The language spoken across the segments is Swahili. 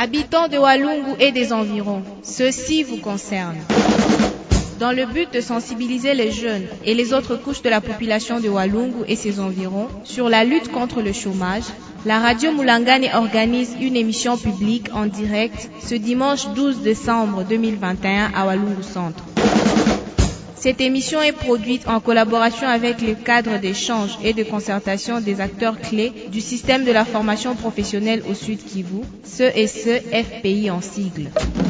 Habitants de Walungu et des environs, ceci vous concerne. Dans le but de sensibiliser les jeunes et les autres couches de la population de Walungu et ses environs sur la lutte contre le chômage, la radio Moulangane organise une émission publique en direct ce dimanche 12 décembre 2021 à Walungu Centre. Cette émission est produite en collaboration avec le cadre d'échange et de concertation des acteurs clés du système de la formation professionnelle au Sud Kivu, ce et ce FPI en sigle.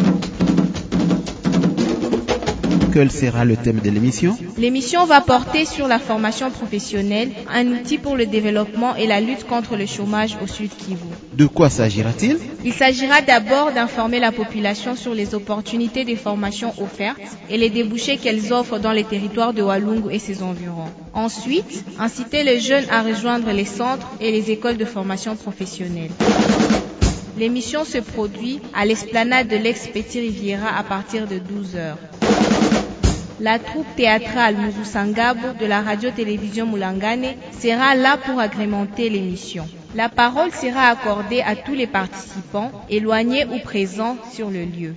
Quel sera le thème de l'émission L'émission va porter sur la formation professionnelle, un outil pour le développement et la lutte contre le chômage au Sud Kivu. De quoi s'agira-t-il Il s'agira d'abord d'informer la population sur les opportunités des formations offertes et les débouchés qu'elles offrent dans les territoires de Walungu et ses environs. Ensuite, inciter les jeunes à rejoindre les centres et les écoles de formation professionnelle. L'émission se produit à l'esplanade de l'ex-Petit Riviera à partir de 12 heures. La troupe théâtrale Muzusangabo de la radio-télévision Moulangane sera là pour agrémenter l'émission. La parole sera accordée à tous les participants, éloignés ou présents sur le lieu.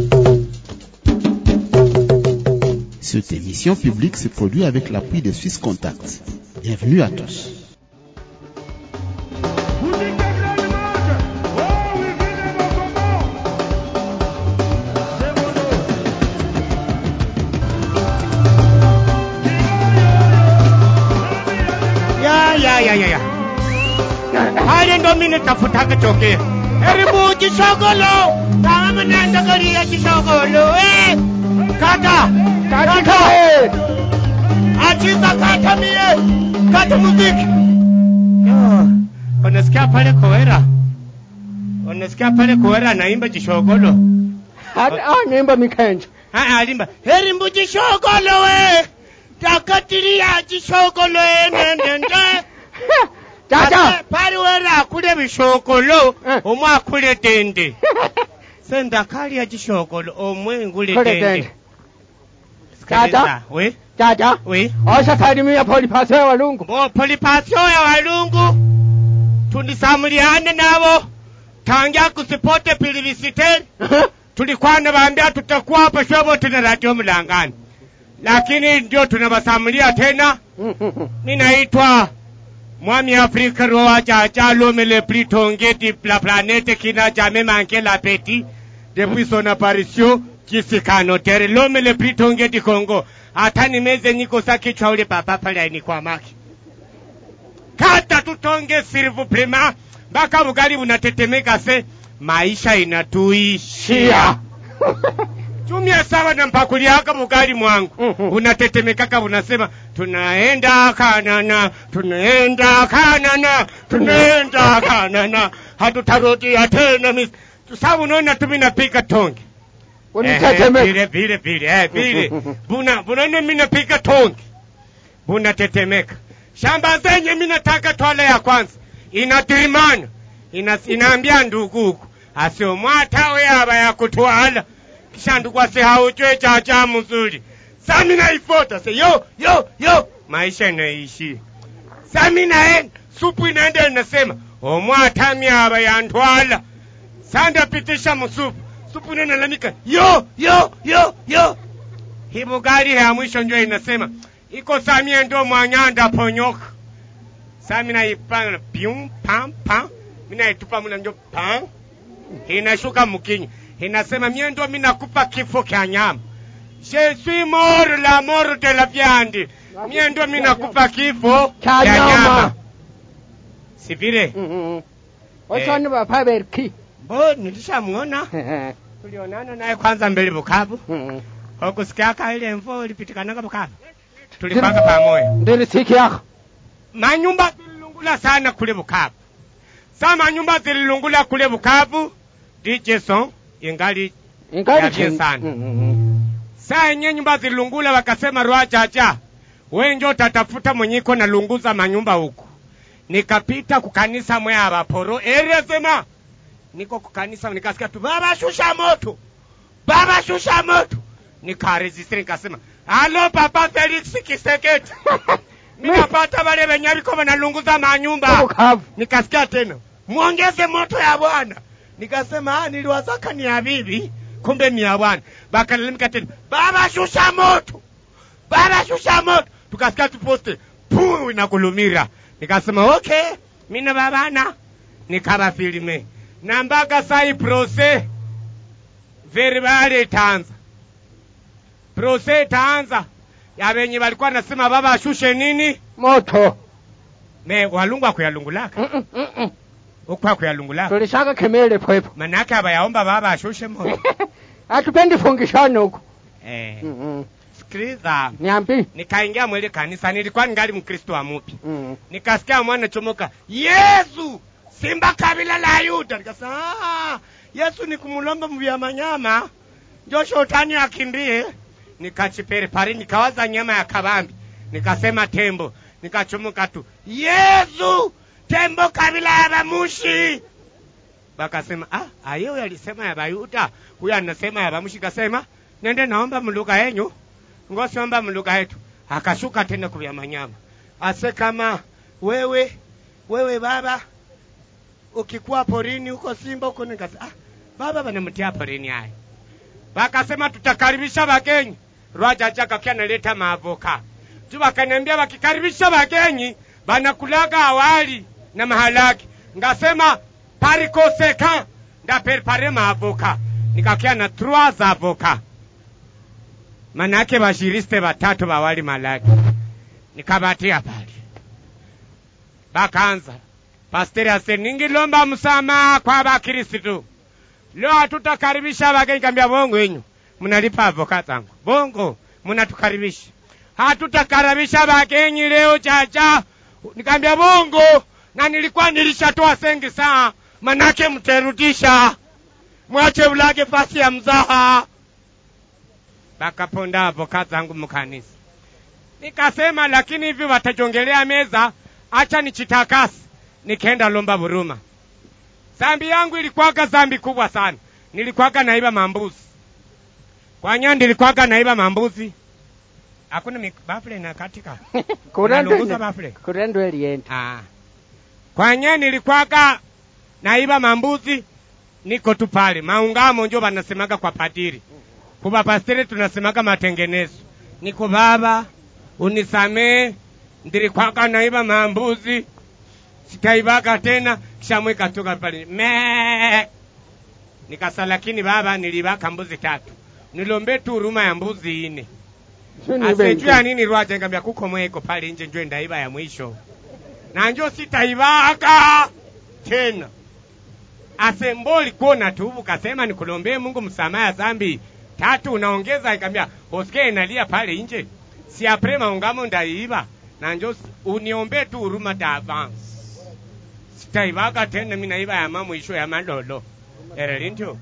Cette émission publique se produit avec l'appui de Swiss Contact. Bienvenue à tous. ya ya ya ya ya hali ndo mine tafutaka tokea eribu chisogolo kama mnaenda karia chisogolo eh kata kata achika kata mie kata muziki Yo, unasikia pale kowera unasikia pale kowera anaimba chisogolo anaimba mikenja Ah, alimba heri mbu chisogolo we takatiria chisogolo enendende tata pali wera akule bishokolo Eh. omwe akule tende sendakalya chishokolo omwe ngule Kule tende tende. Sikiliza, Tata. we tata we osasalimia polipasio ya walungu bo polipasio ya walungu tundisamuliane nabo tangia kusipote pilivisiteri tulikwana bambia tutakuwa hapa shobote na radio mlangani lakini ndio tunawasamulia tena mi naitwa mwami afrika roa chacha lome le plus tonge de la planète qui n'a jamais manqué l'appétit depuis son apparition kisikano tere lome le plus tonge di congo hata nimeze niko sa kichwa ule papa pale ainikwamaki kata tutonge s'il vous plaît ma mpaka bugali bunatetemeka se maisha inatuishia tumia sawa na mpakuliaka bugali mwangu Mhm. unatetemekaka unasema tunaenda kanana tunaenda kanana tunaenda kanana hatutarudia tena mis- sa unaona tu minapika tonge Eh, unitetemeka vile vile vile eh, vile buna bunaona minapika tonge bunatetemeka shamba zenye minataka twala ya kwanza inatirimana ina, inaambia ndugu huku asiomwatawe aba ya kutwala kisha ndugu asihauchwe chacha mzuri sami naifota se yo yo yo maisha inaishia sami naenda supu inaenda inasema omwatami aba yantwala sandapitisha musupu supu inalalamika yo yo yo yo hibugari ya mwisho njo inasema iko samie ndo mwanyanda ponyoka sami naipanga pium pam pam minaitupa muna njo pam inashuka mkinywa inasema mie ndo minakupa kifo kya nyama je suis mort la mort de la viande mie ndo minakupa kifo Kya kya nyama. nyama si vile osoni bapaberki bo nilishamwona tulionana naye kwanza mbele Bukavu okusikiaka ile mvua ilipitikananga Bukavu tulipanga pamoja ndilisikiaka manyumba zililungula sana kule Bukavu sa manyumba zililungula kule Bukavu DJ Son ingali Ya bien sana. saa yenye nyumba zililungula wakasema rwa chacha wenjo utatafuta mwenyiko na lunguza manyumba huku nikapita kukanisa mwe abaporo eresema niko kukanisa nikasikia tu baba shusha moto baba shusha moto nikaregistre nikasema halo papa Felix Kiseketi nikapata wale wenye biko wanalunguza manyumba bukavu nikasikia tena muongeze moto ya bwana nikasema ah, niliwazaka ni ya bibi kumbe ni ya bwana bakalalamika tena baba shusha moto baba shusha moto tukasikia tuposte puu inakulumira nikasema okay mina babana nikaba filime na mpaka sai prose verbale itaanza prose itaanza ya venye walikuwa nasema baba ashushe nini moto me walungu akuyalungulaka Mm, mm, mm. uku akuyalungulaka tulishaka kemele pwepo manake abayaomba baba ashushe moto hatupendi fungishano huko eh, Mm, mm. sikiliza niambi nikaingia mwele kanisa nilikuwa ningali mkristo wa mupi Mm. nikasikia mwana chomoka yesu simba kabila la yuda nikasema "Ah, yesu ni kumulomba mvya manyama njo shotani akimbie nikachipere pari nikawaza nyama ya kabambi nikasema tembo nikachomoka tu yesu tembo kabila ya bamushi bakasema ah, aye huyo alisema ya bayuda huyo anasema ya bamushi kasema nende naomba mluga yenyu ngosiomba mluga yetu akashuka tena kuvya manyama ase kama wewe wewe baba ukikuwa porini huko simba huko nikasa ah, baba banamtia porini haya wakasema tutakaribisha wagenyi rwajaja kakia naleta maavoka tu wakaniambia wakikaribisha wagenyi banakulaga awali na mahalaki ngasema parikoseka ndaperpare maavoka nikakia na trois avoka manake bashiriste batatu bawali malaki nikabatia pale bakaanza pasteri ase ningilomba msamaha kwa bakristu leo hatutakaribisha wageni kambia bongo yenyu mnalipa avoka zangu bongo mnatukaribisha hatutakaribisha wageni leo chacha nikambia bongo na nilikuwa nilishatoa sengi saa manake mterudisha mwache ulage fasi ya mzaha bakaponda avoka zangu mkanisa nikasema lakini hivi watajongelea meza acha nichitakasi nikaenda lomba buruma zambi yangu ilikuwaga zambi kubwa sana nilikuwaga naiba mambuzi kwa nya nilikuwaga naiba mambuzi hakuna mik- bafle na katika Unalunguza bafle kurendo elienda ah. kwa nya nilikuwaga naiba mambuzi niko tu pale maungamo njo banasemaga kwa padiri kuba pasteri tunasemaga matengenezo niko baba unisamee ndilikwaka naiba mambuzi sitaibaka tena kisha mweka toka pale me nikasa lakini baba nilibaka mbuzi tatu nilombe tu huruma ya mbuzi ine asejua nini rwaje ngambia kuko mweko pale nje njo ndaiba ya mwisho na njo sitaibaka tena asemboli kuona tubu kasema nikulombee Mungu msamaha ya dhambi tatu unaongeza ikambia hosike inalia pale nje si apre maungamo ndaiba na njo si- uniombee tu huruma ta avance sitaibaka tena mimi naiba ya mamu isho ya malolo erelindio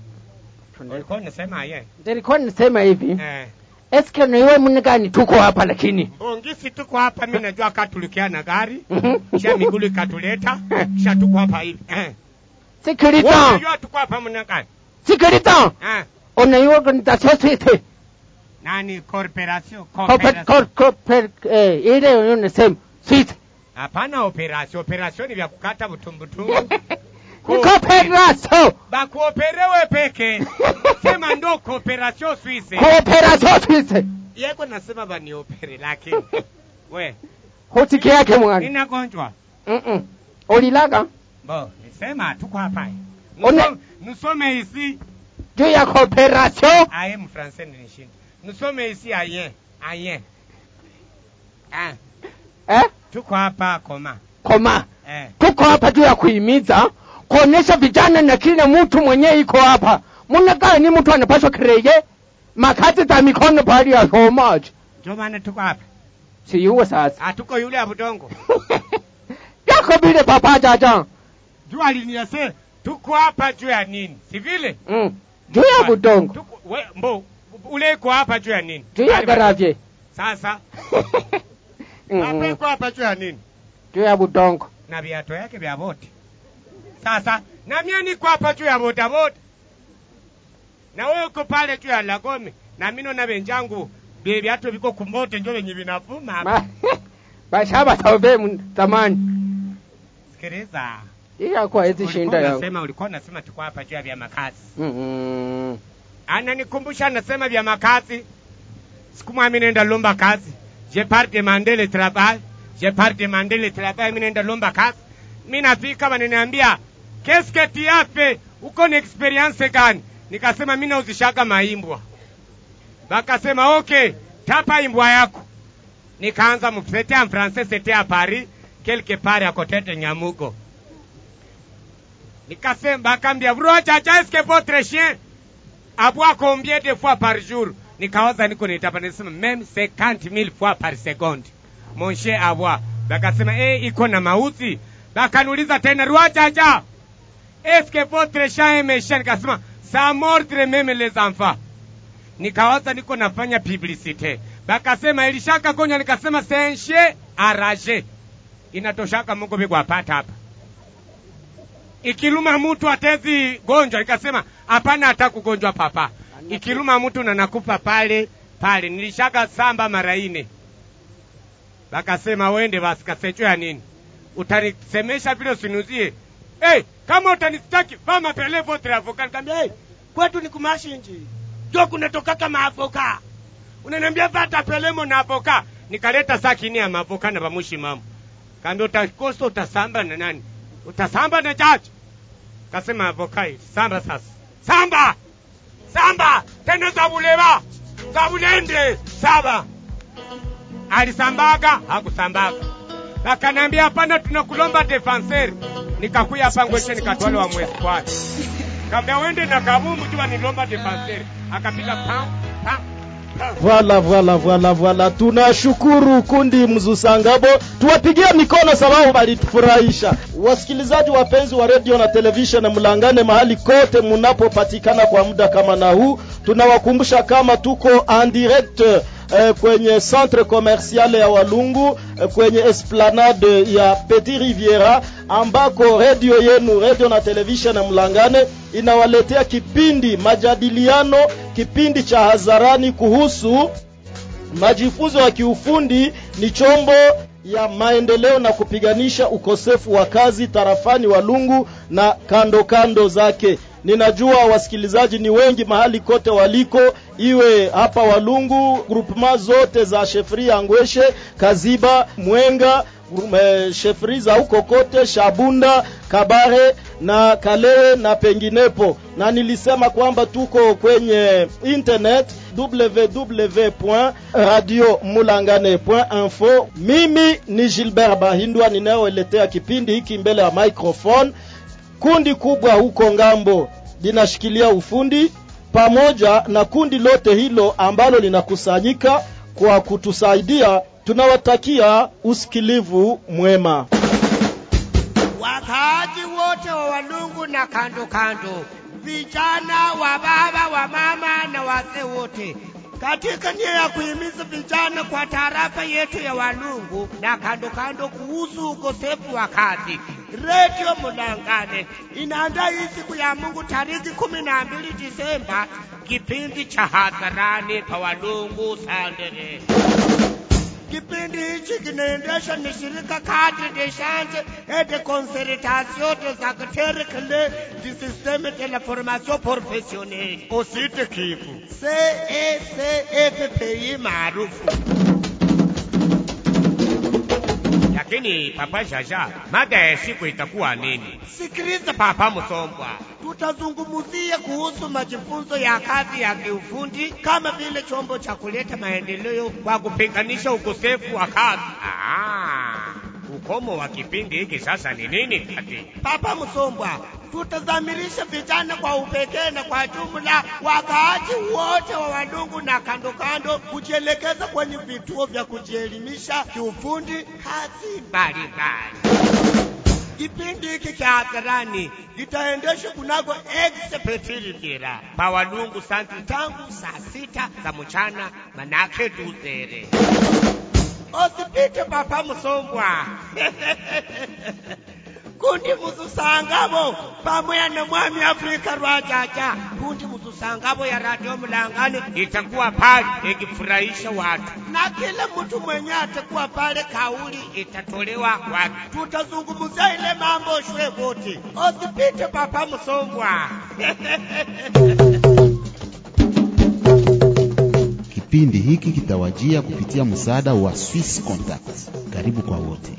ulikuwa unasema ye nilikuwa nisema hivi eh eske niwe mnigani tuko hapa lakini mbongisi tuko hapa mimi najua katulikia na gari Mhm. kisha migulu ikatuleta kisha tuko hapa hivi eh sikiliza unajua tuko hapa mna gani sikiliza eh una organisation suite nani corporation Corporate- corporation cor- corporate- eh, ile unasema suite hapana operation operation ni vya kukata butumbutumbu ni cooperation bakuoperewe peke sema ndo cooperation suisse cooperation suite yeko nasema baniopere lakini we hotiki yake mwana ninagonjwa Mm-mm. ulilaga bo nisema tuko hapa Une- Nusome- nusome isi juu ya cooperation aye mfrancais nilishinda nusome isi aye aye ah, eh? tuko hapa koma koma eh. tuko hapa juu ya kuhimiza kuonesha vijana na kila mtu mwenyewe iko hapa muna gani mtu anapaswa kireye makazi za mikono pahali ya somaji ndio maana tuko hapa siyuwe sasa hatuko yule ya budongo yako vile papa jaja jua liniase tuko hapa juu ya nini si vile mm. juu ya budongo Tuko- we- mbo ule iko hapa juu ya nini juu ya Bali- garavye sasa Mm, hapa mm. iko hapa juu ya nini juu ya budongo na viato yake vya boti sasa na mie niko hapa juu ya bodaboda na wewe uko pale juu ya lagome na mino na venjangu vye viato viko kumbote njo venye vinavuma hapa. Ma- bashaba saube mu- zamani sikiliza hii yako haizi Ulikuwa shinda yao unasema ulikuwa unasema tuko hapa juu ya vya makazi Mm-mm. ananikumbusha anasema vya makazi siku moja mimi naenda lomba kazi je pars demander le travail je pars demander le travail mimi naenda lomba kazi mimi nafika wananiambia qu'est-ce que tu as fait uko na experience gani nikasema mimi nauzishaka maimbwa bakasema okay tapa imbwa yako nikaanza mfete en français c'était à Paris quelque part à côté de Nyamugo nikasema bakambia bro chacha est-ce que votre chien aboie combien de fois par jour nikawaza niko nitapa nisema même 50 000 fois par seconde mon chien aboie bakasema eh iko na mauti bakaniuliza tena roi chacha est-ce que votre chien est méchant nikasema ça mordre même les enfants nikawaza niko nafanya publicité bakasema ilishaka gonya nikasema c'est un chien arragé inatoshaka mungu bigwapata hapa ikiluma mtu atezi gonjwa nikasema hapana hata kugonjwa papa ikiluma mtu na nakufa pale pale nilishaka samba mara ine bakasema wende basi kasecho ya nini utanisemesha vile usinuzie hey, kama utanistaki vama pele votre avocat nikamwambia hey, kwetu ni kumashinji jo kunatokaka maavoka unaniambia vata pelemo na avoka nikaleta sakini ya maavoka na bamushi mamo kaambia utakosa utasamba na nani utasamba na jaji kasema avokai samba sasa samba samba tena zabuleba zabulende saba alisambaga hakusambaga akanambia hapana tunakulomba defenseur nikakuya hapa ngweshe nikatwale wa mweskwani kaambia wende na kabumbu tu wanilomba defenseur akapiga pam pam pam Voilà, voilà, voilà, voilà. Tunashukuru kundi Mzusangabo, tuwapigie mikono sababu walitufurahisha. Wasikilizaji wapenzi wa radio na television, mlangane mahali kote mnapopatikana kwa muda kama na huu, tunawakumbusha kama tuko en direct eh, kwenye centre commercial ya Walungu eh, kwenye esplanade ya Petit Riviera ambako radio yenu radio na television Mlangane inawaletea kipindi majadiliano, kipindi cha hadharani kuhusu majifunzo ya kiufundi ni chombo ya maendeleo na kupiganisha ukosefu wa kazi tarafani Walungu na kando kando zake. Ninajua wasikilizaji ni wengi mahali kote waliko, iwe hapa Walungu, grupema zote za shefri ya Ngweshe, Kaziba, Mwenga, eh, shefri za huko kote, Shabunda, Kabare na Kalewe na penginepo, na nilisema kwamba tuko kwenye internet www.radiomulangane.info. Mimi ni Gilbert Bahindwa ninayeletea kipindi hiki mbele ya microphone. Kundi kubwa huko ngambo linashikilia ufundi pamoja na kundi lote hilo ambalo linakusanyika kwa kutusaidia. Tunawatakia usikilivu mwema. wakaaji wote wa Walungu na kando kando, vijana wa baba wa mama na wazee wote, katika nia ya kuhimiza vijana kwa tarafa yetu ya Walungu na kando kando kuhusu ukosefu wa kazi, Redio Mulangane inaandaa hii siku ya Mungu tariki kumi na mbili Disemba kipindi cha hadharani pa Walungu Sandere. Kipindi hichi kinaendeshwa ni shirika Cadre de Change et de Concertation des Acteurs Clés du Système de la Formation Professionnelle, usite kifu CECFPI maarufu. Lakini Papa Shasha, mada ya siku itakuwa nini? Sikiliza Papa Msombwa, tutazungumzia kuhusu majifunzo ya kazi ya kiufundi kama vile chombo cha kuleta maendeleo kwa kupiganisha ukosefu wa kazi. Ah, ukomo wa kipindi hiki sasa ni nini kati? Papa Msombwa, tutazamirisha vijana kwa upekee na kwa jumla wakaaji wote wa Walungu na kando kando kujielekeza kwenye vituo vya kujielimisha kiufundi kazi mbalimbali. Kipindi hiki cha hadharani kitaendeshwa kunako Expetilitira pa Walungu Santi tangu saa sita za mchana manake duzere. Usipite Papa Msombwa. kundi muzusangabo pamoja na mwami Afrika rwajaja kundi muzusangabo Sangabo ya Radio Mlangani itakuwa pale ikifurahisha watu, na kila mtu mwenye atakuwa pale, kauli itatolewa kwake. tutazungumzia ile mambo shwe wote, usipite papa Msongwa. Kipindi hiki kitawajia kupitia msaada wa Swiss Contact. Karibu kwa wote.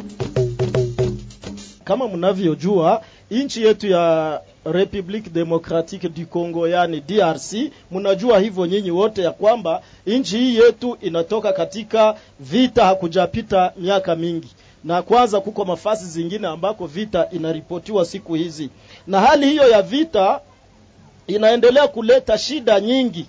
Kama mnavyojua nchi yetu ya Republique Democratique du Congo yani DRC, mnajua hivyo nyinyi wote ya kwamba nchi hii yetu inatoka katika vita, hakujapita miaka mingi, na kwanza kuko mafasi zingine ambako vita inaripotiwa siku hizi, na hali hiyo ya vita inaendelea kuleta shida nyingi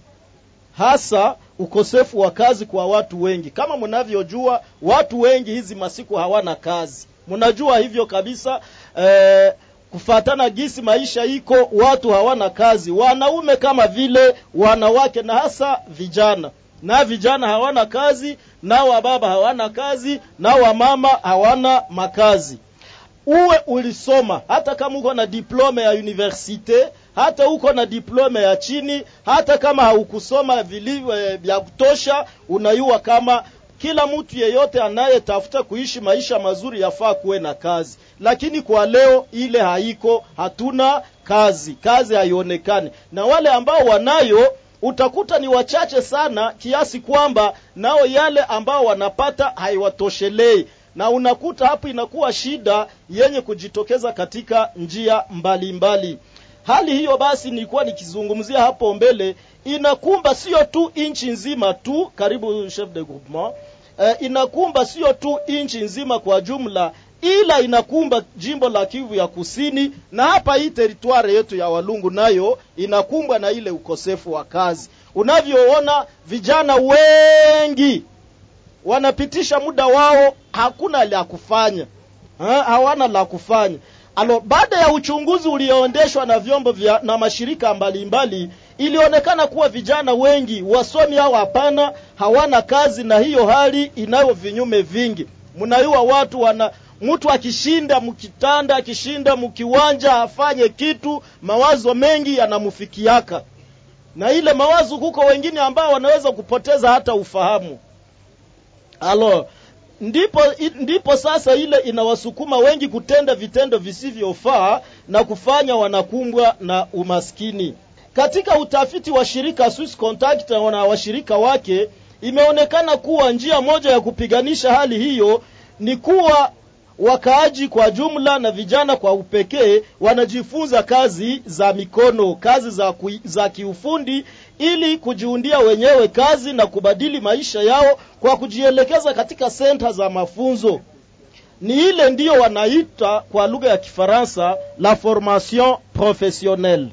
hasa ukosefu wa kazi kwa watu wengi. Kama mnavyojua, watu wengi hizi masiku hawana kazi, mnajua hivyo kabisa. Eh, kufatana gisi maisha iko, watu hawana kazi, wanaume kama vile wanawake, na hasa vijana na vijana hawana kazi, na wababa hawana kazi, na wamama hawana makazi. Uwe ulisoma hata kama uko na diplome ya universite hata uko na diplome ya chini, hata kama haukusoma vilivyo vya kutosha, unayua kama kila mtu yeyote anayetafuta kuishi maisha mazuri yafaa kuwe na kazi. Lakini kwa leo ile haiko, hatuna kazi, kazi haionekani, na wale ambao wanayo utakuta ni wachache sana, kiasi kwamba nao yale ambao wanapata haiwatoshelei na unakuta hapo inakuwa shida yenye kujitokeza katika njia mbalimbali mbali. Hali hiyo basi nilikuwa nikizungumzia hapo mbele, inakumba sio tu nchi nzima tu, karibu chef de groupement eh, inakumba sio tu nchi nzima kwa jumla, ila inakumba jimbo la Kivu ya Kusini, na hapa hii teritwari yetu ya Walungu nayo inakumbwa na ile ukosefu wa kazi. Unavyoona vijana wengi wanapitisha muda wao, hakuna la kufanya ha, hawana la kufanya. Alo, baada ya uchunguzi ulioendeshwa na vyombo vya na mashirika mbalimbali, ilionekana kuwa vijana wengi wasomi au hapana hawana kazi, na hiyo hali inayo vinyume vingi. Mnayua watu wana mtu akishinda mkitanda, akishinda mkiwanja, afanye kitu, mawazo mengi yanamfikiaka, na ile mawazo huko wengine ambao wanaweza kupoteza hata ufahamu. Alo, ndipo ndipo sasa ile inawasukuma wengi kutenda vitendo visivyofaa na kufanya wanakumbwa na umaskini. Katika utafiti wa shirika Swiss Contact na washirika wake, imeonekana kuwa njia moja ya kupiganisha hali hiyo ni kuwa wakaaji kwa jumla na vijana kwa upekee wanajifunza kazi za mikono, kazi za, ku, za kiufundi ili kujiundia wenyewe kazi na kubadili maisha yao kwa kujielekeza katika senta za mafunzo. Ni ile ndiyo wanaita kwa lugha ya Kifaransa la formation professionnelle.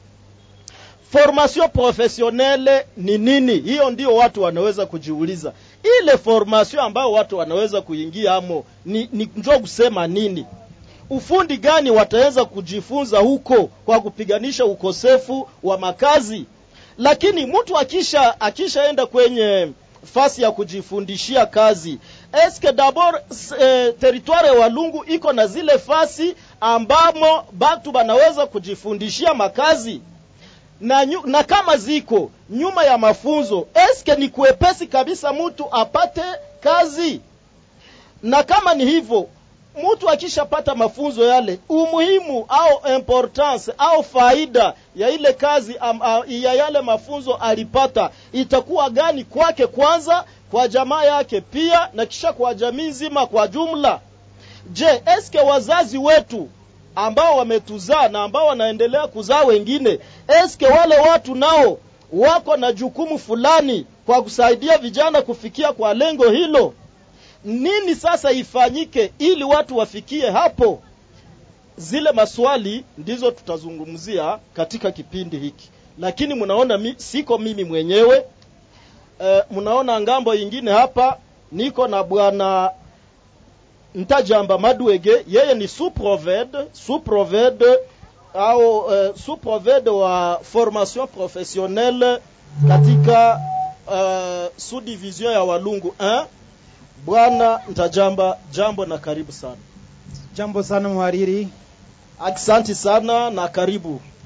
Formation professionnelle ni nini? Hiyo ndio watu wanaweza kujiuliza. Ile formation ambayo watu wanaweza kuingia amo ni, ni njoo kusema nini? Ufundi gani wataweza kujifunza huko kwa kupiganisha ukosefu wa makazi? Lakini mtu akisha akishaenda kwenye fasi ya kujifundishia kazi, eske dabord eh, teritware ya Walungu iko na zile fasi ambamo batu banaweza kujifundishia makazi na, nyu, na kama ziko nyuma ya mafunzo, eske ni kuepesi kabisa mtu apate kazi? Na kama ni hivyo, mtu akishapata mafunzo yale, umuhimu au importance au faida ya ile kazi am, a, ya yale mafunzo alipata itakuwa gani kwake kwanza, kwa jamaa yake pia, na kisha kwa jamii nzima kwa jumla? Je, eske wazazi wetu ambao wametuzaa na ambao wanaendelea kuzaa wengine, eske wale watu nao wako na jukumu fulani kwa kusaidia vijana kufikia kwa lengo hilo? Nini sasa ifanyike ili watu wafikie hapo? Zile maswali ndizo tutazungumzia katika kipindi hiki, lakini mnaona mi, siko mimi mwenyewe e, mnaona ngambo ingine hapa niko na bwana Ntajamba Madwege, yeye ni sous-provede sous-provede au uh, sous-provede wa formation professionnelle katika uh, sous-division ya Walungu 1. Bwana Ntajamba, jambo na karibu sana. Jambo sana mhariri. Aksanti sana na karibu.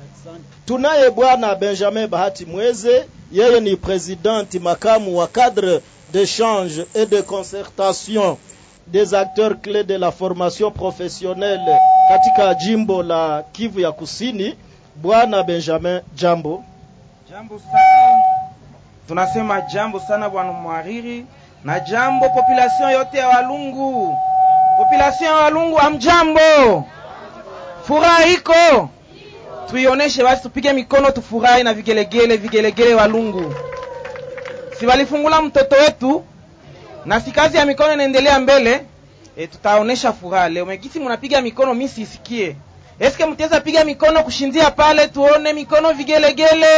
Tunaye bwana Benjamin Bahati Mweze, yeye ni presidenti makamu wa cadre d'échange et de concertation des acteurs clés de la formation professionnelle katika jimbo la Kivu ya Kusini. Bwana Benjamin, jambo. Jambo sana, tunasema jambo sana bwana mwariri, na jambo population yote ya Walungu. Population ya Walungu, amjambo, furaha iko, tuioneshe basi, tupige mikono, tufurahi na vigelegele, vigelegele Walungu. Si walifungula mtoto wetu na si kazi ya mikono inaendelea mbele e, tutaonesha furaha leo. Mekisi mnapiga mikono, mimi sisikie. Eske mtaweza piga mikono kushindia pale, tuone mikono vigelegele.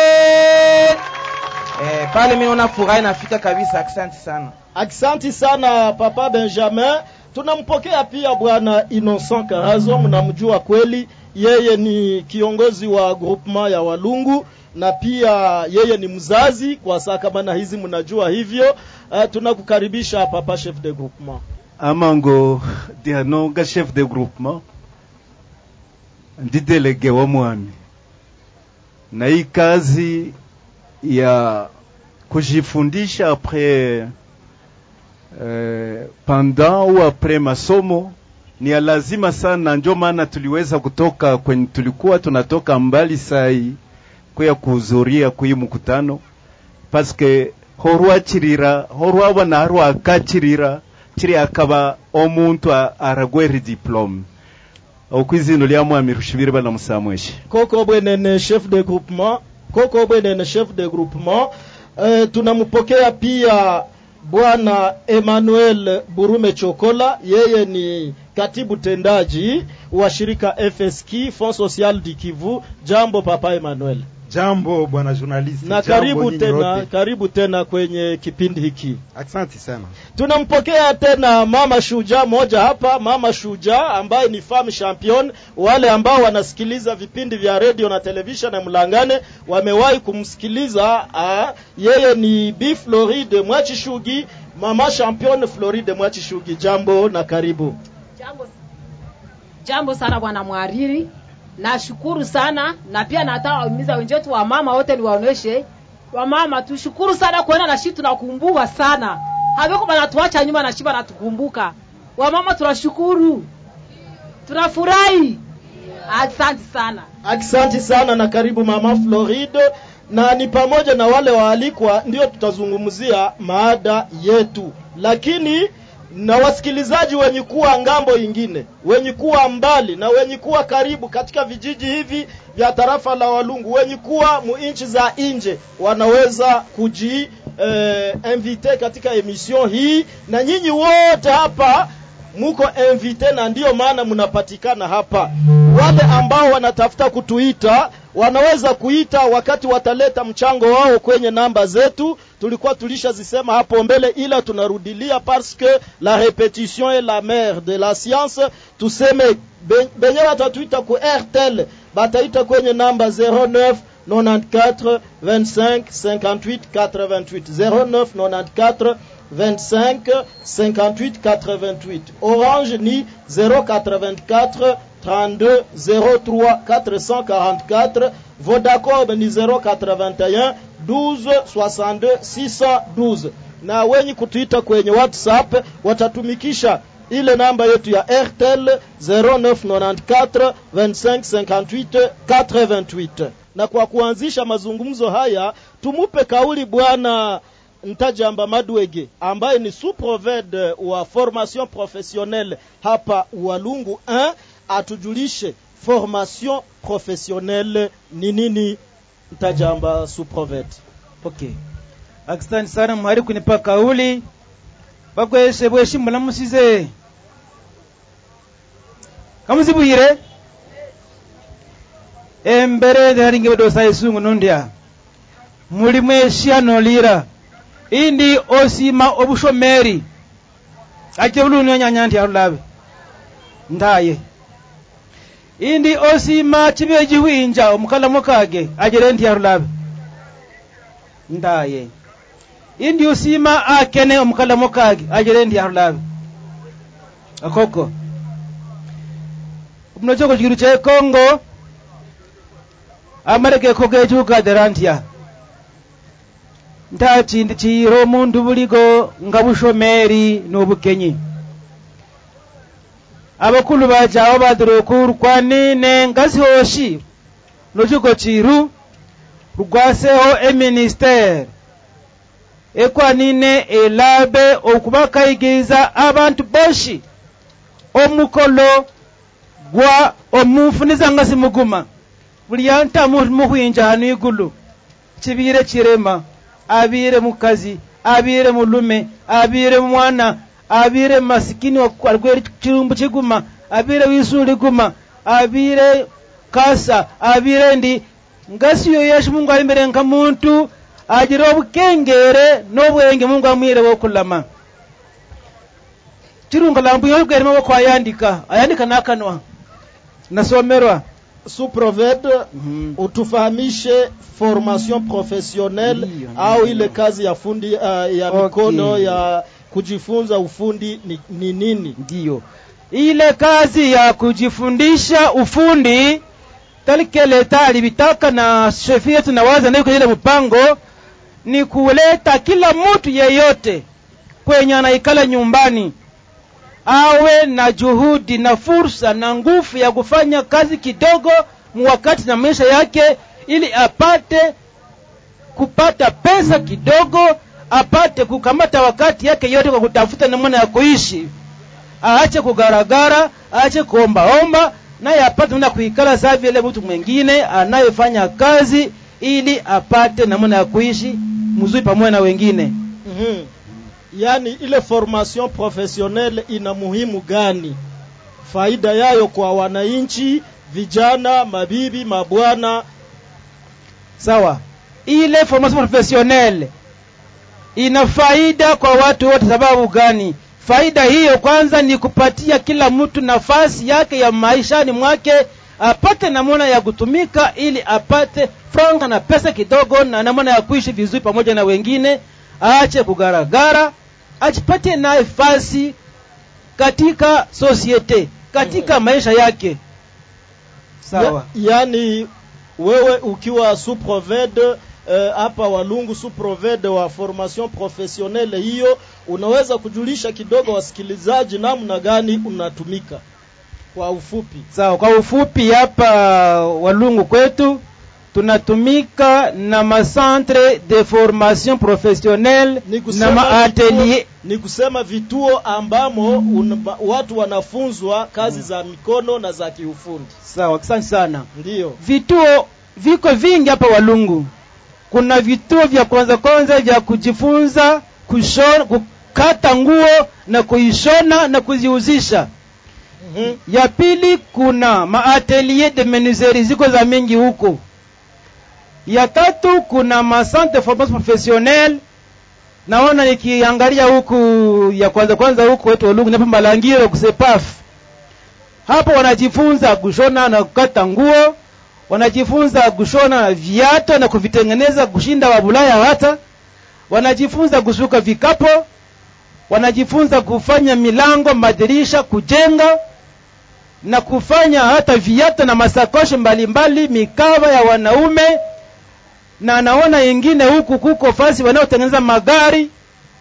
E, pale miona furaha inafika kabisa. Asante sana. Aksanti sana papa Benjamin. Tunampokea pia bwana Innocent Karazo, mnamjua kweli, yeye ni kiongozi wa groupement ya Walungu na pia yeye ni mzazi kwa saa kama na hizi mnajua hivyo. Uh, tunakukaribisha papa chef de groupement. amango dianonga chef de groupement ndi delege wa mwami na hii kazi ya kujifundisha apres eh, pendant ou apres masomo ni ya lazima sana, ndio maana tuliweza kutoka kwenye tulikuwa tunatoka mbali sai kuya kuhudhuria kui mkutano paske horwachirira horwabona harwakachirira chiri akaba omuntu a- aragwera diplome okwizino lya mwami rushibire bana musamweshe Koko bwenene chef de groupement, koko bwenene chef de groupement. Uh, tunampokea pia bwana Emmanuel Burume Chokola, yeye ni katibu tendaji wa shirika FSK Fond Social du Kivu. Jambo papa Emmanuel. Jambo bwana journalist. na Jambo karibu nyinyi tena, wote. karibu tena kwenye kipindi hiki. Asante sana. Tunampokea tena mama shujaa moja hapa, mama shujaa ambaye ni femme champion. Wale ambao wanasikiliza vipindi vya radio na television na Mlangane wamewahi kumsikiliza. Ah, yeye ni Bi Floride Mwachishugi, mama champion Floride Mwachishugi. Jambo na karibu. Jambo, jambo sana bwana mwariri, nashukuru sana na pia nataka wahimiza wenzetu wa mama wote niwaoneshe wamama, tushukuru sana kuona na shi tunakumbuka sana, haviko banatuacha nyuma na shi banatukumbuka. Wamama tunashukuru, tunafurahi. Asante sana. Asante sana na karibu mama Floride, na ni pamoja na wale waalikwa, ndio tutazungumzia maada yetu, lakini na wasikilizaji wenye kuwa ngambo ingine, wenye kuwa mbali na wenye kuwa karibu katika vijiji hivi vya tarafa la Walungu, wenye kuwa muinchi za nje, wanaweza kuji eh, invite katika emission hii, na nyinyi wote hapa muko invite na ndiyo maana mnapatikana hapa. Wale ambao wanatafuta kutuita wanaweza kuita wakati wataleta mchango wao kwenye namba zetu. Tulikuwa tulishazisema hapo mbele, ila tunarudilia parce que la repetition est la mère de la science. Tuseme be- benye watatuita ku RTL bataita kwenye namba 09 94 25 58 88 09 94 25 58 88 Orange ni 084 32 03 444 Vodacom ni 081 12 62 612 na wenye kutuita kwenye WhatsApp watatumikisha ile namba yetu ya RTL 0994 25 58 88 na kwa kuanzisha mazungumzo haya tumupe kauli bwana Ntajamba Madwege ambaye ni sous-provede wa formation professionnelle hapa Walungu 1 atujulishe formation professionnelle ni nini. Ntajamba sous-provede. okay asante sana mwari kunipa kauli bakweshe bweshi mulamusize kamuzibwire embere ndaringe bedosa isungu nundya muli mweshi anolira indi osima obushomeri ake buluni onyanya ndi alulabe ndaye indi osima chibe jihwinja omukalamu kage ajere ndi alulabe ndaye indi osima akene omukalamu kage ajere ndi alulabe akoko muno choko chikiru che kongo amaregeko gechugadira ntya nta chindi chiro mundu buligo nga bushomeri n'obukenyi abakulu bajawo badira okuru kwanine ngasi hoshi nochigo chiru rugwaseho eministere ekwanine elabe okubakayigiza abantu boshi omukolo gwa omufuniza ngasi muguma buli anta muhwinja hanu igulu chibire chirema abire mukazi abire mulume abire mwana abire masikini algweri chirumbu chiguma abire wisuli guma abire kasa abire ndi ngasiyo yesu mungu alimbere nka muntu agira obukengere n'obwenge mungu amwire bwokulama chirunga lambu yogwerema boko ayandika ayandika nakanwa nasomerwa suproved utufahamishe formation professionnelle au ile kazi ya fundi uh, ya Okay. mikono ya kujifunza ufundi ni, ni nini ndiyo ile kazi ya kujifundisha ufundi talike leta alivitaka na shefi yetu nawaza nayo kwenye ile mpango ni kuleta kila mtu yeyote kwenye anaikala nyumbani awe na juhudi na fursa na nguvu ya kufanya kazi kidogo muwakati na maisha yake ili apate kupata pesa kidogo apate kukamata wakati yake yote kwa kutafuta namna ya kuishi aache kugaragara aache kuombaomba naye apate namna ya kuikala saa vile mtu mwingine anayefanya kazi ili apate namna ya kuishi mzuri pamoja na wengine mm-hmm. yaani ile formation professionnelle ina muhimu gani faida yayo kwa wananchi vijana mabibi mabwana sawa ile formation professionnelle ina faida kwa watu wote sababu gani faida hiyo kwanza ni kupatia kila mtu nafasi yake ya maishani mwake apate namna ya kutumika ili apate franka na pesa kidogo na namna ya kuishi vizuri pamoja na wengine aache kugaragara ajipatie nafasi katika societe katika maisha yake sawa ya, yaani wewe ukiwa suproved hapa uh, walungu suproved wa formation professionnelle hiyo unaweza kujulisha kidogo wasikilizaji namna gani unatumika kwa ufupi sawa kwa ufupi hapa walungu kwetu tunatumika na macentre de formation professionnelle na maatelier ni kusema vituo ambamo un, watu wanafunzwa kazi za mikono na za kiufundi sawa asante sana ndiyo vituo viko vingi hapa walungu kuna vituo vya kwanza kwanza vya kujifunza kushona kukata nguo na kuishona na kuziuzisha mm-hmm. ya pili kuna maatelier de menuiserie ziko za mingi huko ya tatu kuna macentre formation professionnelle naona nikiangalia huku ya kwanza kwanza huku wetu walungu napo malangiro kusepaf hapo wanajifunza kushona na kukata nguo wanajifunza kushona viato na kuvitengeneza kushinda wabulaya hata wanajifunza kusuka vikapo wanajifunza kufanya milango madirisha kujenga na kufanya hata viato na masakoshi mbalimbali mikava ya wanaume na naona ingine huku kuko fasi wanaotengeneza magari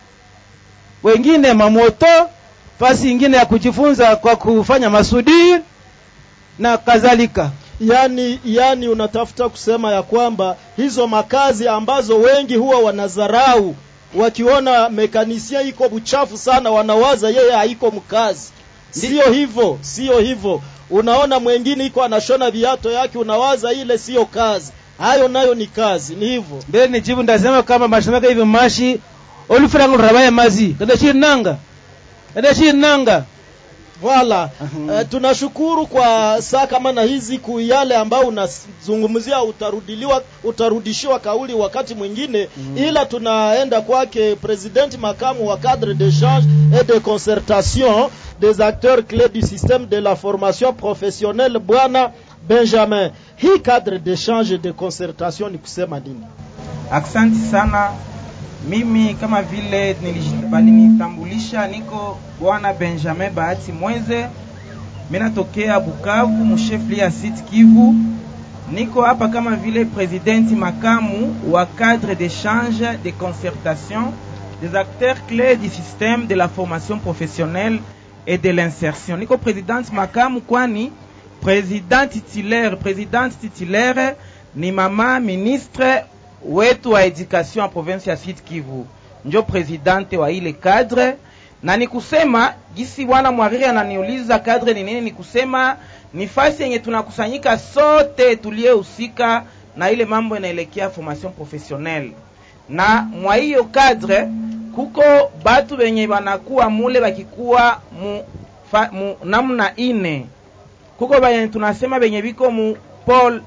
wengine mamoto fasi ingine ya kujifunza kwa kufanya masudiri na kadhalika yani yani unatafuta kusema ya kwamba hizo makazi ambazo wengi huwa wanadharau wakiona mekanisien iko buchafu sana wanawaza yeye haiko mkazi sio hivyo sio hivyo unaona mwengine iko anashona viato yake unawaza ile sio kazi hayo nayo ni kazi ni hivyo mbele nijibu ndasema kama mashimaka hivi mashi olufuranga lurabaye mazi kadashiri nanga kadashiri nanga Voilà. Uh, tunashukuru kwa saa kama na hizi ku yale ambayo unazungumzia utarudiliwa utarudishiwa kauli wakati mwingine mm. ila tunaenda kwake president makamu wa cadre d'échange et de concertation des acteurs clés du système de la formation professionnelle bwana Benjamin. Hii cadre d'échange et de concertation ni kusema nini? Aksanti sana. Mimi kama vile balinitambulisha, niko bwana Benjamin Bahati Mweze, mimi natokea Bukavu, mshefli ya Sud Kivu. niko hapa kama vile presidenti makamu wa cadre d'échange de concertation des acteurs clés du système de la formation professionnelle et de l'insertion. Niko presidenti makamu kwani president titulaire, president titulaire ni mama ministre wetu wa education ya province ya Sud Kivu, njo presidente wa ile cadre, na ni kusema gisi bwana mwariri ananiuliza cadre ni nini, ni kusema ni fasi yenye tunakusanyika sote tuliyehusika na ile mambo inaelekea formation professionnelle, na mwa hiyo cadre kuko batu benye banakuwa mule bakikuwa mu, fa, mu namna ine kuko benye tunasema benye biko mu pole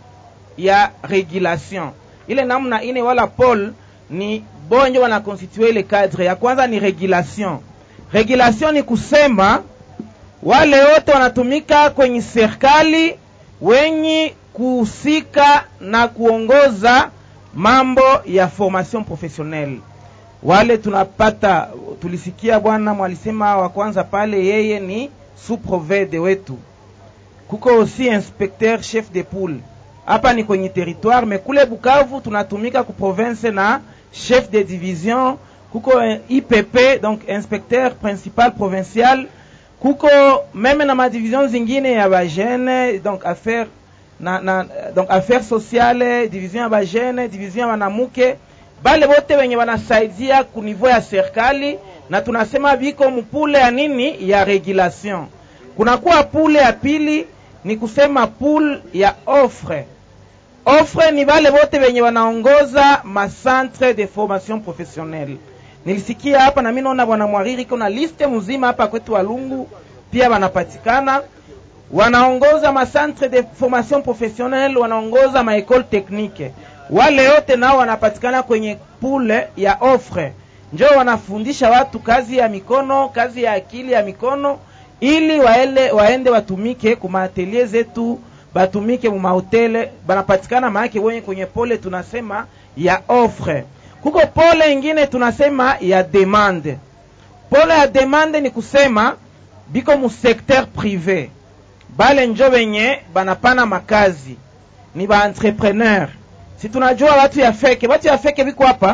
ya regulation ile namna ine wala pole ni bonjo wanakonstitue ile cadre ya kwanza ni regulation regulation ni kusema wale wote wanatumika kwenye serikali wenye kuhusika na kuongoza mambo ya formation professionnelle wale tunapata tulisikia bwana mwalisema wa kwanza pale yeye ni sous-provede wetu kuko aussi inspecteur chef de poule hapa ni kwenye territoire me kule bukavu tunatumika ku province na chef de division kuko ipp donc inspecteur principal provincial kuko meme na madivision zingine ya bajene donc affaire na, na, donc affaire sociale division ya bajene division ya wanamuke bale bote wenye wanasaidia ku niveau ya serikali na tunasema biko mupule ya nini ya regulation kunakuwa pule ya pili ni kusema pool ya offre offre ni bale bote wenye wanaongoza macentre de formation professionnelle nilisikia hapa na mimi naona bwana mwariri kuna liste mzima hapa kwetu walungu pia wanapatikana wanaongoza macentre de formation professionnelle wanaongoza maekole technique wale wote nao wanapatikana kwenye pule ya offre njo wanafundisha watu kazi ya mikono kazi ya akili ya mikono ili waele, waende watumike kumaatelie zetu batumike mumahotele banapatikana maake wenye kwenye pole tunasema ya offre kuko pole ingine tunasema ya demande pole ya demande ni kusema biko mu secteur privé bale njo benye banapana makazi ni ba entrepreneur si tunajua watu ya feke watu ya feke biko hapa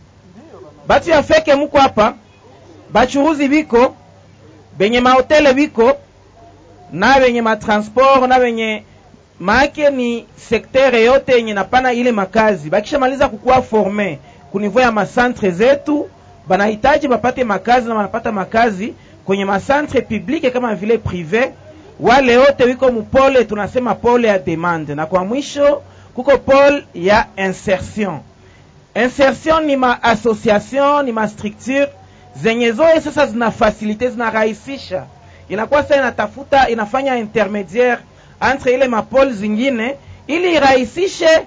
batu ya feke muko hapa bachuruzi biko benye mahotele biko na benye matransport na benye maake ni sektere yote yenye napana ile makazi bakishamaliza kukuwa forme kunivou ya masantre zetu banahitaji bapate makazi na banapata makazi kwenye masantre publike kama vile prive wale wote wiko mupole tunasema pole ya demande na kwa mwisho kuko pole ya insertion insertion ni ma association ni ma structure zenye zoe sasa zina fasilite zinarahisisha inakuwa sasa inatafuta inafanya intermediaire entre ile mapole zingine ili irahisishe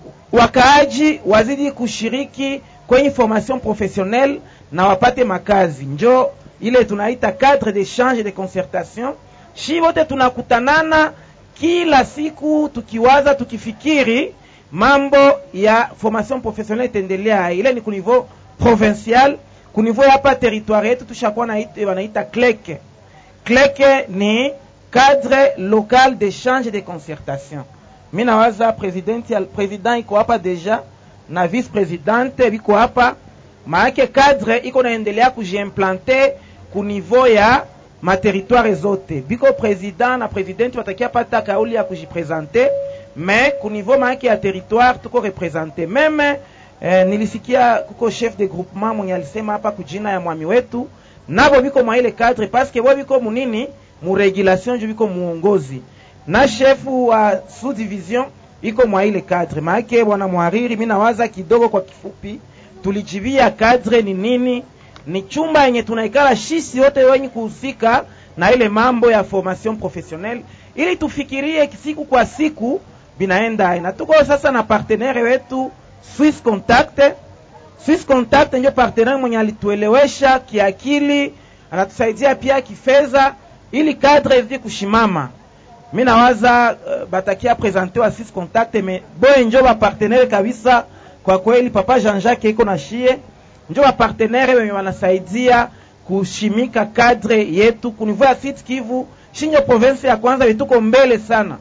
wakaaji wazidi kushiriki kwenye formation professionnelle na wapate makazi njo ile tunaita cadre d'échange de concertation shi wote tunakutanana kila siku tukiwaza tukifikiri mambo ya formation professionnelle itaendelea ile ni kunivou provincial kunivou hapa territoire yetu tushakuwa wanaita cleke cleke ni cadre local d'échange de concertation mi nawaza presidenti president iko hapa deja na vice presidente biko hapa maake cadre iko naendelea kujiimplante ku niveau ya materitware zote biko president na presidenti watakia pata kauli ya kujipresente me ku niveau maake ya territoire tuko represente meme eh, nilisikia kuko chef de groupement mwenye alisema hapa kujina ya mwami wetu nabo biko mwa ile cadre paske bo biko munini muregulation ju biko muongozi na shefu wa sous division iko mwa ile cadre maake bwana mwariri mi nawaza kidogo kwa kifupi tulijibia cadre ni nini ni chumba yenye tunaikala shisi wote wenye kuhusika na ile mambo ya formation professionnelle ili tufikirie siku kwa siku binaenda na tuko sasa na partenaire wetu Swiss Contact Swiss Contact ndio partenaire mwenye alituelewesha kiakili anatusaidia pia kifedha ili cadre izidi kushimama mi nawaza uh, batakia presente wa Swiss Contact me boye njo bapartenere kabisa kwa kweli papa Jean-Jacques iko na shie njo bapartenere wenye wanasaidia kushimika cadre yetu kunivou ya Sud Kivu shinjo province ya kwanza vituko mbele sana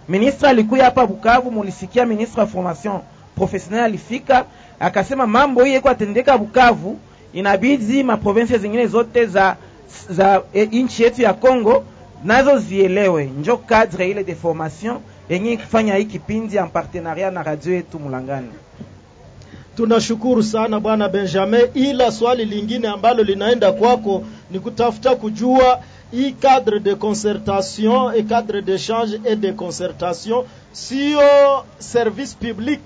ministre alikuya hapa Bukavu, mulisikia ministre wa formation professionnel alifika akasema mambo hii iko atendeka Bukavu, inabidi maprovinsi zingine zote za za e, nchi yetu ya Congo nazo zielewe, njo cadre ile de formation yenye kufanya hii kipindi en partenariat na radio yetu Mulangani. Tunashukuru sana bwana Benjamin, ila swali lingine ambalo linaenda kwako ni kutafuta kujua hii cadre de concertation et cadre d'échange et de concertation sio service public.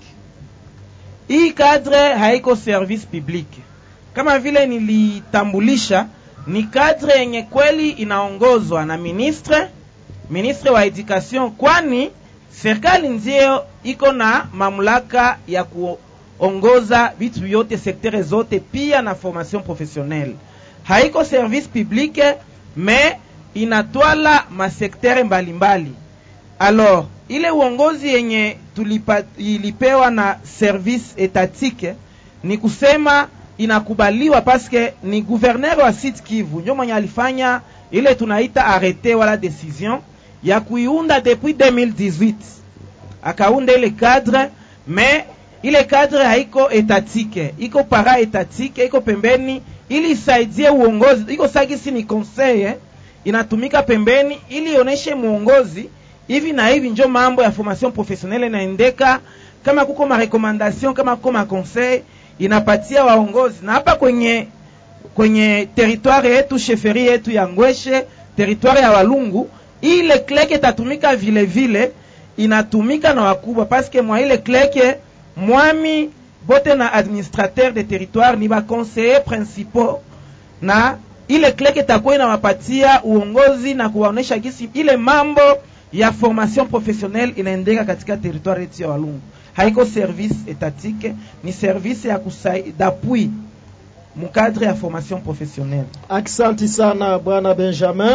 Hii cadre haiko service public, kama vile nilitambulisha, ni cadre yenye kweli inaongozwa na ministre ministre wa education, kwani serikali ndio iko na mamlaka ya kuongoza vitu vyote sektere zote, pia na formation professionnelle. Haiko service public me inatwala masektere mbalimbali. Alors ile uongozi yenye tulipa, ilipewa na service etatike ni kusema inakubaliwa paske ni gouverneur wa Sud Kivu ndio mwenye alifanya ile tunaita arrete wala decision ya kuiunda depuis 2018 akaunda ile cadre me ile cadre haiko etatike, iko para etatike, iko pembeni ili isaidie uongozi, iko sagisi ni conseil eh, inatumika pembeni ili ioneshe muongozi hivi na hivi, njo mambo ya formation professionnelle inaendeka. Kama kuko ma recommandation, kama kuko ma conseil, inapatia waongozi. Na hapa kwenye kwenye territoire yetu sheferi yetu ya Ngweshe, territoire ya Walungu, ile kleke itatumika vile vile, inatumika na wakubwa paske mwa ile kleke mwami bote na administrateur de territoire ni baconseiller principaux na ile kleke itakuwa inawapatia uongozi na kuwaonesha gisi ile mambo ya formation professionnelle inaendeka katika territoire yetu ya Walungu. Haiko service etatike, ni service ya kusai d'appui mukadre ya formation professionnelle. Aksanti sana bwana Benjamin.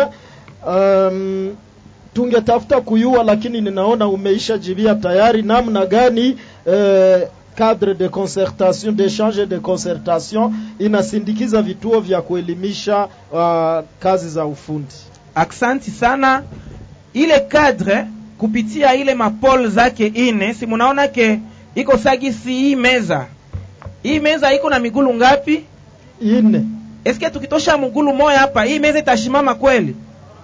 Um, tungetafuta kuyua, lakini ninaona umeisha jibia tayari namna gani eh, cadre de concertation d'échange et de concertation inasindikiza vituo vya kuelimisha uh, kazi za ufundi. Aksanti sana ile cadre kupitia ile mapol zake ine, si munaona ke iko sagisi hii meza. Hii meza iko na migulu ngapi? Ine. Eske tukitosha mgulu moya hapa, hii meza itashimama kweli?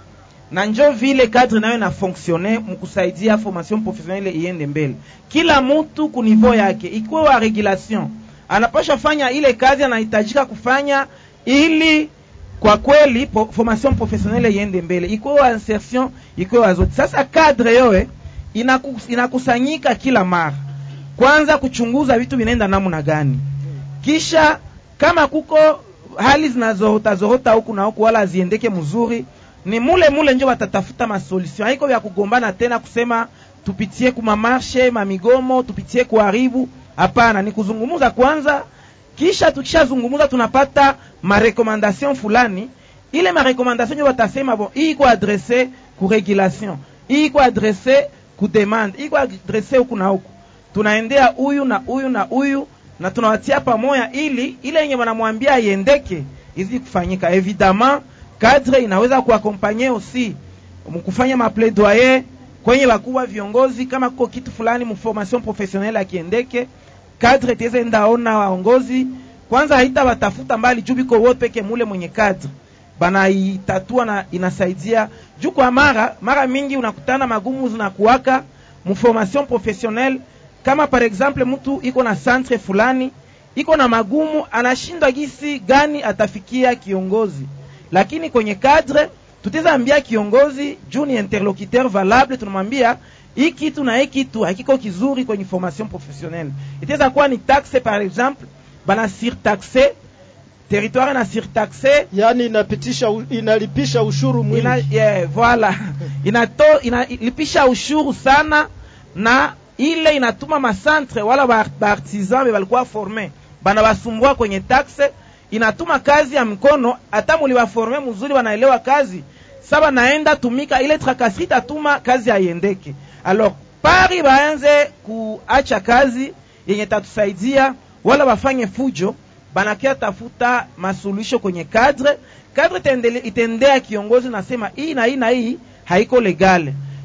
na njo vile cadre nayo na fonctionne mkusaidia formation professionnelle iende mbele. Kila mtu ku niveau yake, ikiwa wa regulation anapasha fanya ile kazi anahitajika kufanya ili kwa kweli po, formation professionnelle iende mbele, ikiwa wa insertion, ikiwa wa zote. Sasa cadre yoe inakus, inakusanyika kila mara, kwanza kuchunguza vitu vinaenda namna gani, kisha kama kuko hali zinazorota zorota huku na huku, wala haziendeke mzuri ni mule mule njo watatafuta masolution. Haiko vya kugombana tena kusema tupitie kumamarshe mamigomo tupitie kuharibu. Hapana, ni kuzungumuza kwanza, kisha tukishazungumuza tunapata marekomandation fulani. Ile marekomandation njo watasema bon, hii iko adresse ku regulation, hii iko adresse ku demande, hii iko adresse huku na huku. Tunaendea huyu na huyu na huyu na tunawatia pamoja, ili ile yenye wanamwambia iendeke izi kufanyika evidemment cadre inaweza kuakompanye aussi mkufanya maplaidoyer kwenye wakubwa viongozi, kama kuko kitu fulani mformation professionnelle akiendeke, cadre teze ndaona waongozi kwanza, haita watafuta mbali juu biko wote peke mule mwenye cadre banaitatua na inasaidia juu. Kwa mara mara mingi unakutana magumu zinakuwaka mformation professionnelle, kama par exemple mtu iko na centre fulani iko na magumu, anashindwa gisi gani atafikia kiongozi lakini kwenye cadre tutaweza ambia kiongozi juu ni interlocuteur valable, tunamwambia hii kitu na hii kitu hakiko kizuri kwenye formation professionnelle. Itaweza kuwa ni taxe par exemple, bana surtaxe territoire na surtaxe, yani inapitisha inalipisha ushuru mwingi ina, yeah, voilà inato inalipisha ushuru sana, na ile inatuma masantre wala baartisan ba balikuwa forme bana basumbua kwenye taxe inatuma kazi ya mkono, hata muliwaforme mzuri, wanaelewa kazi saba, naenda tumika ile trakasi itatuma kazi haiendeke. Alors pari baanze kuacha kazi yenye tatusaidia, wala wafanye fujo, banakia tafuta masuluhisho kwenye kadre. Kadre itendea kiongozi nasema hii na hii na hii haiko legale,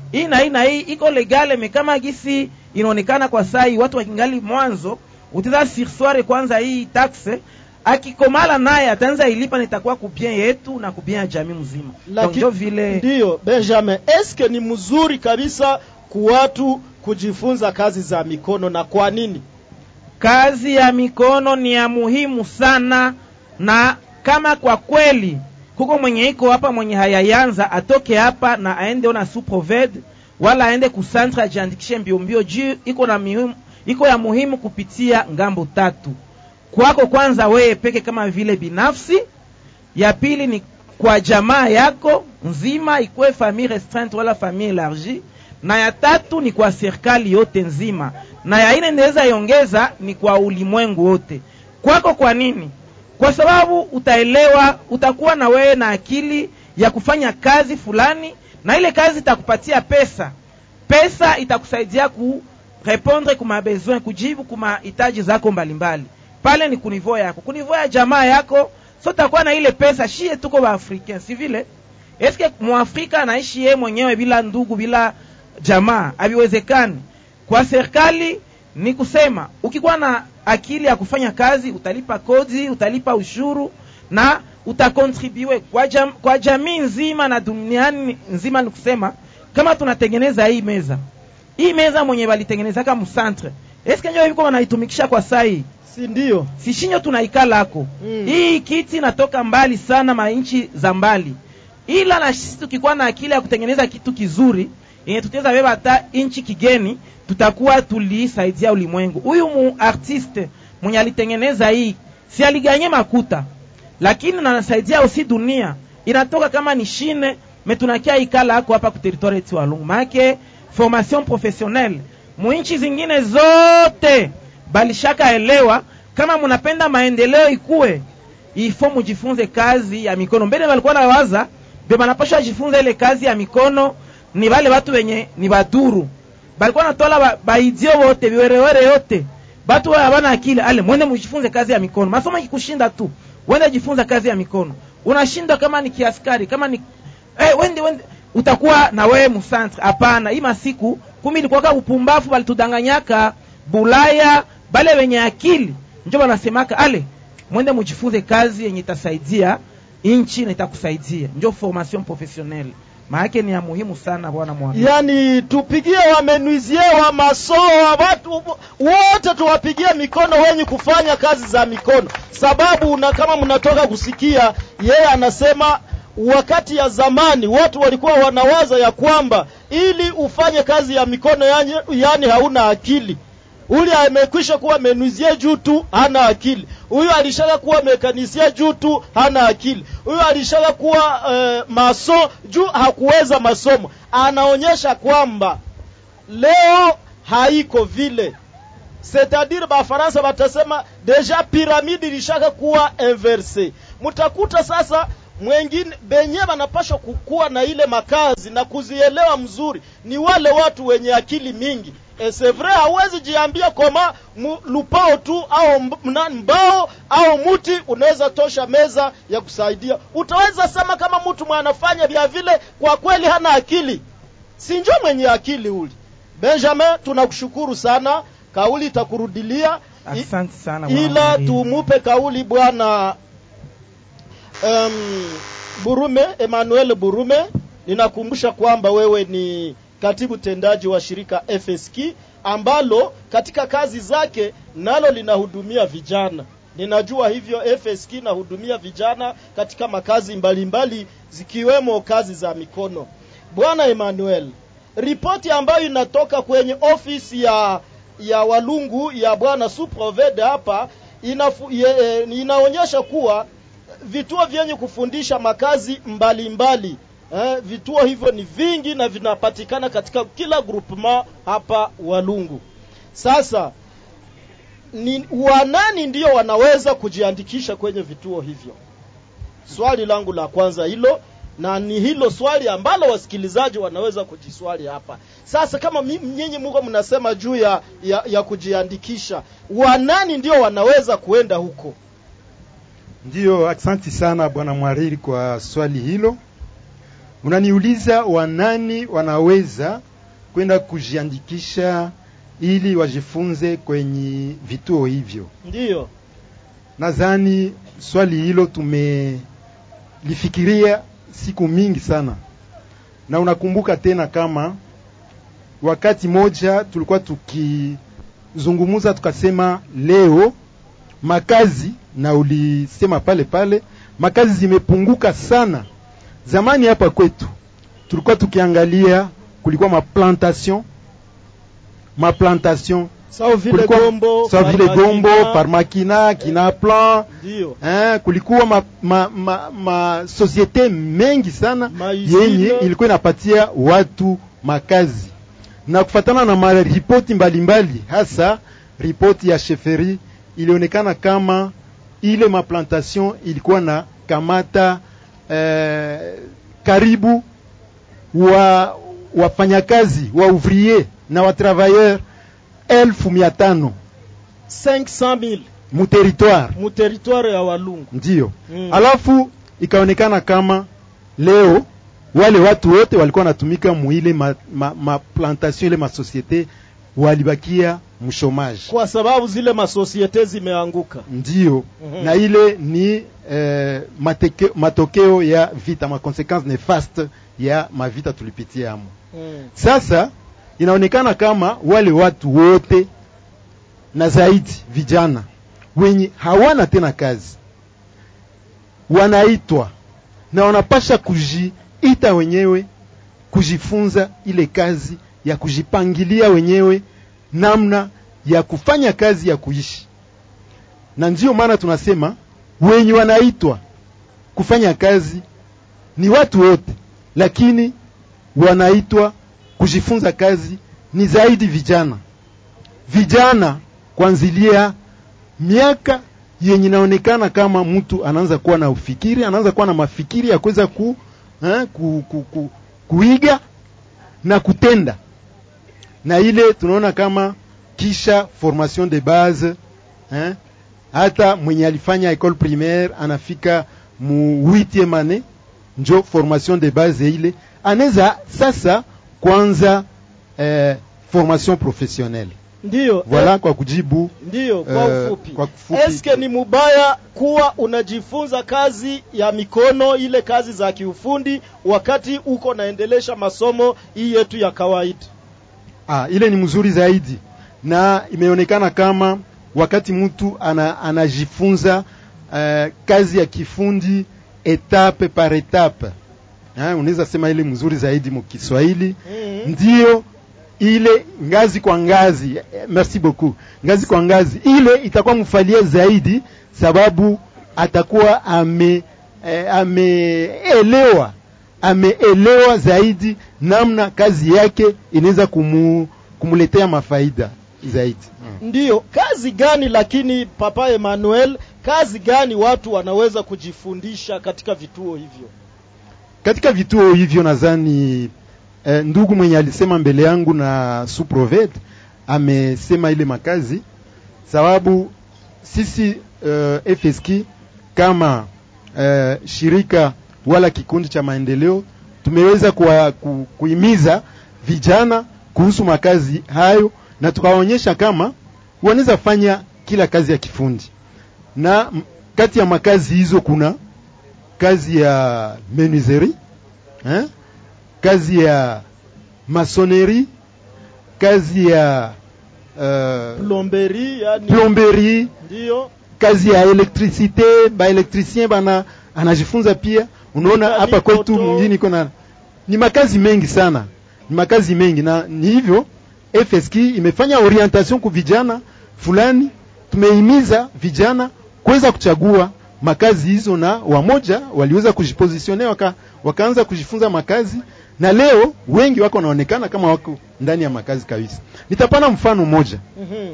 hii na hii na hii iko legale me kama gisi inaonekana kwa sai watu wakingali mwanzo uteza sirsware kwanza hii taxe akikomala naye ataanza ilipa nitakuwa kubien yetu na kubien ya jamii mzima Donc njo vile ndiyo benjamin eske ni mzuri kabisa kuwatu kujifunza kazi za mikono na kwa nini kazi ya mikono ni ya muhimu sana na kama kwa kweli kuko mwenye iko hapa mwenye hayayanza atoke hapa na aende ona suproved wala aende kusantre ajiandikishe mbiombio juu iko na muhimu, iko ya muhimu kupitia ngambo tatu kwako kwanza wewe peke kama vile binafsi ya pili ni kwa jamaa yako nzima ikuwe famille restreinte wala famille élargie na ya tatu ni kwa serikali yote nzima na ya ine inaweza iongeza ni kwa ulimwengu wote kwako kwa nini kwa sababu utaelewa utakuwa na wewe na akili ya kufanya kazi fulani na ile kazi itakupatia pesa pesa itakusaidia ku répondre kuma besoin kujibu kuma hitaji zako mbalimbali pale ni kunivou yako kunivou ya jamaa yako so utakuwa na ile pesa shie tuko baafricain si vile eske mwafrika anaishi yeye mwenyewe bila ndugu bila jamaa haviwezekani kwa serikali ni kusema ukikuwa na akili ya kufanya kazi utalipa kodi utalipa ushuru na utakontribue kwa, jam, kwa jamii nzima na duniani nzima ni kusema kama tunatengeneza hii meza hii meza mwenye walitengenezaka msantre eske njo viko wanaitumikisha kwa sai si ndio si shinyo tunaikalako mm. hii kiti natoka mbali sana mainchi za mbali ila na sisi tukikuwa na akili ya kutengeneza kitu kizuri yenye tutaweza beba hata inchi kigeni tutakuwa tulisaidia ulimwengu huyu mu artiste mwenye alitengeneza hii si aliganye makuta lakini nanasaidia usi dunia inatoka kama ni shine metunakia ikala ako hapa ku territoire yetu walungu maake formation professionnelle muinchi zingine zote balishaka elewa kama munapenda maendeleo ikuwe ifo mujifunze kazi ya mikono mbele balikuwa nawaza be banapasha jifunza ile kazi ya mikono ni wale watu wenye ni baduru balikuwa natola ba, baidio wote viwerewere yote batu wao habana akili ale mwende mujifunze kazi ya mikono masomo ikikushinda tu wende jifunza kazi ya mikono unashindwa kama ni kiaskari kama ni eh, wende wende utakuwa na wewe musantre hapana hii masiku kumi ilikuwaka upumbafu balitudanganyaka bulaya bale wenye akili njo banasemaka ale mwende mujifunze kazi yenye itasaidia inchi na itakusaidia njo formation professionnelle maake ni ya muhimu sana bwana mwami yani tupigie wamenuizie wa masoa watu wote tuwapigie mikono wenye kufanya kazi za mikono sababu na kama mnatoka kusikia yeye anasema wakati ya zamani watu walikuwa wanawaza ya kwamba ili ufanye kazi ya mikono yani, yani hauna akili ule amekwisha kuwa menuizie juu tu hana akili huyu alishaka kuwa mekanisia juu tu hana akili huyu alishaka kuwa uh, maso juu hakuweza masomo anaonyesha kwamba leo haiko vile c'est-à-dire bafaransa batasema deja piramide ilishaka kuwa inverse mtakuta sasa mwengine benye banapashwa kukuwa na ile makazi na kuzielewa mzuri ni wale watu wenye akili mingi e c'est vrai hawezi jiambia koma lupao tu au mbao au muti unaweza tosha meza ya kusaidia utaweza sema kama mtu mwanafanya vya vile kwa kweli hana akili sinjo mwenye akili uli benjamin tunakushukuru sana kauli itakurudilia asante sana ila tumupe kauli bwana um, burume emmanuel burume ninakumbusha kwamba wewe ni katibu tendaji wa shirika FSK ambalo katika kazi zake nalo linahudumia vijana. Ninajua hivyo FSK inahudumia vijana katika makazi mbalimbali mbali, zikiwemo kazi za mikono. Bwana Emmanuel, ripoti ambayo inatoka kwenye ofisi ya ya Walungu ya bwana Suprovede hapa inafu, ye, inaonyesha kuwa vituo vyenye kufundisha makazi mbalimbali mbali, Eh, vituo hivyo ni vingi na vinapatikana katika kila groupement hapa Walungu. Sasa ni wanani ndio wanaweza kujiandikisha kwenye vituo hivyo? Swali langu la kwanza hilo, na ni hilo swali ambalo wasikilizaji wanaweza kujiswali hapa. Sasa kama nyinyi muko mnasema juu ya, ya, ya kujiandikisha, wanani ndio wanaweza kuenda huko? Ndiyo, asante sana bwana mwariri kwa swali hilo Unaniuliza wanani wanaweza kwenda kujiandikisha ili wajifunze kwenye vituo hivyo? Ndiyo. Nadhani swali hilo tumelifikiria siku mingi sana, na unakumbuka tena kama wakati moja tulikuwa tukizungumuza tukasema leo makazi, na ulisema pale pale makazi zimepunguka sana. Zamani hapa kwetu tulikuwa tukiangalia, kulikuwa maplantation maplantation sawa vile Gombo, sawa vile Gombo, Parmakina. Parmakina, Kinaplan Ndiyo. eh, kulikuwa ma, ma, ma, ma societe mengi sana Maizile. yenye ilikuwa inapatia watu makazi na kufatana na maripoti mbalimbali, hasa ripoti ya sheferi ilionekana kama ile maplantation ilikuwa na kamata eh, karibu wa wafanyakazi wa ouvrier na wa travailleur elfu mia tano 500,000 mu territoire mu territoire ya Walungu. ndiyo Mm. alafu ikaonekana kama leo wale watu wote walikuwa wanatumika muile ma, ma, ma plantation ile masosiete walibakia mshomaji Kwa sababu zile masosiete zimeanguka. ndiyo Mhm. na ile ni eh, mateke, matokeo ya vita ma consequence nefaste ya mavita tulipitia amo Mm. sasa inaonekana kama wale watu wote na zaidi vijana wenye hawana tena kazi wanaitwa na wanapasha kujiita wenyewe kujifunza ile kazi ya kujipangilia wenyewe namna ya kufanya kazi ya kuishi na ndiyo maana tunasema wenye wanaitwa kufanya kazi ni watu wote lakini wanaitwa kujifunza kazi ni zaidi vijana vijana kuanzilia miaka yenye inaonekana kama mtu anaanza kuwa na ufikiri anaanza kuwa na mafikiri ya kuweza ku, eh, ku, ku, ku, kuiga na kutenda na ile tunaona kama kisha formation de base eh, hata mwenye alifanya école primaire anafika mu 8e année njo formation de base ile anaweza sasa kwanza eh, formation professionnelle Ndiyo. voilà kwa kujibu Ndiyo, kwa eh, ufupi. kwa kufupi Eske ni mubaya kuwa unajifunza kazi ya mikono, ile kazi za kiufundi, wakati uko naendelesha masomo hii yetu ya kawaida? Ah, ile ni mzuri zaidi na imeonekana kama wakati mtu ana, anajifunza uh, kazi ya kifundi etape par etape eh, unaweza sema ile mzuri zaidi mu Kiswahili Mhm. ndio ile ngazi kwa ngazi eh, merci beaucoup ngazi kwa ngazi ile itakuwa mfalia zaidi sababu atakuwa ame eh, ameelewa ameelewa zaidi namna kazi yake inaweza kumu, kumuletea mafaida zaidi Ndiyo, kazi gani lakini Papa Emmanuel, kazi gani watu wanaweza kujifundisha katika vituo hivyo? katika vituo hivyo nadhani eh, ndugu mwenye alisema mbele yangu na suproved amesema ile makazi sababu sisi uh, FSK kama uh, shirika wala kikundi cha maendeleo tumeweza kuwa, ku, kuhimiza vijana kuhusu makazi hayo na tukawaonyesha kama wanaweza fanya kila kazi ya kifundi na m- kati ya makazi hizo kuna kazi ya menuiserie eh? kazi ya masonerie kazi ya uh, Plomberi, yani plomberie ndiyo kazi ya elektricite baelektricien bana anajifunza pia unaona Mechanic hapa kwetu auto. mwingine iko na ni makazi mengi sana ni makazi mengi na ni hivyo FSK imefanya orientation ku vijana fulani tumehimiza vijana kuweza kuchagua makazi hizo na wamoja waliweza kujipositione waka, wakaanza kujifunza makazi na leo wengi wako wanaonekana kama wako ndani ya makazi kabisa nitapana mfano mmoja Mhm.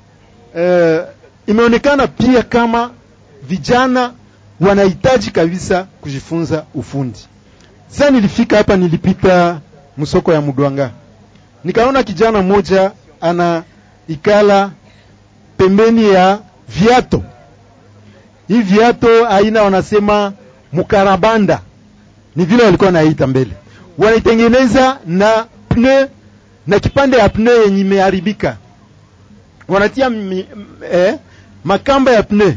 eh, imeonekana pia kama vijana wanahitaji kabisa kujifunza ufundi. Sasa nilifika hapa, nilipita msoko ya Mudwanga, nikaona kijana mmoja ana ikala pembeni ya viato. Hii viato aina wanasema mukarabanda, ni vile walikuwa naita mbele. wanaitengeneza na pneu na kipande ya pneu yenye imeharibika wanatia mi, m- eh, makamba ya pneu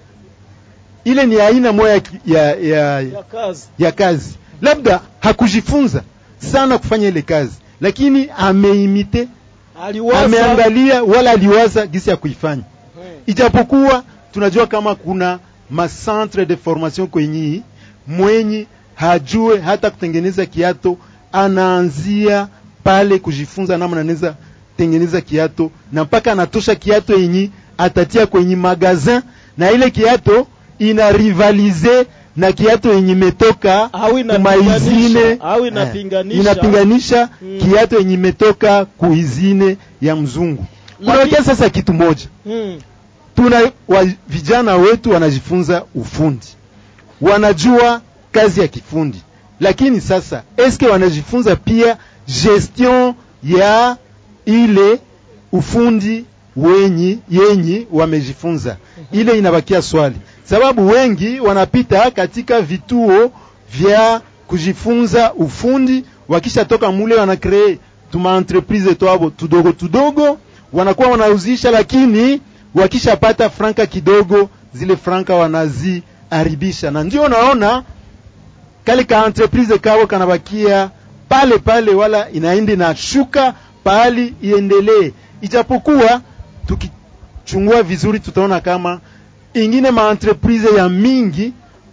ile ni aina moja ya, ki- ya, ya, ya kazi ya kazi labda hakujifunza sana kufanya ile kazi lakini ameimite aliwaza ameangalia wala aliwaza gisi ya kuifanya ijapokuwa tunajua kama kuna macentre de formation kwenye mwenye hajue hata kutengeneza kiato anaanzia pale kujifunza namna anaweza tengeneza kiato na mpaka anatosha kiato yenye atatia kwenye magazin na ile kiato ina rivalize na kiato yenye imetoka au kumaizine au inapinganisha inapinganisha Mm. kiato yenye imetoka kuizine ya mzungu Lakini- kunaokia sasa kitu moja mm. tuna wa, vijana wetu wanajifunza ufundi wanajua kazi ya kifundi lakini sasa eske wanajifunza pia gestion ya ile ufundi wenyi yenyi wamejifunza ile inabakia swali sababu wengi wanapita katika vituo vya kujifunza ufundi wakishatoka mule wanakree tuma entreprise twabo tudogo tudogo wanakuwa wanauzisha lakini wakishapata franka kidogo zile franka wanaziharibisha na ndio unaona kale ka entreprise kao kanabakia pale pale wala inaende na shuka pahali iendelee ijapokuwa tukichungua vizuri tutaona kama ingine maentreprise ya mingi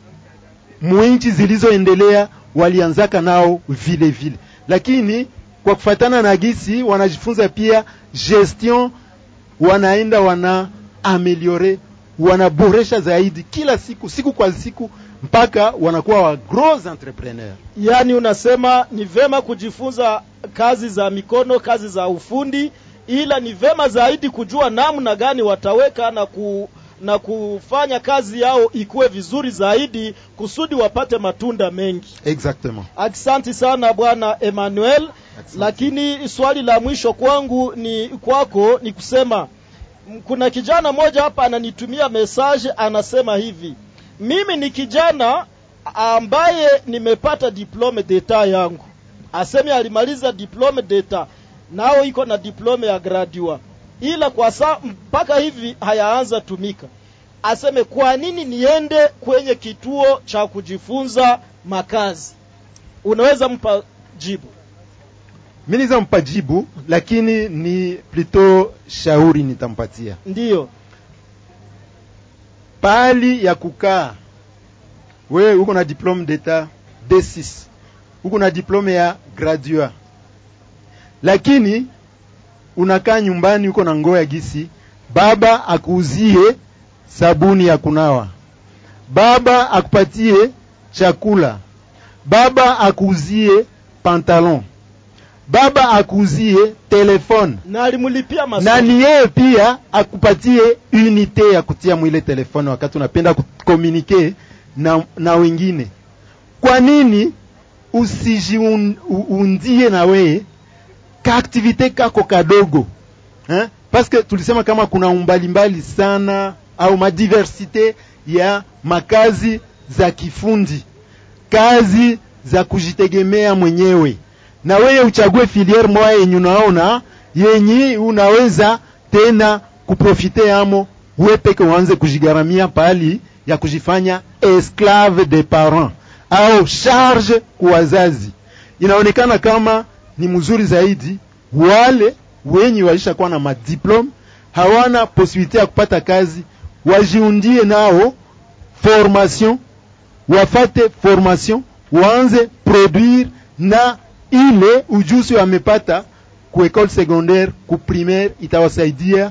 mwinchi zilizoendelea walianzaka nao vile vile lakini kwa kufatana na gisi wanajifunza pia gestion wanaenda wana ameliore wanaboresha zaidi kila siku siku kwa siku mpaka wanakuwa wa gros entrepreneur yaani unasema ni vema kujifunza kazi za mikono kazi za ufundi ila ni vema zaidi kujua namna gani wataweka na ku na kufanya kazi yao ikuwe vizuri zaidi kusudi wapate matunda mengi exactement Asante sana bwana Emmanuel. Lakini swali la mwisho kwangu ni kwako ni kusema m- kuna kijana mmoja hapa ananitumia message anasema hivi, mimi ni kijana ambaye nimepata diplome d'etat yangu, aseme alimaliza diplome d'etat nao iko na diplome ya gradua, ila kwa saa mpaka hivi hayaanza tumika. Aseme kwa nini niende kwenye kituo cha kujifunza makazi? unaweza mpa jibu mi niza mpa jibu lakini ni plutôt shauri nitampatia ndiyo pahali ya kukaa wewe uko na diplome d'etat D6 uko na diplome ya gradua lakini unakaa nyumbani uko na ngoo ya gisi baba akuuzie sabuni ya kunawa baba akupatie chakula baba akuuzie pantalon baba akuuzie telefone na alimlipia na masomo ni yeye pia akupatie unité ya kutia mwile telefone wakati unapenda kukomunike na, na wengine kwa nini usijiundie na weye kaaktivite kako kadogo eh? paske tulisema kama kuna umbalimbali sana au madiversite ya makazi za kifundi kazi za kujitegemea mwenyewe na wewe uchague filiere moya yenye unaona yenye unaweza tena kuprofite amo we peke uanze kujigharamia pahali ya kujifanya esclave de parents au charge kwa wazazi inaonekana kama ni mzuri zaidi wale wenye walishakuwa na madiplome hawana posibilite ya kupata kazi wajiundie nao formation wafate formation waanze produire na ile ujuzi wamepata ku école secondaire ku primaire itawasaidia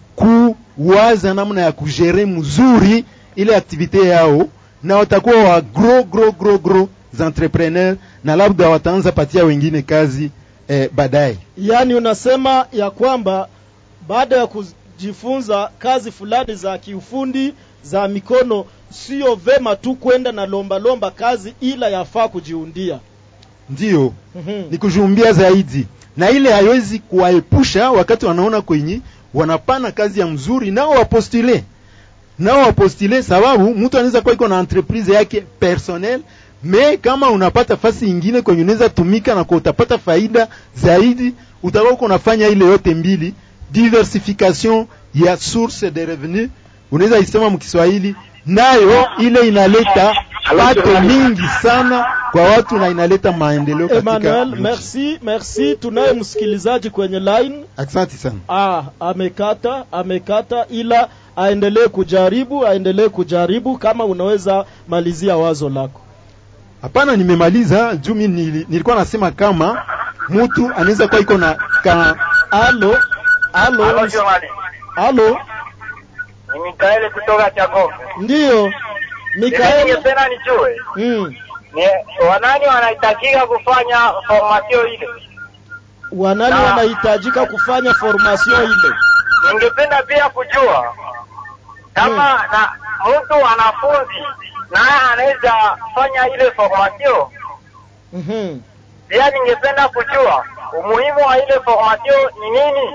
kuwaza namna ya kugere mzuri ile aktivite yao na watakuwa wa gros gros gros gros entrepreneur na labda wataanza patia wengine kazi eh, baadaye yaani unasema ya kwamba baada ya kujifunza kazi fulani za kiufundi za mikono sio vema tu kwenda na lomba lomba kazi ila yafaa kujiundia ndiyo Mhm. ni kujumbia zaidi na ile haiwezi kuwaepusha wakati wanaona kwenye wanapana kazi ya mzuri nao wapostule nao wapostule sababu mtu anaweza kuwa iko na entreprise yake personnel me kama unapata fasi ingine kwenye unaweza tumika na kwa utapata faida zaidi utakuwa uko unafanya ile yote mbili diversification ya source de revenu unaweza isema mkiswahili nayo ile inaleta pato mingi sana kwa watu na inaleta maendeleo katika Emmanuel, nchi. merci, merci. Tunaye msikilizaji kwenye line. Asante sana. Ah, amekata, amekata ila aendelee kujaribu, aendelee kujaribu kama unaweza malizia wazo lako. Hapana, nimemaliza juu mimi nili- nilikuwa nasema kama mtu anaweza kuwa iko na ka alo alo Halo, Jomani. alo Ni Mikaeli kutoka Chagombe. ndiyo Mikael Ningependa nijue mm. ni wanani wanahitajika kufanya formasio ile. wanani Na- wanahitajika kufanya formation ile Ningependa pia kujua kama na mtu wanafunzi naye anaweza fanya ile formasio. mm-hmm. Pia ningependa kujua umuhimu wa ile formasio ni nini.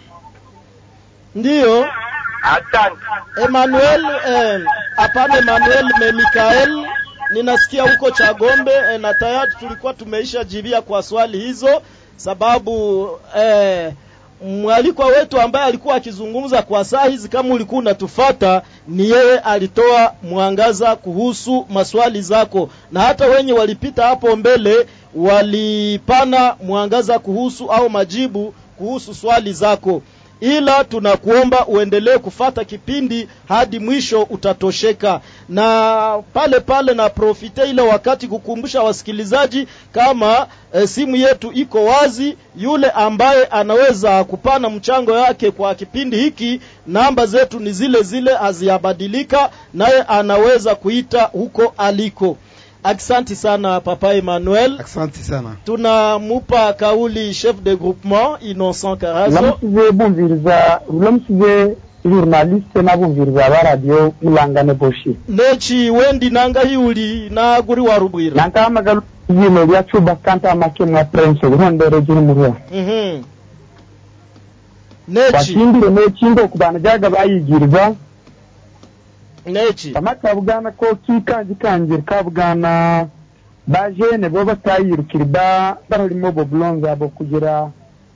ndiyo Asante. Emmanuel eh, hapana Emmanuel me Mikael ninasikia huko Chagombe eh, na tayari tulikuwa tumeisha jibia kwa swali hizo sababu eh, mwalikwa wetu ambaye alikuwa akizungumza kwa saa hizi kama ulikuwa unatufata ni yeye alitoa mwangaza kuhusu maswali zako na hata wenye walipita hapo mbele walipana mwangaza kuhusu au majibu kuhusu swali zako ila tunakuomba uendelee kufata kipindi hadi mwisho utatosheka na pale pale na profite ile wakati kukumbusha wasikilizaji kama e, simu yetu iko wazi yule ambaye anaweza kupana mchango yake kwa kipindi hiki namba zetu ni zile zile haziyabadilika naye anaweza kuita huko aliko aksanti sana papa Emmanuel asante sana tunamupa kauli chef de groupement Innocent Karazo ulamusize bumviriza ulamusize journaliste n'abumviriza ba radio mulangane boshi nechi wendi nanga hiuli na guri warubwira nankahamagara yino lya cuba kanta make mwa prince ruhondere jiri murwa mhm nechi wasindire nechindo ku bantu jaga bayigirwa nechi amakabugana ko kikanji kanjira kabugana bajene bo batayirukira ba bararimo bo blonze abo kugira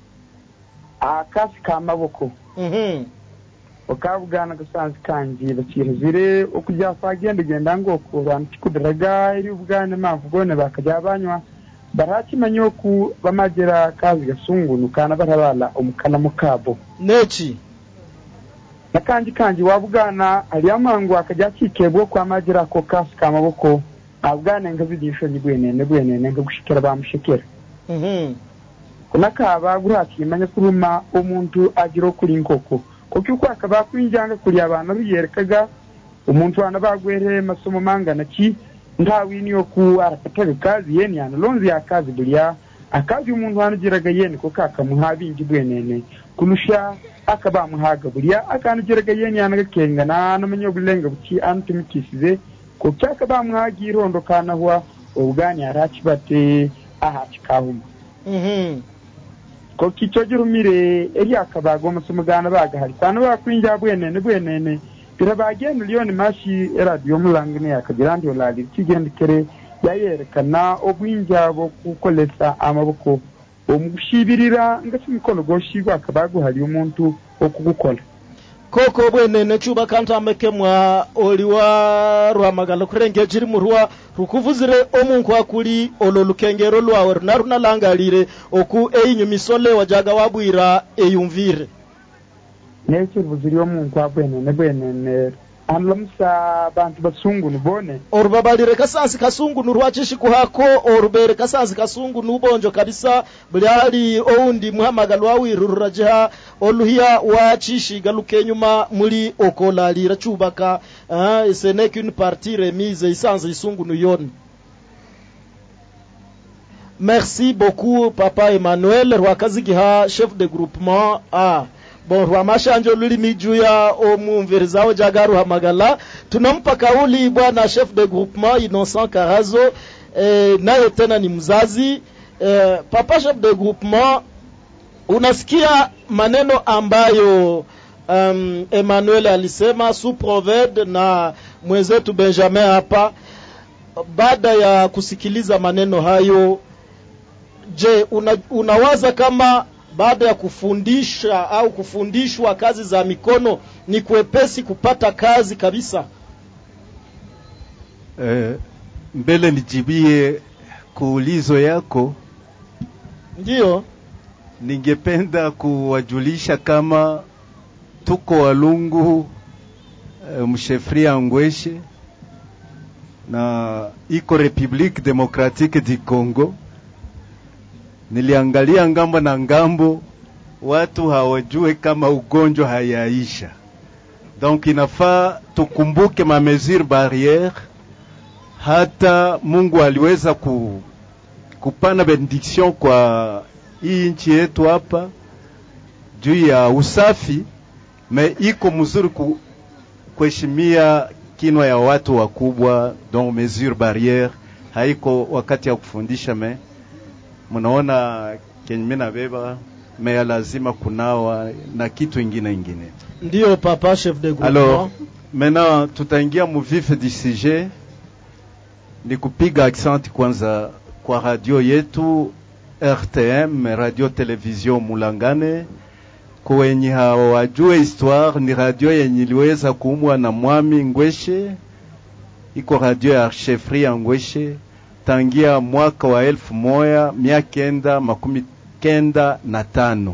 akasi k'amaboko mhm ukabugana gasanze kanji bakiruzire okujya kwagenda genda ngo kurana kikudaraga iri ubwane mpamvu gone bakajya banywa barakimanya oku bamagira kazi gasungunu kana barabala omukana mukabo nechi nakanji kanji wabugana ali amangu akajya kikebwa kwamagira ako kasi kamaboko abugane nga zigisho ni bwenene bwenene nga gushikira bamushikira mhm kunakaba gurakimanya kuruma omuntu agira okuri nkoko kuko uko akaba kwinjanga kuri abantu biyerekaga omuntu wana bagwere masomo mangana ki ntawini yoku arakataga kazi yeni analonzi ya kazi bulya akazi umuntu wanugiraga yeni kuko akamuha bingi bwenene kurusha akaba amuhaga bulya akanugiraga yeni yanagakengana anamanya obulenga buki anutumikisize kuko akaba amuhaga irondo kanahwa obugani arakibate aha kikahuma mhm ko kico girumire eri akabaga omusomo gana bagahari kwana bakwinja bwenene bwenene birabagenda liyoni mashi eradiyo mulangine yakagira ndi olali kigendekere yayerekana obwinja bwokukolesa amaboko omugushibirira ngasi omukono gwoshibwa akaba guhali omuntu okugukola koko bwenene chuba kantameke mwa oli wa rwamagala kurenge jiri murwa rukuvuzire omunku akuli olo lukengero lwawe runa runalangalire oku einyumisole wajaga wabwira eyumvire nekyo rubuziri omuntu abwenene bwenene anlamusa abantu basungunu bone orubabalire kasansi kasungunu rwachishi kuhako orubere kasansi kasungunu ubonjo kabisa bulyali oundi muhamagalo wawiru rurajiha oluhiya wachishiga lukenyuma muli okolalira chubaka uh, ce n'est qu'une partie remise isanze isungunu yoni merci beaucoup papa emmanuel rwakazigiha chef de groupement a bon rwamashanje olulimi juu ya omumvirizawo jaga ruhamagala tunampa kauli bwana chef de groupement innocent karazo eh, naye tena ni mzazi eh, papa chef de groupement unasikia maneno ambayo um, emmanuel alisema su proved na mwenzetu benjamin hapa baada ya kusikiliza maneno hayo, je, una, unawaza kama baada ya kufundisha au kufundishwa kazi za mikono ni kwepesi kupata kazi kabisa? Eh, mbele nijibie kuulizo yako, Ndiyo, ningependa kuwajulisha kama tuko Walungu eh, mshefria Ngweshe na iko Republique Democratique du Congo. Niliangalia ngambo na ngambo, watu hawajue kama ugonjwa hayaisha, donc inafaa tukumbuke ma mesure barriere. Hata Mungu aliweza ku, kupana benediction kwa hii nchi yetu hapa juu ya usafi, me iko mzuri ku, kuheshimia kinwa ya watu wakubwa, donc mesure barriere haiko wakati ya kufundisha me mnaona kenye mimi nabeba me ya lazima kunawa na kitu ingine ingine. ndiyo papa chef de Alors, groupement. maintenant tutaingia mu vif du sujet, ni kupiga accent kwanza kwa radio yetu RTM, radio television Mulangane. Kwa wenye hawajue histoire, ni radio yenye iliweza kuumwa na mwami Ngweshe, iko radio ya chefri ya Ngweshe tangia mwaka wa elfu moja mia kenda makumi kenda na tano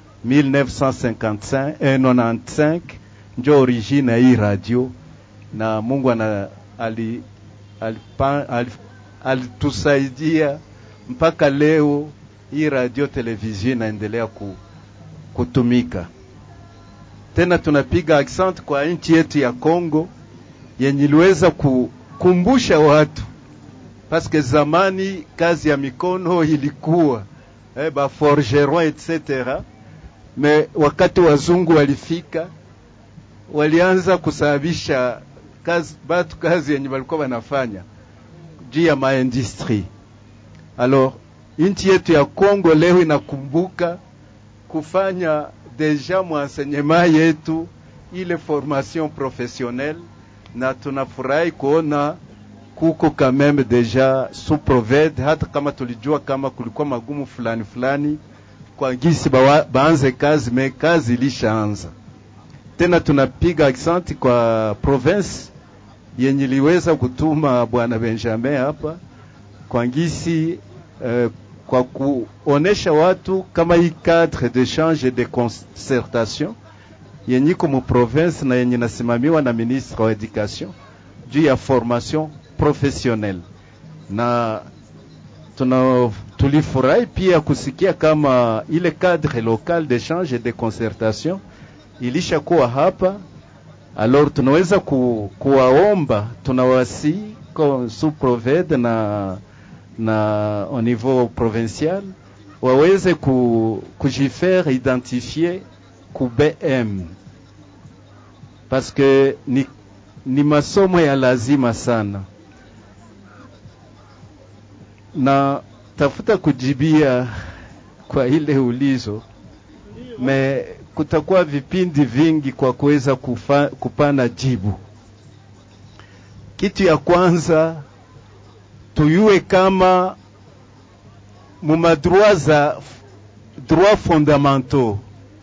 1955 eh, 95 njo origine ya hii radio, na Mungu ana ali alipa- ali- alitusaidia mpaka leo hii radio television inaendelea ku, kutumika. Tena tunapiga accent kwa nchi yetu ya Kongo yenye iliweza kukumbusha watu paske zamani kazi ya mikono ilikuwa eh, ba forgeron etc. Me wakati wazungu walifika, walianza kusababisha kazi, batu kazi yenye walikuwa wanafanya juu ya maindustrie. Alors nchi yetu ya Kongo leo inakumbuka kufanya deja mwenseignement yetu ile formation professionnelle, na tunafurahi kuona kuko quand même deja sous proved, hata kama tulijua kama kulikuwa magumu fulani fulani kwa gisi bawa, baanze kazi me kazi ilishaanza tena. Tunapiga accent kwa province yenye liweza kutuma bwana Benjamin hapa kwa ngisi eh, kwa kuonesha watu kama hii cadre d'échange de concertation yenye iko mu province na yenye nasimamiwa na ministre wa education juu ya formation professionnelle na tuna tulifurahi pia kusikia kama ile cadre local d'échange et de concertation ilishakuwa hapa. Alors tunaweza ku, kuwaomba tunawasi sous proved na na au niveau provincial waweze ku, kujifaire identifier ku BM parce que ni, ni masomo ya lazima sana na tafuta kujibia kwa ile ulizo me kutakuwa vipindi vingi kwa kuweza kufa- kupana jibu. Kitu ya kwanza tuyue kama mumadroit za droit fondamentaux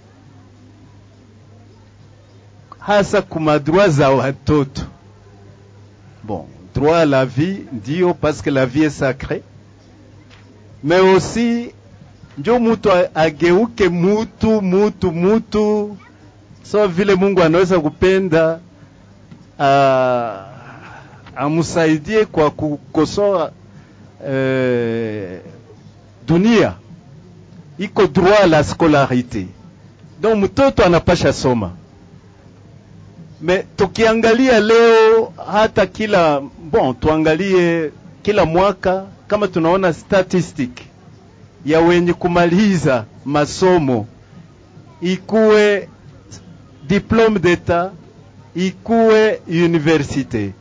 hasa kumadroit za watoto bon droit à la vie ndio parce que la vie est sacrée mais aussi njo mutu a- ageuke mutu mutu mutu so vile Mungu anaweza kupenda a- amsaidie kwa kukosoa eh, dunia iko droit à la scolarité donc mtoto anapasha soma me tukiangalia leo hata kila bon tuangalie kila mwaka kama tunaona statistic ya wenye kumaliza masomo ikuwe diplome d'etat ikuwe universite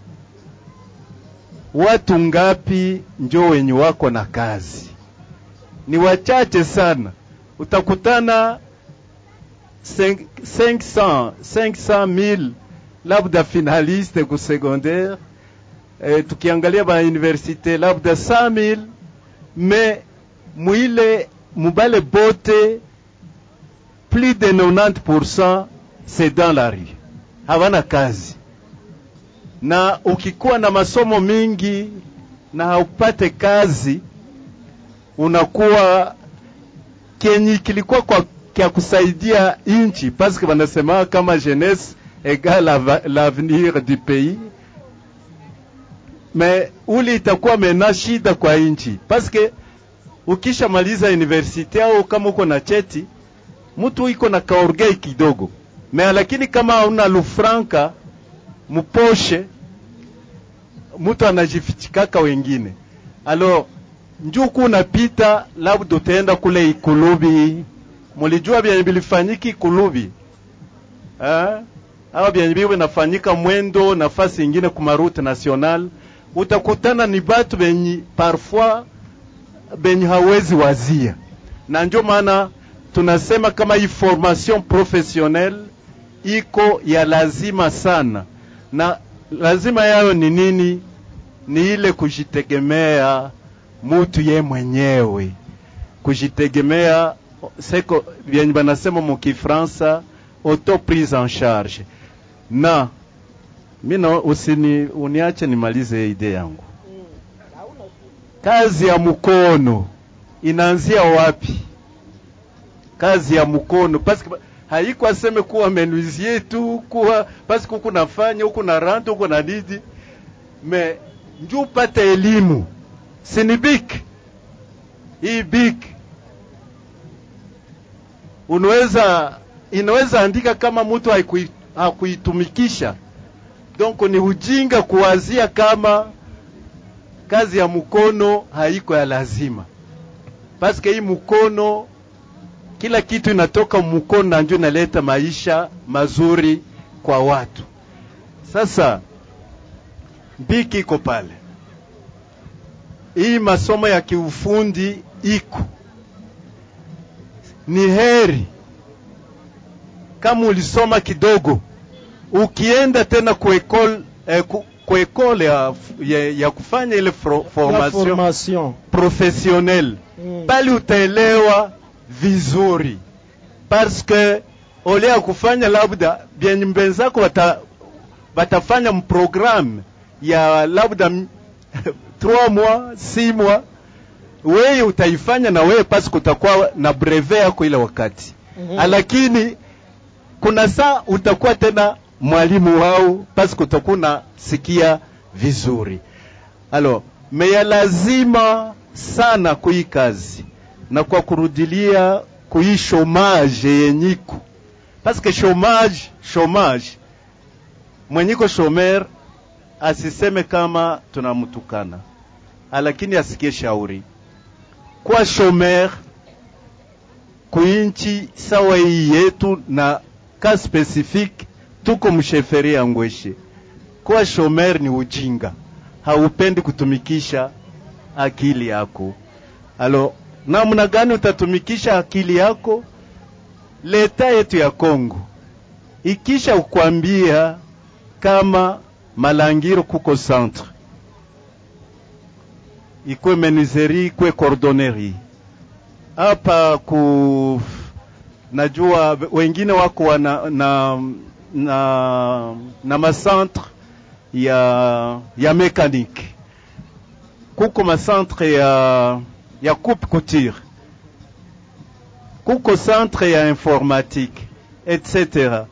watu ngapi njo wenye wako na kazi ni wachache sana utakutana 500 500 000 labda finaliste ku secondaire eh, tukiangalia ba universite labda 100000 me mwile mubale bote plus de 90% c'est dans la rue, hawana kazi. Na ukikuwa na masomo mingi na haupate kazi, unakuwa kenye kilikuwa kwa kya kusaidia inchi, paske wanasema kama jeunesse égale ava- l'avenir du pays me uli itakuwa mena shida kwa inchi, paske ukishamaliza universite au kama uko na cheti mtu iko na kaorgei kidogo me, lakini kama hauna lufranka muposhe, mtu anajifichikaka wengine. Alors njuku unapita, labda utaenda kule Ikulubi. Mulijua vyenye vilifanyika Ikulubi eh? au vyenye vile nafanyika mwendo nafasi ingine kuma route national, utakutana ni batu benyi parfois benye hawezi wazia, na ndio maana tunasema kama hii formation professionnelle iko ya lazima sana, na lazima yayo ni nini? Ni ile kujitegemea mutu ye mwenyewe, kujitegemea seko vyenye banasema mu Kifransa auto prise en charge. Na mimi usini uniache nimalize idea yangu. Kazi ya mkono inaanzia wapi? Kazi ya mkono paske haiko aseme kuwa menuisier tu kuwa paske huku nafanya huku na rante huku na nini me nju upate elimu sini bik hii bik unaweza inaweza andika kama mtu haikui- hakuitumikisha donc ni ujinga kuwazia kama kazi ya mkono haiko ya lazima paske hii mkono kila kitu inatoka mkono na ndio inaleta maisha mazuri kwa watu sasa biki iko pale hii masomo ya kiufundi iko ni heri kama ulisoma kidogo ukienda tena kuekole eh, ku, kuekole ya, ya, ya kufanya ile fro, formation, formation. professionnelle Mm. bali utaelewa vizuri parce que ole ya kufanya labda vyenye mbenzako wata, watafanya mprogramme ya labda m- 3 mois 6 mois wewe utaifanya na wewe parce que utakuwa na brevet yako ile wakati Mhm. lakini kuna saa utakuwa tena mwalimu wao parce que utakuwa unasikia vizuri alors meya lazima sana kui kazi na kwa kurudilia kui chomage yenyiko parce que chomage chomage mwenyiko shomer asiseme kama tunamtukana lakini asikie shauri kwa shomer kuinchi sawa hii yetu na ka specifique tuko msheferi ya ngweshe kuwa shomer ni ujinga haupendi kutumikisha akili yako alo namna gani utatumikisha akili yako leta yetu ya Kongo ikisha ukwambia kama Malangiro kuko centre ikwe menuiserie ikwe cordonnerie hapa ku najua wengine wako wana, na, na, na macentre ya, ya mécanique kuko macentre ya, ya coupe couture kuko centre ya informatique etc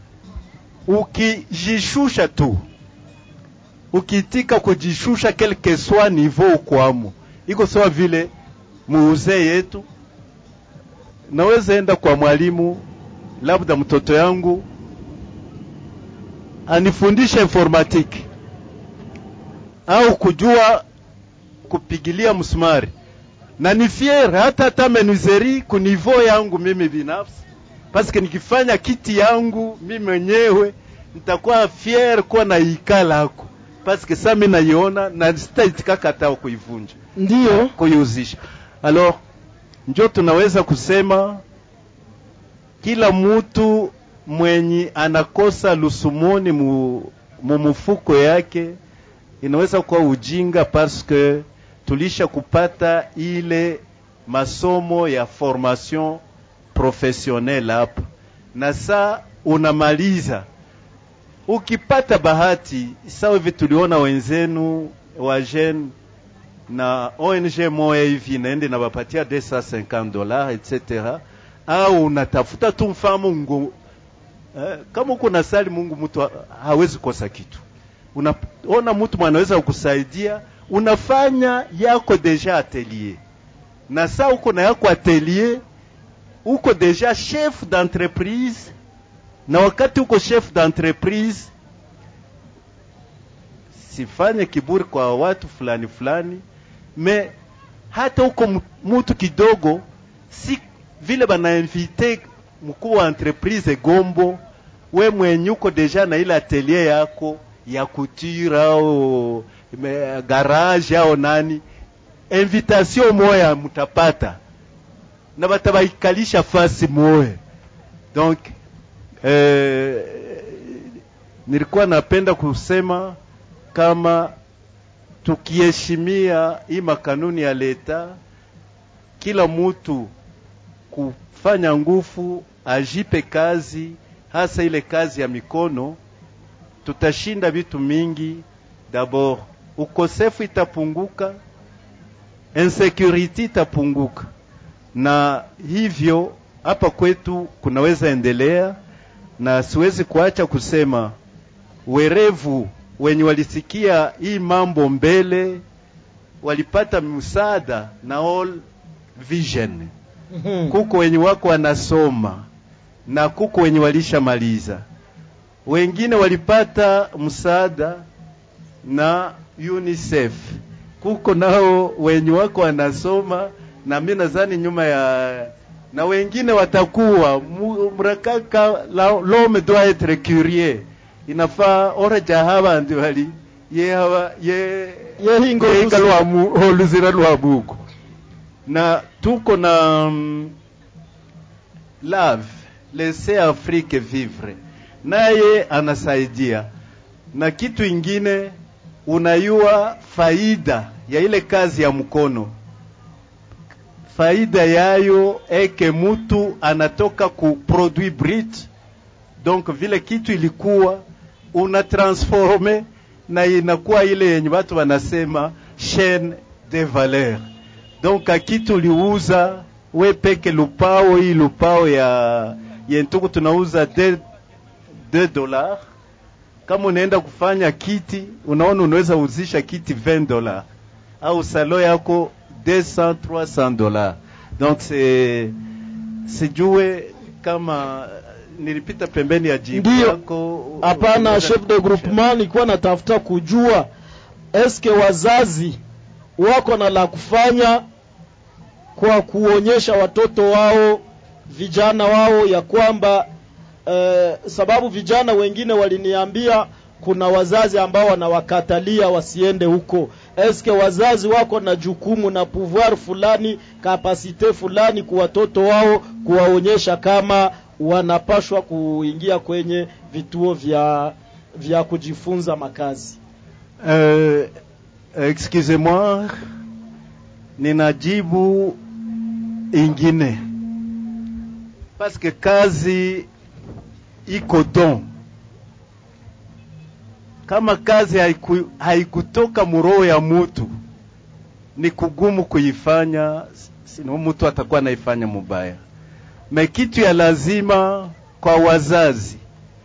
ukijishusha tu ukitika kujishusha quelque soit niveau ukwamo iko sawa vile muuzee yetu naweza enda kwa mwalimu labda mtoto yangu anifundishe informatique au kujua kupigilia msumari na ni fier hata hata menuiserie ku niveau yangu mimi binafsi paske nikifanya kiti yangu mimi mwenyewe nitakuwa fier kuwa na ikala hako paske sa mimi naiona na sitaitikaka hata kuivunja ndio kuiuzisha alors njo tunaweza kusema kila mtu mwenye anakosa lusumoni mu, mu mufuko yake inaweza kuwa ujinga parce que tulisha kupata ile masomo ya formation professionnelle hapa, na saa unamaliza ukipata bahati sawa hivi tuliona wenzenu wa jeune na ONG moya hivi naende nabapatia 250 dollars etc, au unatafuta tu mfamo ngo eh, kama uko na sali Mungu, mtu ha- hawezi kosa kitu. Unaona mtu mwanaweza kukusaidia, unafanya yako deja atelier, na saa uko na yako atelier, uko deja chef d'entreprise, na wakati uko chef d'entreprise sifanye kiburi kwa watu fulani fulani, me hata uko mu- mutu kidogo, si vile banainvite mkuu wa entreprise Gombo, we mwenye uko deja na ile atelier yako ya couture au me- garage au nani, invitation moya mutapata na batabaikalisha fasi moya. Donc eh, nilikuwa napenda kusema kama tukiheshimia hii makanuni ya leta, kila mtu kufanya nguvu ajipe kazi, hasa ile kazi ya mikono, tutashinda vitu mingi. D'abord ukosefu itapunguka, insecurity itapunguka, na hivyo hapa kwetu kunaweza endelea, na siwezi kuacha kusema werevu wenye walisikia hii mambo mbele walipata msaada na All Vision. Kuko wenye wako wanasoma na kuko wenye walishamaliza, wengine walipata msaada na UNICEF. Kuko nao wenye wako wanasoma na mimi nadhani nyuma ya na wengine watakuwa mu- mrakaka la- l'homme doit être curieux inafaa oreja haba ndi bali ye haba ye Yehingo yehinga lusi- lwa mu oluzira lwa bugo na tuko na mm, love laissez Afrique vivre naye anasaidia na kitu ingine unayua faida ya ile kazi ya mkono faida yayo eke mutu anatoka ku produit brut donc vile kitu ilikuwa una transforme na inakuwa ile yenye watu wanasema chaine de valeur donc akitu uliuza we peke lupao hii lupao ya yentuku tunauza 2 dollars kama unaenda kufanya kiti unaona unaweza uzisha kiti 20 dollars au salo yako 200 300 dollars donc c'est sijue kama nilipita pembeni ya jibu Ndiyo. yako Hapana, unaweza chef de groupement, nilikuwa natafuta kujua eske wazazi wako na la kufanya kwa kuonyesha watoto wao vijana wao ya kwamba eh, sababu vijana wengine waliniambia kuna wazazi ambao wanawakatalia wasiende huko. Eske wazazi wako na jukumu na pouvoir fulani kapasite fulani kwa watoto wao kuwaonyesha kama wanapashwa kuingia kwenye vituo vya vya kujifunza makazi. Euh, excusez-moi, ninajibu ingine parce que kazi iko don. Kama kazi haiku, haikutoka muroho ya mutu, ni kugumu kuifanya, sino mtu atakuwa anaifanya mubaya. Me kitu ya lazima kwa wazazi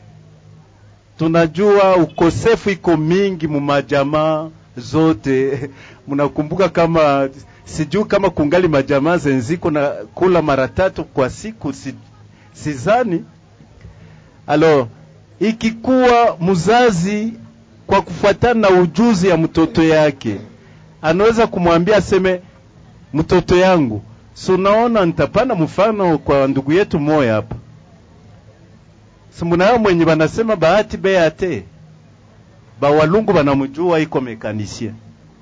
tunajua ukosefu iko mingi mu majamaa zote. Mnakumbuka kama sijui kama kungali majamaa zenziko na kula mara tatu kwa siku, si, sizani. Alors ikikuwa mzazi kwa kufuatana na ujuzi ya mtoto yake anaweza kumwambia aseme, mtoto yangu, si unaona, nitapana mfano kwa ndugu yetu moya hapa simunao mwenye banasema bahati beate bawalungu banamujua iko mekanisien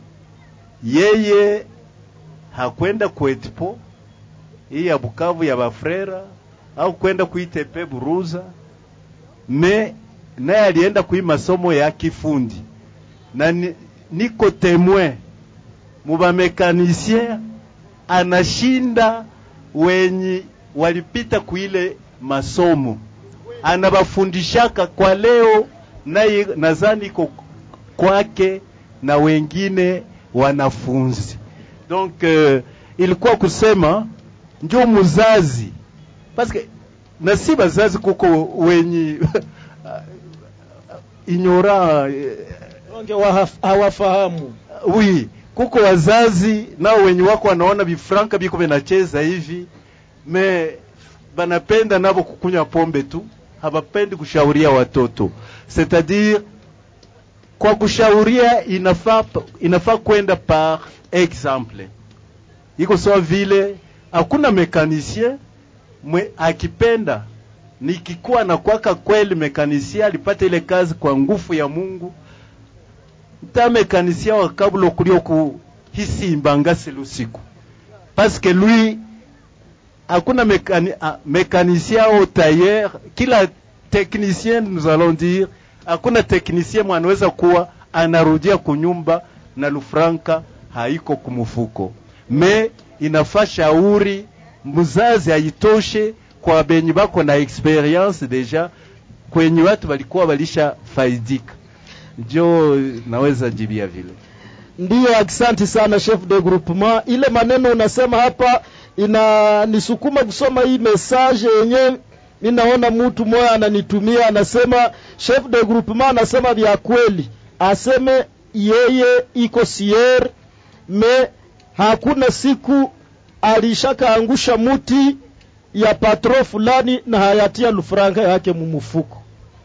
yeye hakwenda kuetpo hii ya Bukavu ya bafrera au kwenda kuitepe Buruza me naye alienda kui masomo ya kifundi na ni, niko temoin mubamekanisien anashinda wenye walipita kuile masomo anabafundishaka kwa leo, naye nadhani iko kwake na wengine wanafunzi. Donc euh, ilikuwa kusema njo muzazi paske na si bazazi kuko wenye ignora Onge wahaf- hawafahamu oui kuko wazazi nao wenye wako wanaona vifranka biko vinacheza hivi me banapenda navo kukunywa pombe tu hawapendi kushauria watoto c'est-à-dire kwa kushauria inafaa inafaa kwenda par exemple iko sawa vile hakuna mekanisien mwe akipenda nikikuwa na kwaka kweli mekanisien alipata ile kazi kwa nguvu ya Mungu ta mekanisien wa kabla kulio ku hisimbanga lusiku parce que lui hakuna mécani, ah, mécanicien au tailleur kila technicien nous allons dire hakuna technicien mwanaweza kuwa anarudia kunyumba na lufranka haiko kumufuko me inafaa shauri mzazi haitoshe kwa benye bako na experience deja kwenye watu walikuwa walisha faidika njo naweza jibia vile Ndiyo, asante sana chef de groupement. Ile maneno unasema hapa inanisukuma kusoma hii message yenye mi naona mtu mmoja ananitumia, anasema chef de groupement anasema vya kweli, aseme yeye iko sier me hakuna siku alishakaangusha muti ya patro fulani na hayatia lufranga yake mumufuko.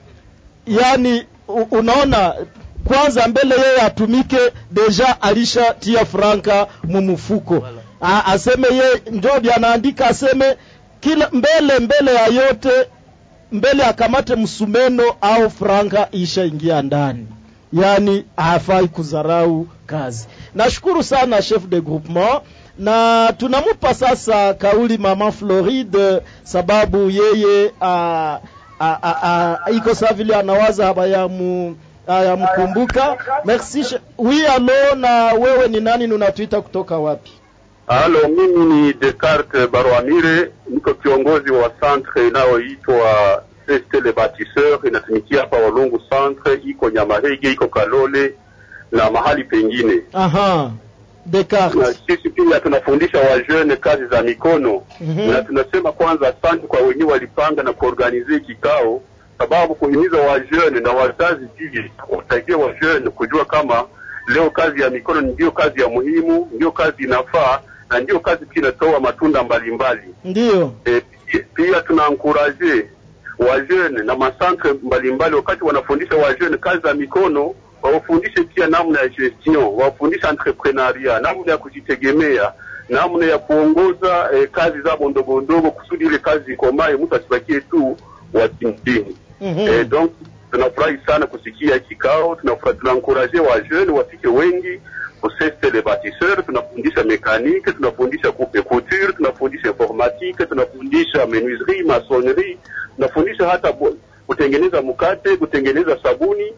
Yani u- unaona kwanza mbele yeye atumike deja alishatia franka mumufuko A, aseme ye njobi anaandika aseme kila mbele mbele ya yote mbele akamate msumeno au franka ishaingia ndani yani hafai kudharau kazi nashukuru sana chef de groupement na tunamupa sasa kauli mama Floride sababu yeye a, a, a, a, iko saa vile anawaza habayamu ayamkumbuka merci che- oui alo na wewe ni nani unatuita kutoka wapi Halo, mimi ni Descartes Barwamire, niko kiongozi wa centre inayoitwa Ceste le Batisseur, inatumikia hapa Walungu centre, iko Nyamahege, iko Kalole na mahali pengine. aha Descartes Na sisi pia tunafundisha wajeune kazi za mikono Mhm. na tunasema kwanza asante kwa wenyewe walipanga na kuorganize kikao, sababu kuhimiza wajeune na wazazi pia kusaidia wajeune kujua kama leo kazi ya mikono ndio kazi ya muhimu, ndio kazi inafaa na ndio kazi pia inatoa matunda mbalimbali. ndiyo E, pia tunaankuraje wajeune na masantre mbalimbali wakati wanafundisha wajeune kazi za mikono wawafundishe pia namna ya gestion, wawafundishe entrepreneuria, namna ya kujitegemea, namna ya kuongoza eh, kazi zabo ndogo ndogo kusudi ile kazi ikomae, mtu asibakie tu watimtini. Eh, donc tunafurahi sana kusikia kikao, tunafurahi tunankuraje wa jeune wafike wengi kuseste le batisseur, tunafundisha mekanike, tunafundisha coupe couture, tunafundisha informatique, tunafundisha menuiserie, maçonnerie, tunafundisha hata bo- kutengeneza mkate, kutengeneza sabuni,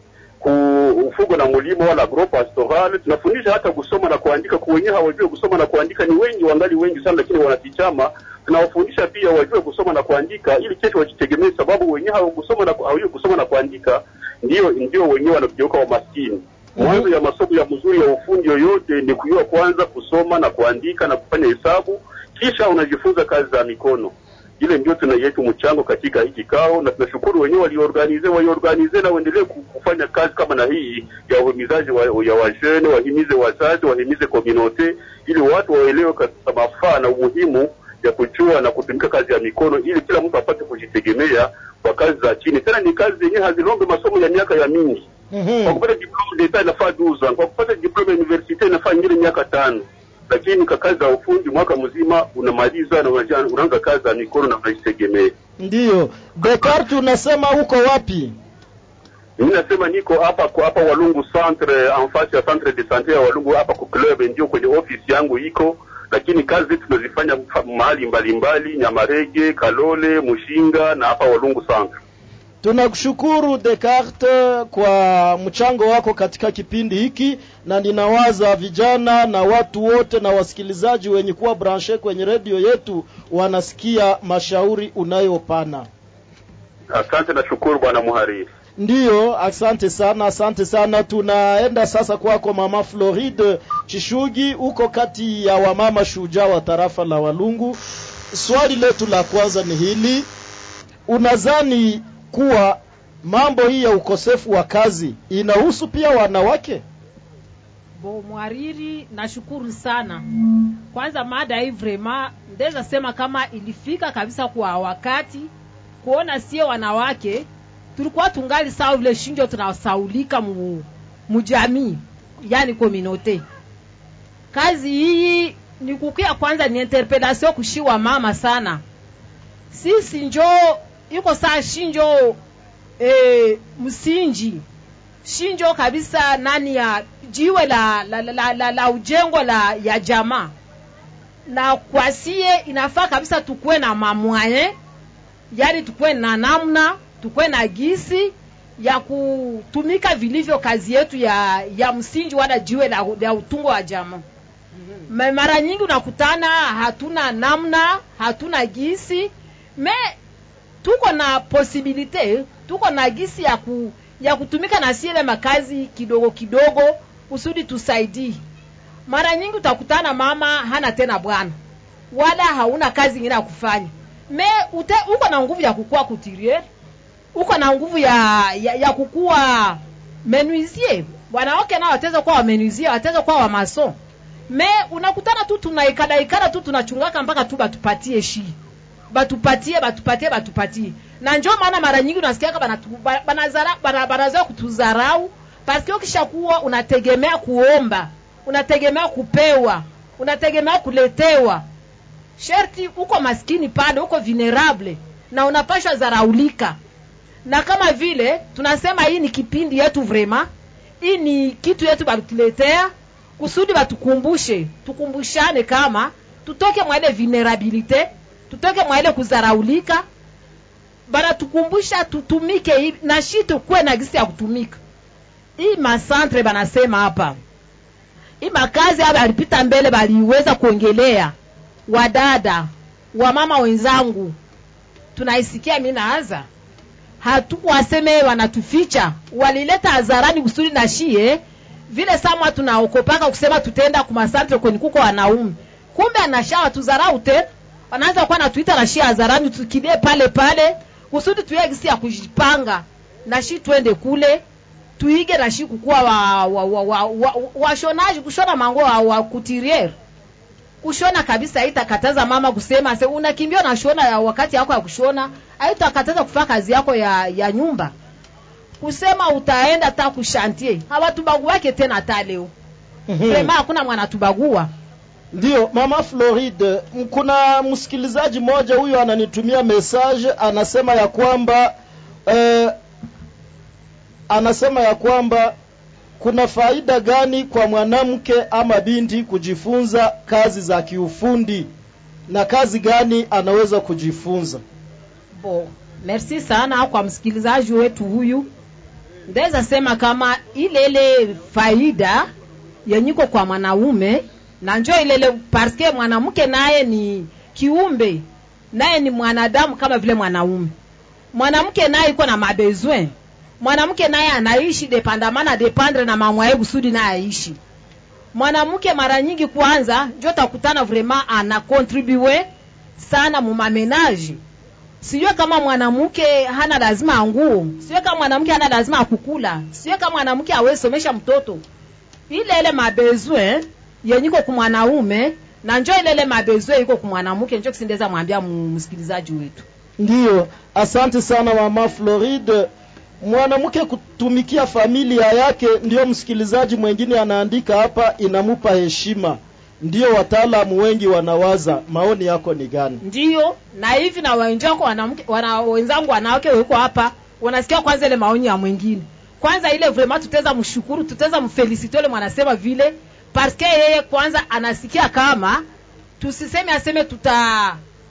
kufugo na mulimo wala agro pastoral, tunafundisha hata kusoma na kuandika. Kwa wenyewe hawajue kusoma na kuandika ni wengi, wangali wengi sana, lakini wanakichama. Tunawafundisha pia wajue kusoma na kuandika ili kesho wajitegemee, sababu wenyewe hawakusoma na hawajui kusoma na kuandika, ndio ndio wenyewe wanageuka wamaskini. Mwanzo ya masomo ya mzuri ya ufundi yoyote ni kujua kwanza kusoma na kuandika na kufanya hesabu, kisha unajifunza kazi za mikono. Ile ndio tuna yetu mchango katika hii kikao, na tunashukuru wenyewe waliorganize waiorganize na waendelee ku- kufanya kazi kama na hii ya uhimizaji wa, ya wajene, wahimize wazazi, wahimize komunote, ili watu waelewe kabisa mafaa na umuhimu ya kujua na kutumika kazi ya mikono, ili kila mtu apate kujitegemea kwa kazi za chini. Tena ni kazi zenyewe hazilombe masomo ya miaka ya mingi kwa kupata diploma d'etat inafaa 12 ans, kwa kupata diploma ya universite inafaa ingine miaka tano, lakini kwa kazi za ufundi mwaka mzima unamaliza na unaja- unaanza kazi za mikono na unajitegemea. ndiyo Descartes unasema uko wapi Mimi nasema niko hapa kwa hapa Walungu centre, en face ya centre de sante ya Walungu hapa kwa club, ndio kwenye ofisi yangu iko, lakini kazi zetu tunazifanya fa- mahali mbalimbali, Nyamarege, Kalole, Mushinga na hapa Walungu centre. Tunakushukuru Descartes kwa mchango wako katika kipindi hiki, na ninawaza vijana na watu wote na wasikilizaji wenye kuwa branche kwenye redio yetu wanasikia mashauri unayopana. Asante na shukuru bwana muhariri. Ndiyo, asante sana, asante sana. Tunaenda sasa kwako mama Floride Chishugi, uko kati ya wamama shujaa wa tarafa la Walungu. Swali letu la kwanza ni hili, unadhani kuwa mambo hii ya ukosefu wa kazi inahusu pia wanawake? bo mwariri nashukuru sana kwanza mada hii vrema ndeza sema kama ilifika kabisa kwa wakati kuona sie wanawake tulikuwa tungali sawa vile shinjo tunasaulika mu mujamii yani kominote kazi hii ni kukia kwanza ni interpellation kushiwa mama sana sisi njo iko saa shinjo e, msinji shinjo kabisa nani ya jiwe la la, la, la, la, la ujengo la ya jamaa na kwasie inafaa kabisa tukuwe na mamwaye yani tukuwe na namna tukuwe na gisi ya kutumika vilivyo kazi yetu ya ya msingi wala jiwe la, la utungo wa jamaa Me- mara nyingi unakutana hatuna namna hatuna gisi me tuko na posibilite tuko na gisi ya ku, ya kutumika na siele makazi kidogo kidogo kusudi tusaidii mara nyingi utakutana mama hana tena bwana wala hauna kazi ingine ya kufanya me ute, uko na nguvu ya kukua kutirier uko na nguvu ya, ya, ya kukua menuisier wanawake nao wataweza kuwa wamenuisier wataweza kuwa wamason me unakutana tu tunaikadaikada tu tunachungaka mpaka tu batupatie shi batupatie batupatie batupatie na njo maana mara nyingi unasikiaka banatu- ba- banazara- bana- banazoea kutuzarau paske ukishakuwa unategemea kuomba unategemea kupewa unategemea kuletewa sherti uko maskini pale uko vulnerable na unapashwa zaraulika na kama vile tunasema hii ni kipindi yetu vrema hii ni kitu yetu balituletea kusudi batukumbushe tukumbushane kama tutoke mwa ile vulnerabilite tutoke mwa ile kuzaraulika banatukumbusha tutumike hivi na shi tukuwe na gisi ya kutumika hii masantre banasema hapa hii makazi hapa alipita mbele baliweza kuongelea wadada wamama wenzangu tunaisikia mi naanza hatukuwaseme wanatuficha walileta hadharani kusudi na shie vile samwa tunaokopaka kusema tutenda kumasantre kwenye kuko wanaume kumbe anashawa tuzarau tena wanaanza kuwa natuita na shie hadharani tukilie pale pale kusudi tuye gisi ya kujipanga na shi twende kule tuige na shi kukuwa wa, wa, wa, wa, wa, washonaji kushona mango wa, wa kutiriere kushona kabisa haitakataza mama kusema se unakimbia unashona ya wakati yako ya kushona haitakataza kufanya kazi yako ya, ya nyumba kusema utaenda ta kushantie hawatubaguake tena hata leo vrema hakuna mwanatubagua Ndio, mama Floride, m- kuna msikilizaji mmoja huyo ananitumia message anasema ya kwamba eh, anasema ya kwamba kuna faida gani kwa mwanamke ama binti kujifunza kazi za kiufundi na kazi gani anaweza kujifunza? bo merci sana kwa msikilizaji wetu huyu ndaweza sema kama ile ile faida yenyiko kwa mwanaume na njo ilele parske mwanamke naye ni kiumbe naye ni mwanadamu kama vile mwanaume mwanamke naye iko na mabezwin mwanamke naye anaishi depandamana dependre na mamwaye kusudi naye aishi mwanamke mara nyingi kwanza njo takutana vraiment ana contribue sana mumamenaji sijue kama mwanamke hana lazima anguo sijue kama mwanamke hana lazima akukula sijue kama mwanamke awezi somesha mtoto ile ile mabezwe yenyiko kumwanaume na njo ile ile mabezwe iko kumwanamke njo kisindeza mwambia mu- msikilizaji wetu Ndiyo, asante sana mama Floride. Mwanamke kutumikia familia yake, ndiyo msikilizaji mwengine anaandika hapa, inamupa heshima. Ndiyo wataalamu wengi wanawaza. Maoni yako ni gani? ndiyo na hivi na wenzako wanamke wana, wenzangu wanawake weko hapa wanasikia kwanza ile maoni ya mwingine kwanza ile vraiment tutaweza mshukuru tutaweza mfelicite ile mwanasema vile parce que yeye kwanza anasikia kama tusiseme aseme tuta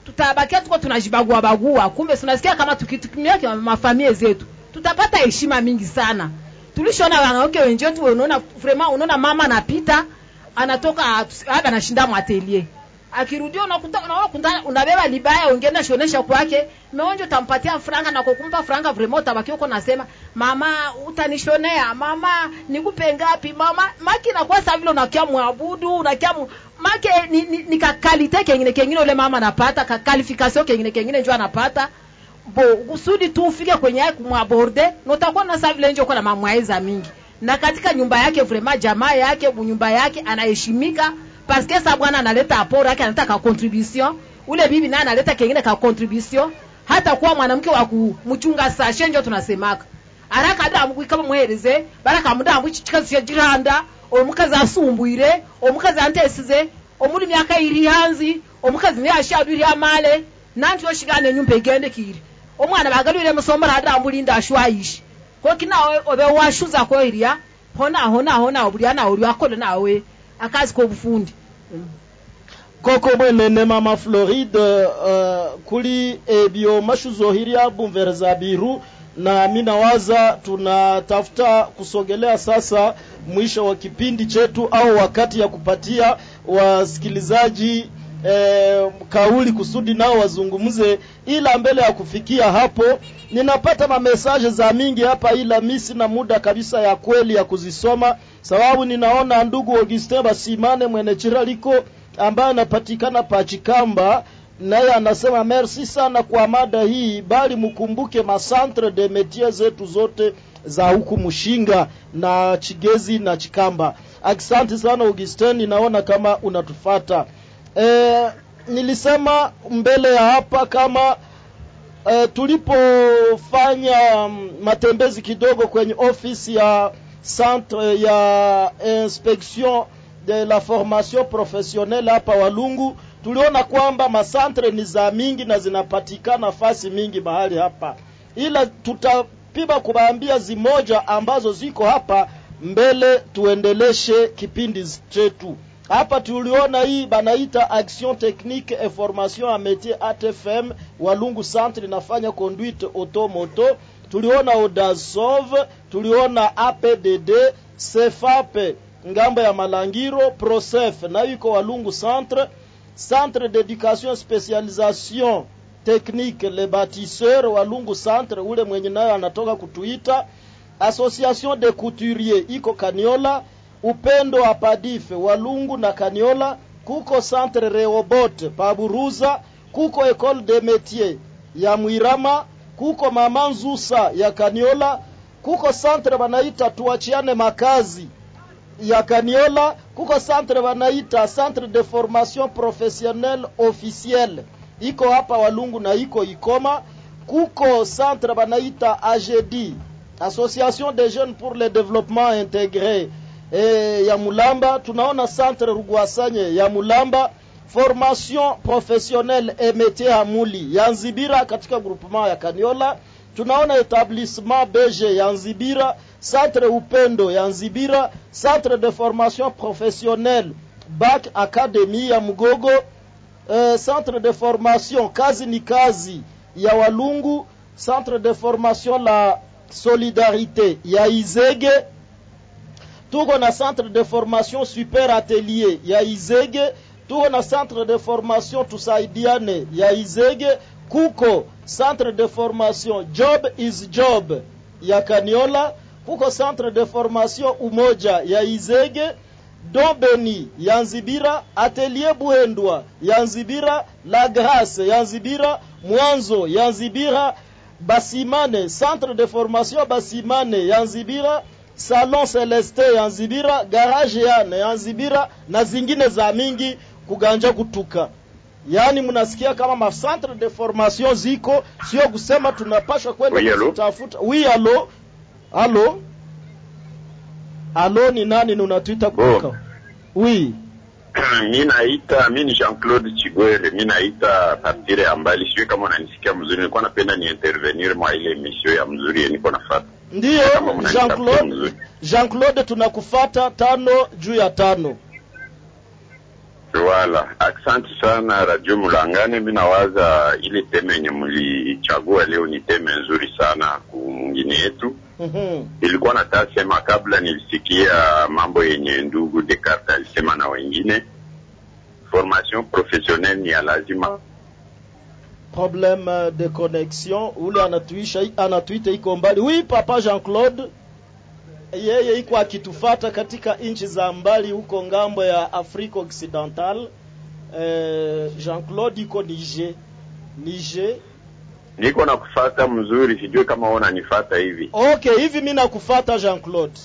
tutabakia tuko tunajibagua bagua kumbe tunasikia kama tukitumia kwa mafamilia zetu tutapata heshima mingi sana tulishona wanawake wenzetu unaona vraiment unaona mama anapita anatoka labda anashinda mwatelier akirudia unakuta unaona kuta unabeba libaya ungeenda shonesha kwake meonjo utampatia franga na kukumpa franga vraiment utabaki uko nasema mama utanishonea mama nikupe ngapi mama maki inakuwa sasa vile unakia muabudu unakia mu, make ni, ni, ni kakalite kengine kengine ule mama anapata kakalifikasio kengine kengine njo anapata bo kusudi tu ufike kwenye yake kumwaborde na utakuwa na sasa vile njo kwa na mamwaiza mingi na katika nyumba yake vraiment jamaa yake nyumba yake anaheshimika parce que sa bwana analeta aporo yake analeta ka contribution ule bibi naye analeta kengine ka contribution hata kuwa mwanamke wa kumchunga sashe njo tunasemaka araka adamugwi kama muhereze baraka mudamu chikazi jiranda omukazi asumbwire omukazi antesize omuli myaka iri hanzi omukazi niye ashadwiri amale nanti yoshigane nyumba igende kiri omwana bagalwire musomera adambulinda ashwayishi koki nawe obe washuza ko iria hona hona hona obuli ana uri akole nawe akazi ko bufundi koko mwenene mama floride uh, kuli ebyo mashuzohiria bumvereza biru na mi nawaza tunatafuta kusogelea sasa mwisho wa kipindi chetu au wakati ya kupatia wasikilizaji eh, kauli kusudi nao wazungumze ila mbele ya kufikia hapo ninapata mamesaje za mingi hapa ila mi sina muda kabisa ya kweli ya kuzisoma sababu ninaona ndugu Augustin Basimane mwene Chiraliko ambaye anapatikana Pachikamba naye anasema merci sana kwa mada hii, bali mkumbuke masantre de métier zetu zote za huku Mshinga na Chigezi na Chikamba. Asante sana Augustin, ninaona kama unatufata. E, nilisema mbele ya hapa kama e, tulipofanya mm, matembezi kidogo kwenye ofisi ya centre ya inspection de la formation professionnelle hapa Walungu, tuliona kwamba masantre ni za mingi na zinapatikana fasi mingi mahali hapa, ila tutapima kubaambia zimoja ambazo ziko hapa mbele, tuendeleshe kipindi chetu hapa. Tuliona hii banaita action technique et formation a métier ATFM Walungu centre inafanya conduite automoto. Tuliona Odasov, tuliona APDD, CFAP ngambo ya Malangiro, Prosef nayo iko Walungu centre, centre d'éducation spécialisation technique le bâtisseur Walungu centre, ule mwenye nayo anatoka kutuita. Association de couturier iko Kaniola, Upendo wa Padife Walungu na Kaniola, kuko centre Reobot Paburuza, kuko école de métier ya Mwirama, kuko Mama Nzusa ya Kaniola, kuko centre banaita tuachiane makazi ya Kaniola, kuko centre banaita centre de formation professionnelle officielle iko hapa Walungu na iko Ikoma, kuko centre banaita AGD Association des jeunes pour le développement intégré e, ya Mulamba. Tunaona centre Rugwasanye ya Mulamba, formation professionnelle et métier Hamuli ya Nzibira katika groupement ya Kaniola. Tunaona établissement BG ya Nzibira, centre Upendo ya Nzibira, centre de formation professionnelle BAC Academy ya Mugogo, uh, centre de formation kazi ni kazi ya Walungu, centre de formation la Solidarité ya Izege, tuko na centre de formation Super Atelier ya Izege, tuko na centre de formation Tusaidiane ya Izege, kuko centre de formation Job is Job ya Kaniola, kuko centre de formation Umoja ya Izege, Dombeni ya Nzibira, Atelier Buhendwa ya Nzibira, La Grace ya Nzibira, Mwanzo ya Nzibira, Basimane, centre de formation Basimane ya Nzibira, Salon Celeste ya Nzibira, Garage Yane ya Nzibira na zingine za mingi kuganja kutuka. Yaani mnasikia kama ma centre de formation ziko, sio kusema tunapasha kwenda Oui, allô? kuzitafuta. Oui, alo. Alo. Alo ni nani unatuita kutoka? Oui. mi naita mi ni Jean Claude Chigwere, mi naita partire ya mbali, sijui kama unanisikia mzuri. Nilikuwa napenda ni intervenir mwa ile emission ya mzuri yenye niko nafuata. Ndiyo, Kama mnanitafutia Jean-Claude mzuri. Jean-Claude tunakufata tano juu ya tano. Wala, asante sana Radio Mulangane. Mi nawaza ile teme yenye mlichagua leo ni teme nzuri sana kumwingine yetu. Mhm. Ilikuwa nataka sema kabla nilisikia mambo yenye ndugu Descartes alisema na wengine, formation professionnelle ni ya lazima. problème de connexion ule anatuisha anatuita iko mbali oui papa jean claude yeye iko akitufata katika nchi za mbali huko ngambo ya afrique occidental eh, jean claude iko niger niger Niko na kufata mzuri, sijui kama wewe unanifata hivi. okay hivi mi nakufata jean claude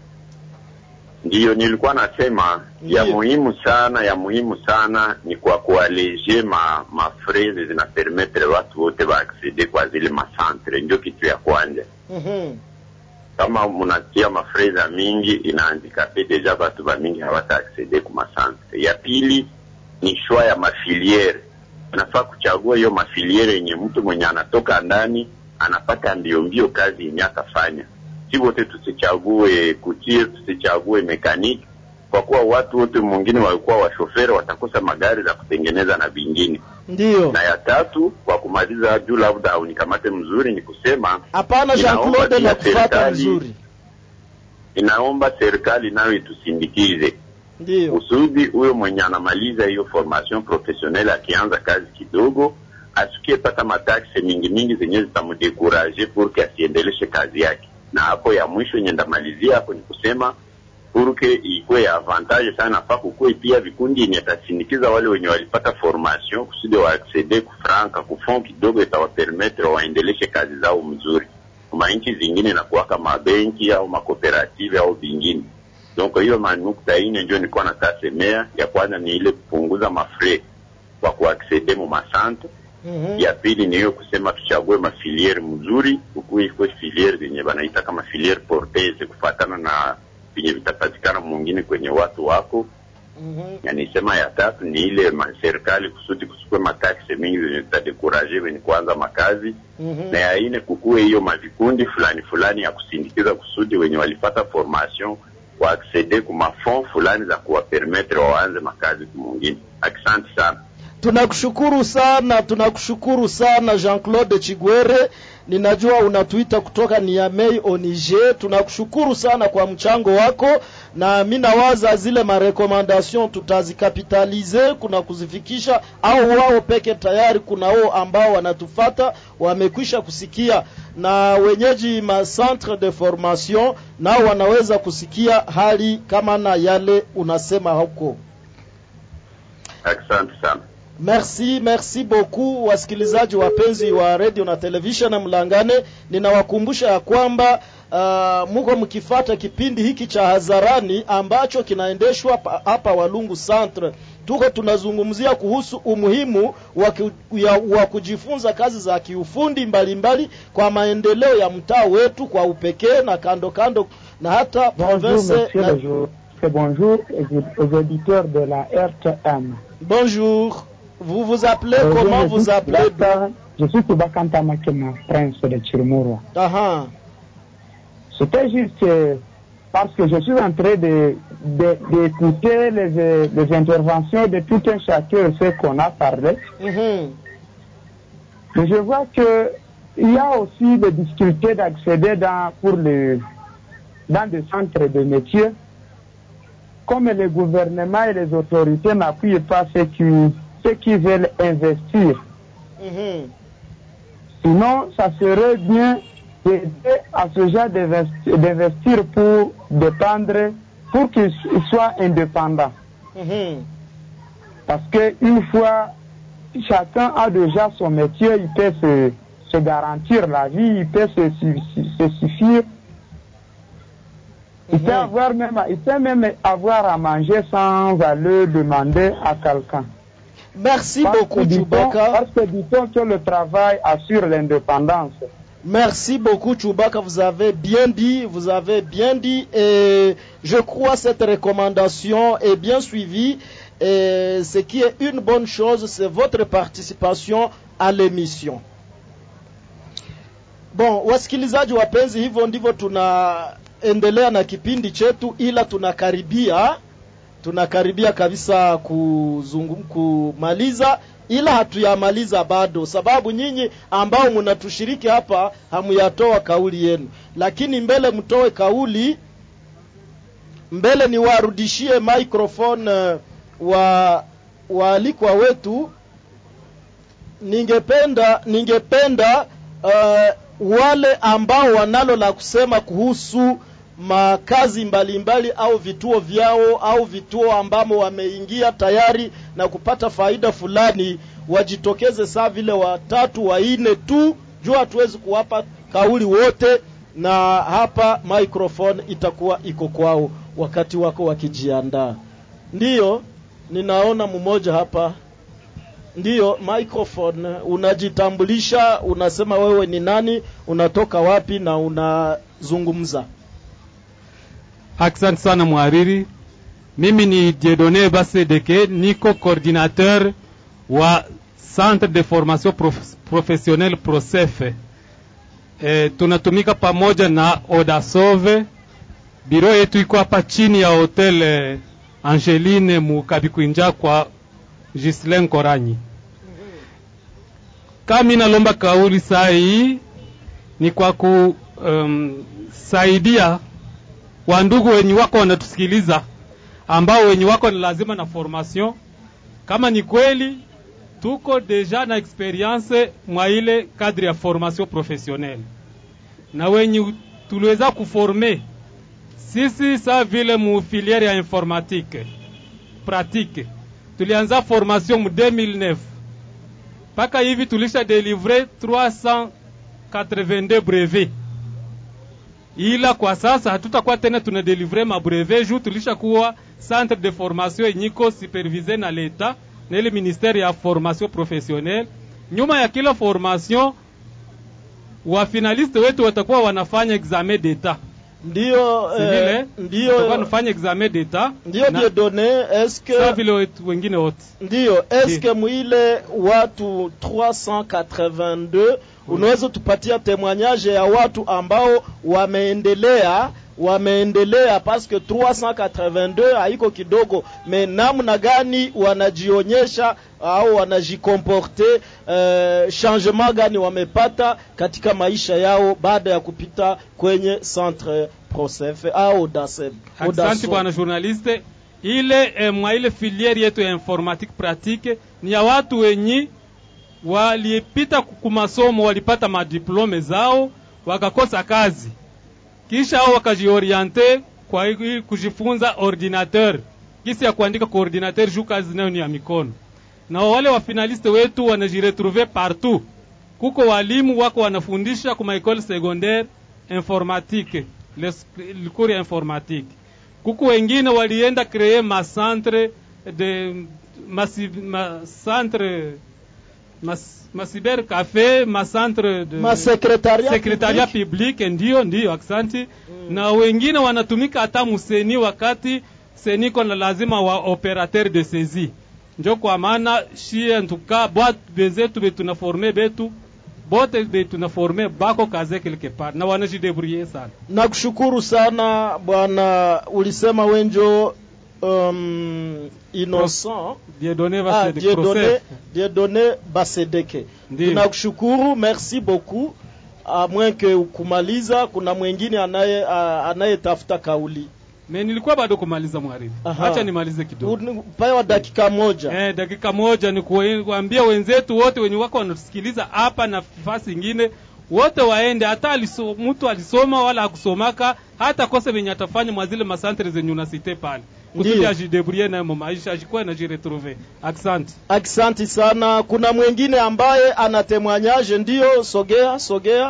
Ndiyo nilikuwa nasema ya muhimu sana, ya muhimu sana ni kwa kualeje ma mafreze zinapermetre watu wote waaccede kwa zile masantre, ndio kitu ya kwanza. Mhm. Kama munatia mafreza mingi inahandikape deja batu ba mingi hawata accede ku masantre. Ya pili ni shwa ya mafiliere, unafaa kuchagua hiyo mafiliere yenye mtu mwenye anatoka ndani anapata mbio mbio kazi yenye atafanya si wote tusichague kutie, tusichague mekaniki, kwa kuwa watu wote mwingine walikuwa washoferi watakosa magari za kutengeneza na vingine. Ndiyo. Na ya tatu, kwa kumaliza juu, labda unikamate mzuri, ni kusema hapana jean inaomba claude pia nakufata serikali- vizuri inaomba serikali nayo itusindikize Ndiyo. kusudi huyo mwenye anamaliza hiyo formation professionnelle akianza kazi kidogo asikie pata mataxe mingi mingi zenye zitamdekuraje purke asiendeleshe kazi yake. Na hapo ya mwisho yenye ndamalizia hapo ni kusema purke ikuwe ya avantage sana, nafaa kukuwe pia vikundi yenye tasindikiza wale wenye walipata formation kusudi waaccede kufranka kufond kidogo itawapermetre waendeleshe kazi zao mzuri. Kuma nchi zingine inakuwaka mabenki au makooperative au vingine donc hiyo manukta ine ndio nilikuwa natasemea. Ya kwanza ni ile kupunguza mafre kwa kuaccede mu masante. Mhm. Ya pili ni hiyo kusema tuchague mafiliere mzuri, ukuwe ikuwe filiere zenye banaita kama filiere porteuse kufatana na venye vitapatikana mwingine kwenye watu wako. Na nisema ya tatu ni ile ma- serikali kusudi kusikue mataxe mingi zenye zitadekuraje wenye kuanza makazi na ya ine kukuwe hiyo mavikundi fulani fulani ya kusindikiza kusudi wenye walipata formation waaccede ku mafond fulani za kuwapermetre waanze makazi kumwingine. Asante sana. tunakushukuru sana tunakushukuru sana jean claude chigwere ninajua unatuita kutoka niamei oniger tunakushukuru sana kwa mchango wako na mi nawaza zile marekomandation tutazikapitalize kuna kuzifikisha au wao peke tayari kuna wao ambao wanatufata wamekwisha kusikia na wenyeji ma centre de formation nao wanaweza kusikia hali kama na yale unasema huko Asante sana. Merci, merci beaucoup wasikilizaji wapenzi wa radio na television na Mlangane. Ninawakumbusha ya kwamba uh, muko mkifata kipindi hiki cha hadharani ambacho kinaendeshwa pa- hapa Walungu Centre. Tuko tunazungumzia kuhusu umuhimu wa, ki, ya, wa kujifunza kazi za kiufundi mbalimbali kwa maendeleo ya mtaa wetu kwa upekee na kando kando na hata Bonjour, province monsieur na, le jour. Et bonjour aux, aux auditeurs de la RTM. Bonjour. Vous vous appelez Euh, comment je vous suis appelez Subaka- Je suis Subakanta Makema, prince de Chirumura. Aha. C'était juste euh, parce que je suis en train de de- d'écouter les, euh, les interventions de tout un chacun, ce qu'on a parlé. Mhm. Mais je vois que il y a aussi des difficultés d'accéder dans, pour le, dans des centres de métiers. Comme le gouvernement et les autorités n'appuient pas ceux qui, ceux qui veulent investir. Mhm. Sinon, ça serait bien d'aider à ce genre d'investi- d'investir pour dépendre, pour qu'ils soient indépendants. Mhm. Parce que une fois chacun a déjà son métier, il peut se, se garantir la vie, il peut se, su- se suffire. Il peut avoir même, il peut même avoir à manger sans aller demander à quelqu'un. Merci Parce beaucoup, que dit-on- Chewbacca. Parce que dit-on que le travail assure l'indépendance. Merci beaucoup, Chewbacca. Vous avez bien dit, vous avez bien dit, et je crois cette recommandation est bien suivie. Et ce qui est une bonne chose, c'est votre participation à l'émission. Bon, wasikilizaji wapenzi, hivyo ndivyo tunaendelea na kipindi chetu, ila tunakaribia tunakaribia kabisa kuzungu, kumaliza ila hatuyamaliza bado, sababu nyinyi ambao mnatushiriki hapa hamuyatoa kauli yenu, lakini mbele mtoe kauli mbele niwarudishie microphone uh, wa waalikwa wetu. Ningependa ningependa uh, wale ambao wanalo la kusema kuhusu makazi mbalimbali au vituo vyao au vituo ambamo wameingia tayari na kupata faida fulani wajitokeze saa vile watatu wanne tu, juu hatuwezi kuwapa kauli wote, na hapa microphone itakuwa iko kwao wakati wako wakijiandaa. Ndiyo, ninaona mmoja hapa. Ndiyo, microphone, unajitambulisha, unasema wewe ni nani, unatoka wapi na unazungumza. Asante sana mhariri. Mimi ni Dieudonne Basedeke, niko coordinateur wa Centre de Formation Prof Professionnelle Prosefe. E, tunatumika pamoja na Odasove. Biro yetu iko hapa chini ya hotel eh, Angeline Mukabikwinja kwa Gislain Koranyi. Kama nalomba kauli saa hii ni kwa kusaidia um, wandugu wenye wako wanatusikiliza ambao wenye wako ni lazima na formation. Kama ni kweli tuko deja na experience mwa ile cadre ya formation professionnelle, na wenye tuliweza kuforme sisi saa vile mu filiere ya informatique pratique, tulianza formation mu 2009 mpaka hivi tulisha delivre 382 brevet ila kwa sasa hatutakuwa tena tuna delivre mabrevet juu tulishakuwa centre de formation yenyiko supervise na leta na ile ministère ya formation professionnelle. Nyuma ya kila formation wa finaliste wetu watakuwa wanafanya examen d'etat ndio si vile eh, ndio watakuwa wanafanya examen d'etat ndio na- Dieudonne, eske sawa vile wetu wengine wote ndio eske mwile watu 382 unaweza tupatia témoignage ya watu ambao wameendelea wameendelea paske 382 haiko kidogo me namna gani wanajionyesha au wanajikomporte uh, changement gani wamepata katika maisha yao baada ya kupita kwenye centre prosef au daseb Asante bwana journaliste. Ile eh, mwa ile filiere yetu ya informatique pratique ni ya watu wenyi walipita ku masomo, walipata madiplome zao wakakosa kazi, kisha hao wakajioriente kwa hii kujifunza ordinateur, kisi ya kuandika kwa ordinateur juu kazi nayo ni ya mikono. Na wale wa finaliste wetu wanajiretrouve partout. Kuko walimu wako wanafundisha kuma école secondaire informatique le, le cours ya informatique. Kuko wengine walienda créer ma centre de masi, ma centre mas, ma cyber café ma centre de Ma secretariat secretariat public ndio ndio aksanti mm. na wengine wanatumika hata museni wakati seniko na lazima wa operateur de saisie njo kwa maana shie ntuka bwatu bezetu betunaforme betu bote betunaforme bako kaze quelque part na wanajidebrouiller sana nakushukuru sana bwana ulisema wenjo um, innocent Dieudonne ah, Basedeke, Dieudonne, Prosef. Dieudonne Basedeke Ndiyo. tunakushukuru merci beaucoup a moins que kumaliza kuna mwingine anaye a- anayetafuta kauli me nilikuwa bado kumaliza mwariri Aha. acha nimalize kidogo pawa dakika moja eh, dakika moja ni kuwe- kuambia wenzetu wote wenye wako wanatusikiliza hapa na fasi ingine wote waende hata aliso, mtu alisoma wala hakusomaka hata kosa venye atafanya mwa zile masantre zenye unasite pale kusudi Ndiyo. ajidebrouiller nayo maisha ajikuwa najiretrouve asante Aksanti sana. Kuna mwingine ambaye ana témoignage, ndio sogea, sogea,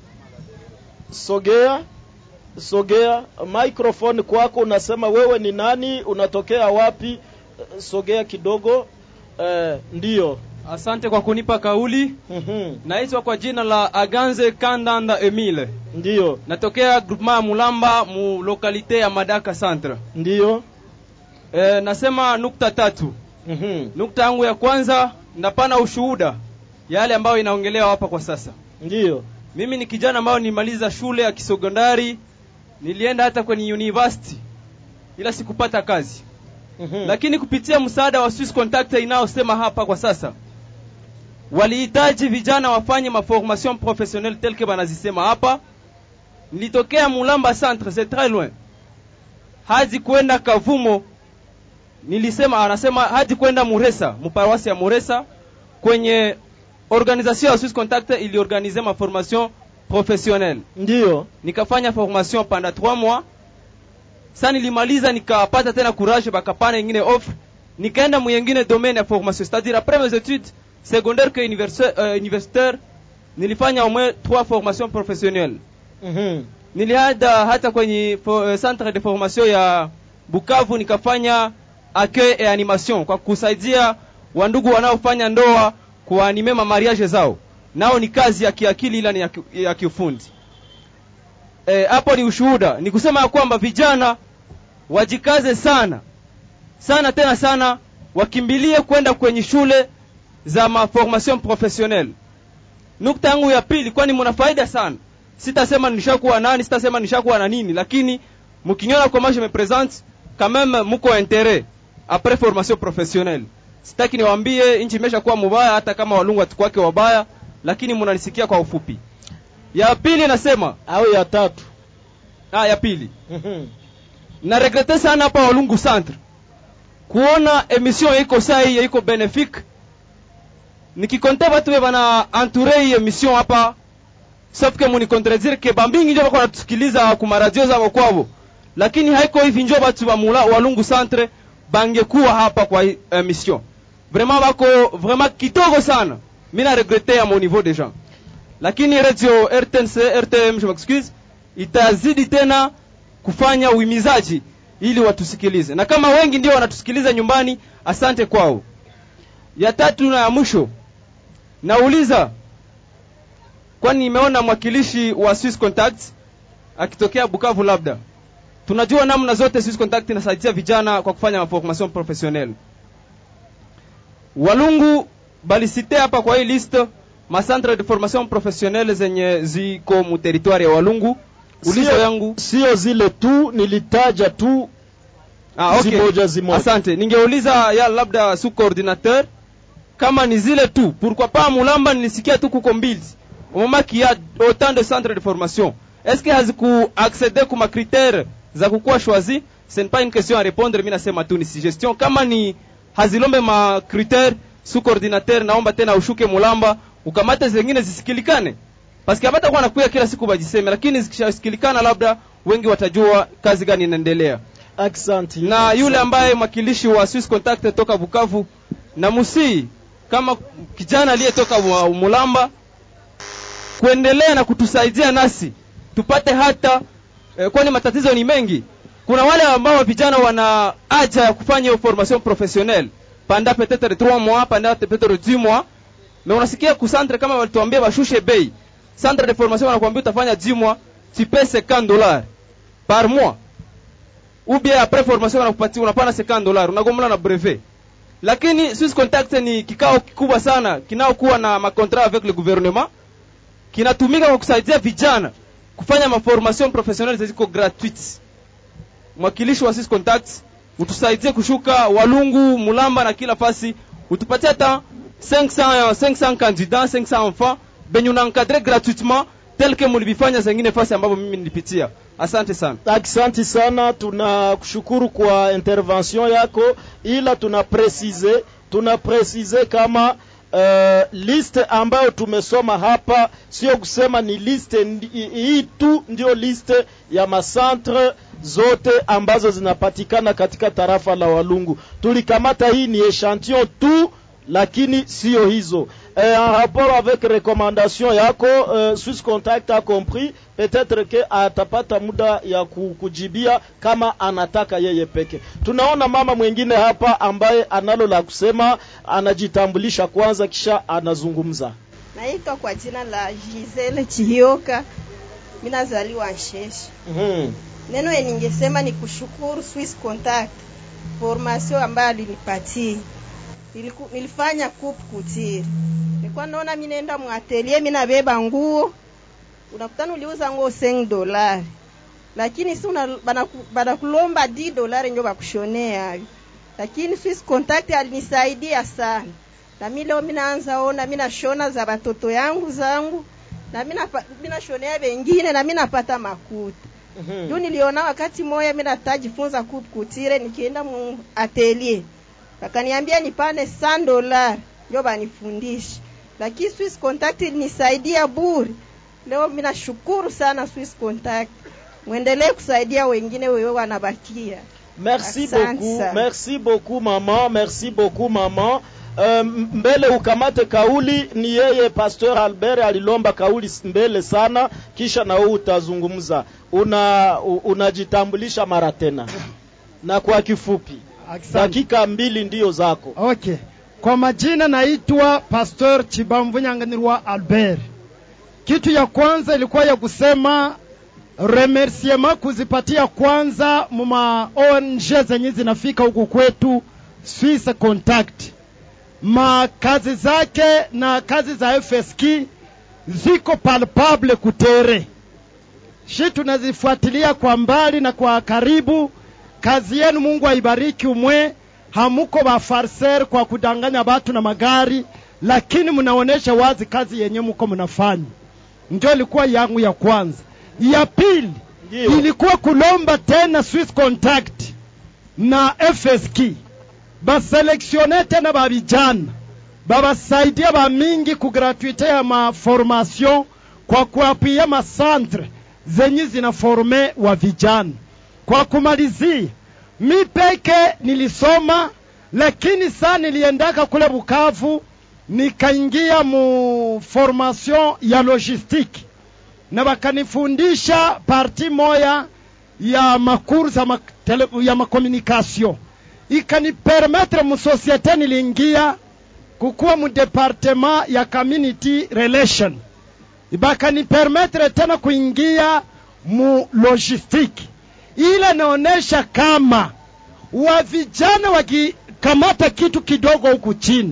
sogea, sogea. Microphone kwako, unasema wewe ni nani, unatokea wapi? Eh, Sogea kidogo. Eh, ndio. Asante kwa kunipa kauli. Naitwa kwa jina la Aganze Kandanda Emile. Ndio. Natokea groupement ya Mulamba mu lokalite ya Madaka Centre. Ndio. E, nasema nukta tatu. Nukta yangu ya kwanza napana ushuhuda yale ambayo inaongelewa hapa kwa sasa. Ndio. Mimi ni kijana ambayo nimaliza shule ya kisekondari, nilienda hata kwenye university ila sikupata kazi. lakini kupitia msaada wa Swiss Contact inayosema hapa kwa sasa walihitaji vijana wafanye maformation professionnelle tel que banazisema hapa. Nilitokea Mulamba centre, c'est très loin, hadi kwenda Kavumo. Nilisema anasema hadi kwenda Muresa, muparoisi ya Muresa, kwenye organisation ya Swiss Contact iliorganize ma formation professionnelle. Ndio nikafanya formation pendant 3 mois. Sasa nilimaliza nikapata tena courage, bakapana ingine offre, nikaenda mwingine domaine ya formation, c'est-à-dire après mes études secondaire que universitaire, euh, universitaire nilifanya au moins trois formations professionnelles Mhm. niliada hata kwenye fo, uh, centre de formation ya Bukavu nikafanya accueil et animation kwa kusaidia wandugu wanaofanya ndoa kuanime ma mariage zao, nao ni kazi ya kiakili ila ni ya, ki- ya kiufundi. Eh, hapo ni ushuhuda, ni kusema ya kwamba vijana wajikaze sana sana tena sana, wakimbilie kwenda kwenye shule za maformation professionnelle. Nukta yangu ya pili, kwani mna faida sana. Sitasema nishakuwa nani, sitasema nishakuwa na nini, lakini mkinyona comment je me présente quand même muko intérêt après formation professionnelle. Sitaki niwaambie nchi imeshakuwa mubaya, hata kama walungu watukwake wabaya, lakini mnanisikia kwa ufupi. Ya pili nasema au ya tatu? Ah, ya pili na regrete sana hapa Walungu Centre kuona emission iko saa hii iko benefique nikikonte batu be bana entoure hii emission hapa sauf que muni contredire ke bambingi njo bako natusikiliza ku maradio zabo kwabo lakini haiko hivi njo batu ba mula Walungu Centre bangekuwa hapa kwa hii emission vraiment bako vraiment kidogo sana mina regrete à mon niveau déjà lakini radio RTNC RTM je m'excuse itazidi tena kufanya uhimizaji ili watusikilize, na kama wengi ndio wanatusikiliza nyumbani, asante kwao. Ya tatu na ya mwisho, nauliza, kwani nimeona mwakilishi wa Swiss Contact akitokea Bukavu, labda tunajua namna zote Swiss Contact inasaidia vijana kwa kufanya formation professionnelle. Walungu balisite hapa kwa hii liste ma centre de formation professionnelle zenye ziko mu territoire ya Walungu. Ulizo Sio- yangu sio zile tu, nilitaja tu Ah, okay. zimoja zimoja. Asante. Ningeuliza ya labda su coordinateur kama ni zile tu. Pourquoi pas Mulamba nilisikia tu kuko mbili. Au moment qu'il y a autant de centres de formation. Est-ce que haziku accéder kuma critères za kukuwa choisi? Ce n'est pas une question à répondre, mimi nasema tu ni suggestion. Kama ni hazilombe ma critères su coordinateur, naomba tena ushuke Mulamba ukamate zingine zisikilikane. Paske hapata kuwa nakuya kila siku bajiseme, lakini zikishasikilikana labda wengi watajua kazi gani inaendelea. Aksanti. Na yule ambaye mwakilishi wa Swiss Contact toka Bukavu na Musii kama kijana aliyetoka wa- Mulamba kuendelea na kutusaidia nasi tupate hata eh, kwani matatizo ni mengi. Kuna wale ambao vijana wana haja ya kufanya hiyo formation professionnelle panda peut-être 3 mois panda peut-être 10 mois mais unasikia kusantre kama walituambia bashushe bei centre de formation wanakuambia utafanya 10 mois tu paies 50 dollars par mois ou bien après formation wanakupatia unapana 50 dollars unagomla na brevet lakini Swiss Contact ni kikao kikubwa sana kinaokuwa na makontrat avec le gouvernement kinatumika kwa kusaidia vijana kufanya maformation professionnelle ziko gratuite mwakilishi wa Swiss Contact utusaidie kushuka Walungu, Mulamba na kila fasi, utupatie hata 500 500 candidats 500 enfants benye unaencadre gratuitement tel que mulivifanya zengine fasi ambapo mimi nilipitia. Asante sana. Asante sana, tunakushukuru kwa intervention yako, ila tuna presize tuna presize kama uh, liste ambayo tumesoma hapa sio kusema ni liste ndi- hii tu ndio liste ya masantre zote ambazo zinapatikana katika tarafa la Walungu. Tulikamata hii ni echantillon tu lakini sio hizo eh, en rapport avec recommandation yako eh, Swiss Contact a compris peut-être que atapata muda ya ku- kujibia kama anataka yeye peke. Tunaona mama mwingine hapa ambaye analo la kusema, anajitambulisha kwanza kisha anazungumza. Naitwa kwa jina la Gisele Chihioka, mimi nazaliwa Nsheshe. Mhm. Neno yenye ningesema ni kushukuru Swiss Contact formation ambayo alinipatia. Niliku, nilifanya coupe couture. Nilikuwa naona mimi naenda mwatelier, mimi nabeba nguo. Unakutana uliuza nguo 5 dolari. Lakini si una banaku- banakulomba 10 dolari ndio bakushonea. lakini Swiss Contact alinisaidia sana, na mimi leo minaanza ona, mina shona za watoto yangu zangu na mina mina shonea wengine na mina napata makuta Mhm. juu niliona wakati moya mimi natajifunza kutire, nikienda mu atelier wakaniambia nipane 100 dollars ndio banifundishe, lakini Swiss Contact ilinisaidia bure. Leo mimi nashukuru sana Swiss Contact, mwendelee kusaidia wengine wewe wanabakia. Merci Asante beaucoup, sana. merci beaucoup maman, merci beaucoup maman. Uh, mbele ukamate kauli, ni yeye Pasteur Albert alilomba kauli s- mbele sana, kisha na wewe utazungumza. Una u- unajitambulisha mara tena na kwa kifupi, dakika mbili ndiyo zako. Okay. Kwa majina naitwa Pastor Chibamvu Nyanganirwa Albert. Kitu ya kwanza ilikuwa ya kusema remerciement kuzipatia kwanza muma ONG zenye zinafika huku kwetu Swiss Contact. Ma kazi zake na kazi za FSK ziko palpable kutere. Shi tunazifuatilia kwa mbali na kwa karibu. Kazi yenu Mungu aibariki umwe hamuko bafarser kwa kudanganya watu na magari, lakini mnaonesha wazi kazi yenye muko mnafanya. Ndio ilikuwa yangu ya kwanza. Ya pili ilikuwa kulomba tena Swiss Contact na FSK baselektione tena ba vijana babasaidia ba mingi ku gratuite ya maformation kwa kuapia masantre zenye zinaforme wa vijana. Kwa kumalizia, mi peke nilisoma, lakini saa niliendaka kule Bukavu nikaingia mu formation ya logistique na bakanifundisha parti moya ya makuru za mak tele, ya makomunikasio ikanipermetre mu societe niliingia kukuwa mu departement ya community relation bakanipermetre tena kuingia mu logistique ile naonesha kama wa vijana wakikamata kitu kidogo huku chini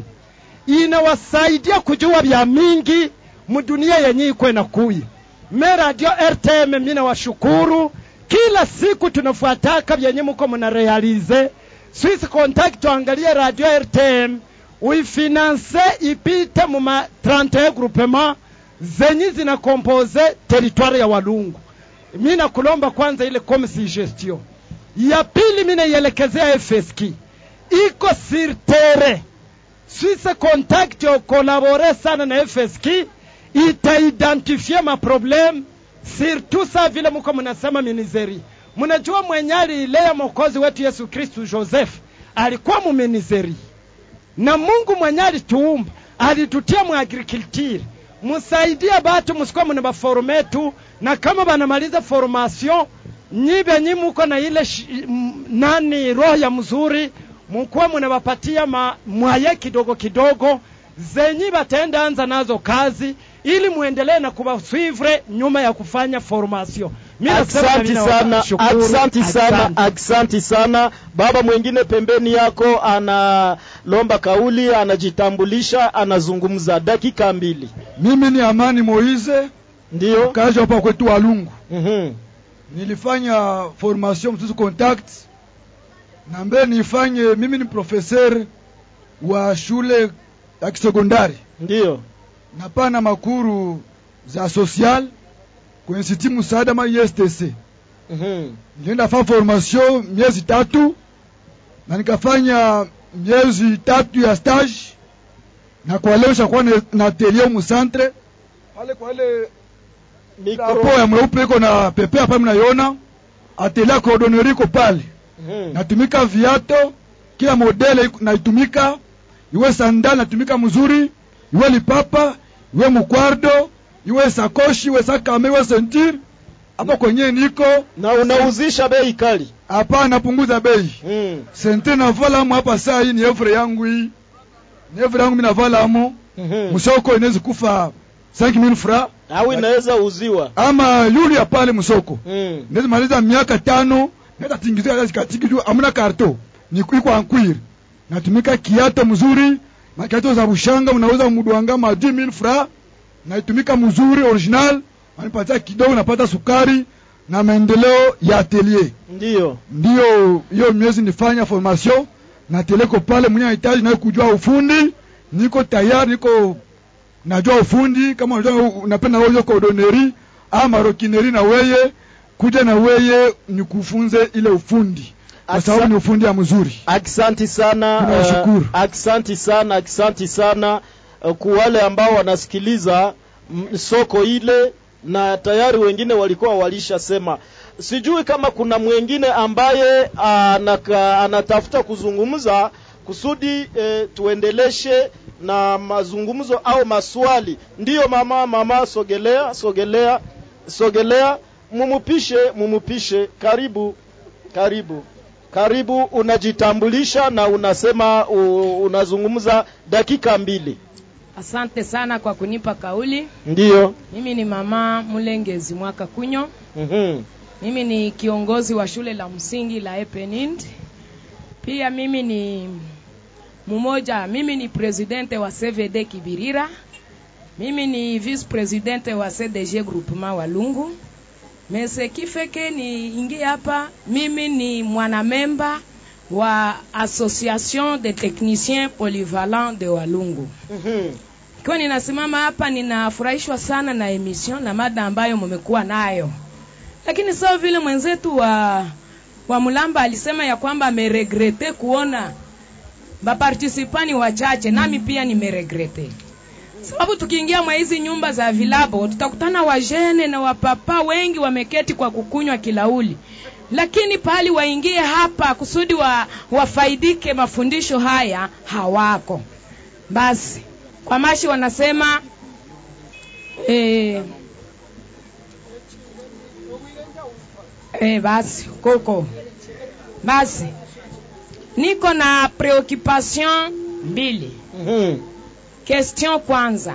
inawasaidia kujua vya mingi mudunia yenye iko inakuya. Me radio RTM mina washukuru, kila siku tunafuataka vyenye muko muna realize. Swiss Contact tuangalie radio RTM uifinanse ipite muma 31 groupement zenye zinakompoze teritwari ya Walungu. Mi nakulomba kwanza ile comisi gestion. Ya pili mi naielekezea FSK iko sur terrain. Swiss Contact okolabore sana na FSK itaidentifie maproblem surtout sa vile muko mnasema minizeri. Mnajua mwenye alilea mwokozi wetu Yesu Kristu Joseph alikuwa muminizeri, na Mungu mwenye alituumba alitutia mu agriculture. Musaidie batu musikuwa muna baforumetu, na kama banamaliza formation nyibe nyi muko na ile shi, m, nani roho ya mzuri mukuwa munabapatia ma, mwaye kidogo kidogo zenyi batenda anza nazo kazi ili muendelee na kubaswivre nyuma ya kufanya formation. Mimi nasema Aksanti mimi sana, nawashukuru. aksanti sana, Asante. aksanti sana. Baba mwingine pembeni yako analomba kauli, anajitambulisha, anazungumza dakika mbili. Mimi ni Amani Moize, ndio mkazi hapa kwetu Walungu. Mhm. Nilifanya formation msusu contact na mbele nifanye, mimi ni professeur wa shule ya kisekondari, ndio napana makuru za social kwenye siti msaada ma ISTC. Mhm. Nilienda fa formation miezi tatu na nikafanya miezi tatu ya stage, na kwa leo shakuwa na- na atelier mu centre pale kwa ile hapo ya mweupe iko na pepe hapa mnaiona, atelier ya cordonnerie iko pale Mhm. natumika viato kila modele iko- naitumika iwe sandali natumika mzuri iwe lipapa iwe mkwardo iwe sakoshi iwe sakame iwe sentire hapo kwenye niko na unauzisha bei kali hapana napunguza bei mm. sentire navalamo hapa saa hii ni evre yangu hii ni evre yangu mimi navalamo Mhm. msoko inaweza kufa 5000 francs au inaweza uziwa ama yuli ya pale msoko mm. naweza maliza miaka tano naweza tingizia hata zikatiki juu amna karto ni iko ankwiri natumika kiato mzuri makiato za bushanga unauza mudwanga ma 10000 francs naitumika mzuri original wanipatia kidogo napata sukari na maendeleo ya atelier ndio ndio hiyo miezi nifanya formation na teleko pale mwenye anahitaji naye kujua ufundi niko tayari niko najua ufundi kama unajua unapenda wewe kodoneri ama rokineri na weye kuja na weye nikufunze ile ufundi kwa sababu ni ufundi ya mzuri Aksanti sana, Tunawashukuru. uh, aksanti sana, aksanti sana uh, kwa wale ambao wanasikiliza mm, soko ile, na tayari wengine walikuwa walishasema. Sijui kama kuna mwingine ambaye anaka, anatafuta kuzungumza kusudi eh, tuendeleshe na mazungumzo au maswali. Ndiyo mama, mama, sogelea, sogelea, sogelea, mumupishe, mumupishe. Karibu, karibu karibu unajitambulisha na unasema u, unazungumza dakika mbili Asante sana kwa kunipa kauli. ndiyo Mimi ni mama Mulengezi Mwaka Kunyo. mm-hmm. Mimi ni kiongozi wa shule la msingi la Epenind. Pia mimi ni mmoja, mimi ni presidente wa CVD Kibirira. Mimi ni vice presidente wa CDG Groupement Walungu. Mese kifeke ni ingi hapa, mimi ni mwanamemba wa Association de Techniciens Polyvalents de Walungu. mm-hmm. Ikiwa ninasimama hapa, ninafurahishwa sana na emission na mada ambayo mmekuwa nayo, lakini sawa vile mwenzetu wa wa Mulamba alisema ya kwamba ameregrete kuona bapartisipani wachache, nami pia nimeregrete sababu tukiingia mwa hizi nyumba za vilabo tutakutana wajene na wapapa wengi wameketi kwa kukunywa kilauli, lakini pahali waingie hapa kusudi wa, wafaidike mafundisho haya hawako. Basi kwa mashi wanasema eh, eh, basi koko basi niko na preoccupation mbili mm-hmm. Question kwanza,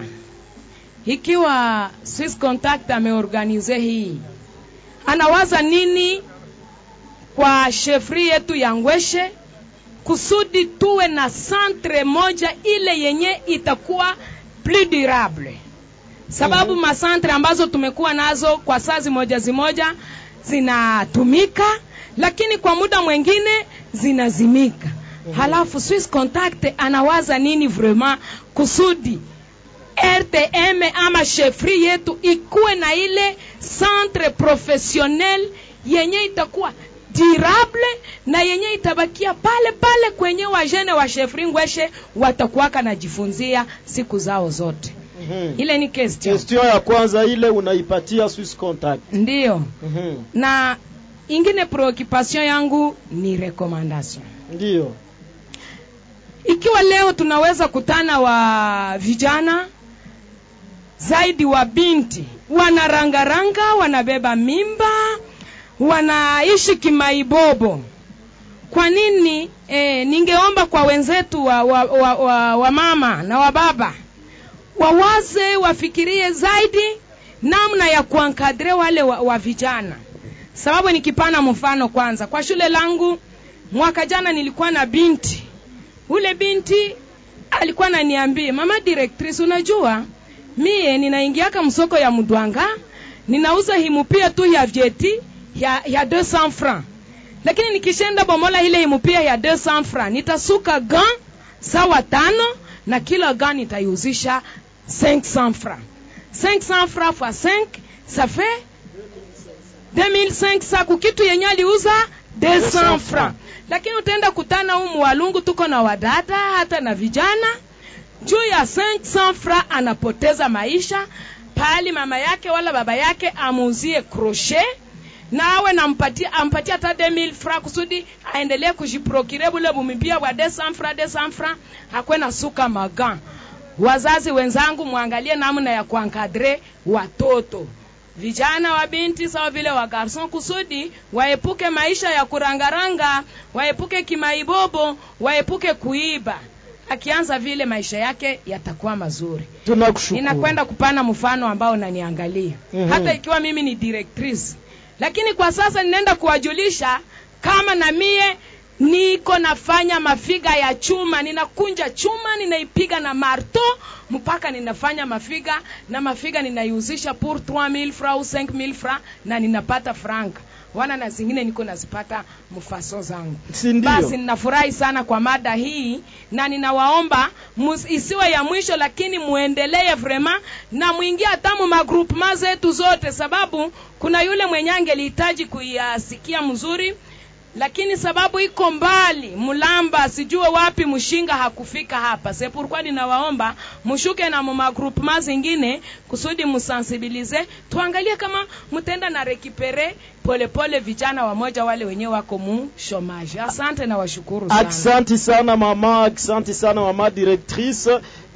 ikiwa Swiss Contact ameorganize hii, anawaza nini kwa shefri yetu ya Ngweshe kusudi tuwe na centre moja ile yenye itakuwa plus durable, sababu mm -hmm. masantre ambazo tumekuwa nazo kwa saa zimoja zimoja zinatumika, lakini kwa muda mwingine zinazimika. Mm -hmm. Halafu Swiss Contact anawaza nini vraiment kusudi RTM ama shefri yetu ikuwe na ile centre professionnel yenye itakuwa durable na yenye itabakia pale pale kwenye wajene wa shefri Ngweshe watakuwaka najifunzia siku zao zote. Mm-hmm. Ile ni question. Question ya kwanza ile unaipatia Swiss Contact. Ndiyo. Mm-hmm. Na ingine preoccupation yangu ni recommendation. Ndiyo. Ikiwa leo tunaweza kutana wa vijana zaidi wa binti wanarangaranga, wanabeba mimba, wanaishi kimaibobo. Kwa nini eh, ningeomba kwa wenzetu wa, wa, wa, wa, wa mama na wa baba wawaze, wafikirie zaidi namna ya kuankadre wale wa, wa vijana, sababu nikipana mfano kwanza, kwa shule langu mwaka jana nilikuwa na binti ule binti alikuwa ananiambia mama directrice, unajua mie ninaingiaka msoko ya mdwanga ninauza himupia tu ya vyeti ya, ya 200 francs, lakini nikishenda bomola ile himupia ya 200 francs nitasuka gan sawa tano na kila gan nitaiuzisha 500 francs. 500 francs fois 5 ça fait 2500 kukitu yenye aliuza 200 francs lakini utaenda kutana humu Walungu, tuko na wadada hata na vijana juu ya 500 fra anapoteza maisha pali mama yake wala baba yake amuuzie crochet na awe nampatia ampatia hata 2000 fra kusudi aendelee kujiprokire bule bumibia bwa 200 fra 200 fra akwe na suka magan. Wazazi wenzangu, mwangalie namna ya kuankadre watoto vijana wa binti sawa vile wa garson kusudi waepuke maisha ya kurangaranga, waepuke kimaibobo, waepuke kuiba. Akianza vile maisha yake yatakuwa mazuri. Tunakushukuru. Ninakwenda kupana mfano ambao unaniangalia Mhm. hata ikiwa mimi ni directrice, lakini kwa sasa ninaenda kuwajulisha kama na mie niko nafanya mafiga ya chuma, ninakunja chuma, ninaipiga na marto mpaka ninafanya mafiga na mafiga ninaiuzisha pour 3000 francs au 5000 francs na ninapata franka. wana na zingine niko nazipata mfaso zangu Si ndio? basi ninafurahi sana kwa mada hii na ninawaomba mus- isiwe ya mwisho lakini muendelee vrema na mwingie hata mu magroupema zetu zote sababu kuna yule mwenye angelihitaji kuyasikia mzuri lakini sababu iko mbali mulamba sijue wapi mshinga hakufika hapa sepurkwa ninawaomba mshuke na mumagroupema zingine kusudi musensibilize tuangalie kama mtenda na rekipere polepole vijana wamoja wale wenyewe wako mu shomaji asante na washukuru sana Aksanti sana mama, aksanti sana mama directrice.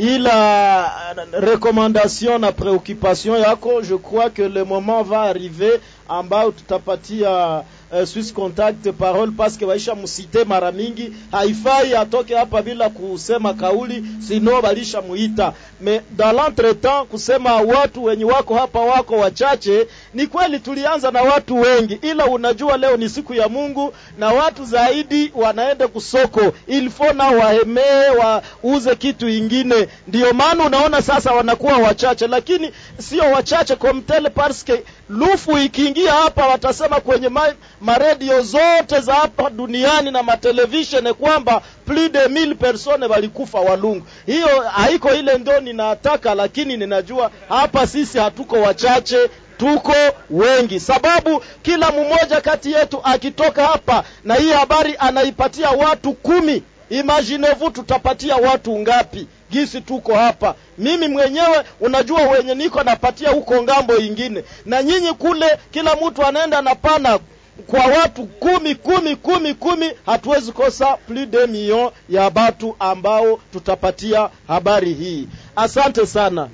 Ila recommandation na préoccupation yako, je crois que le moment va arriver ambao tutapatia uh, Swiss Contact parole parce que waisha musite mara mingi, haifai atoke hapa bila kusema kauli, sino balisha muita. Me dans l'entretemps kusema watu wenye wako hapa wako wachache, ni kweli tulianza na watu wengi, ila unajua leo ni siku ya Mungu na watu zaidi wanaenda kusoko, il faut na wahemee wauze kitu ingine. Ndio maana unaona sasa wanakuwa wachache, lakini sio wachache komtele parce que lufu ikiingia hapa watasema kwenye ma, maredio zote za hapa duniani na matelevisheni kwamba plus de 1000 personnes walikufa Walungu. Hiyo haiko ile ndio ninataka, lakini ninajua hapa sisi hatuko wachache tuko wengi, sababu kila mmoja kati yetu akitoka hapa na hii habari anaipatia watu kumi, imaginez-vous tutapatia watu ngapi? Gisi tuko hapa, mimi mwenyewe unajua, wenye niko napatia huko ngambo ingine, na nyinyi kule, kila mtu anaenda napana kwa watu kumi kumi kumi kumi, hatuwezi kosa plus de million ya batu ambao tutapatia habari hii. Asante sana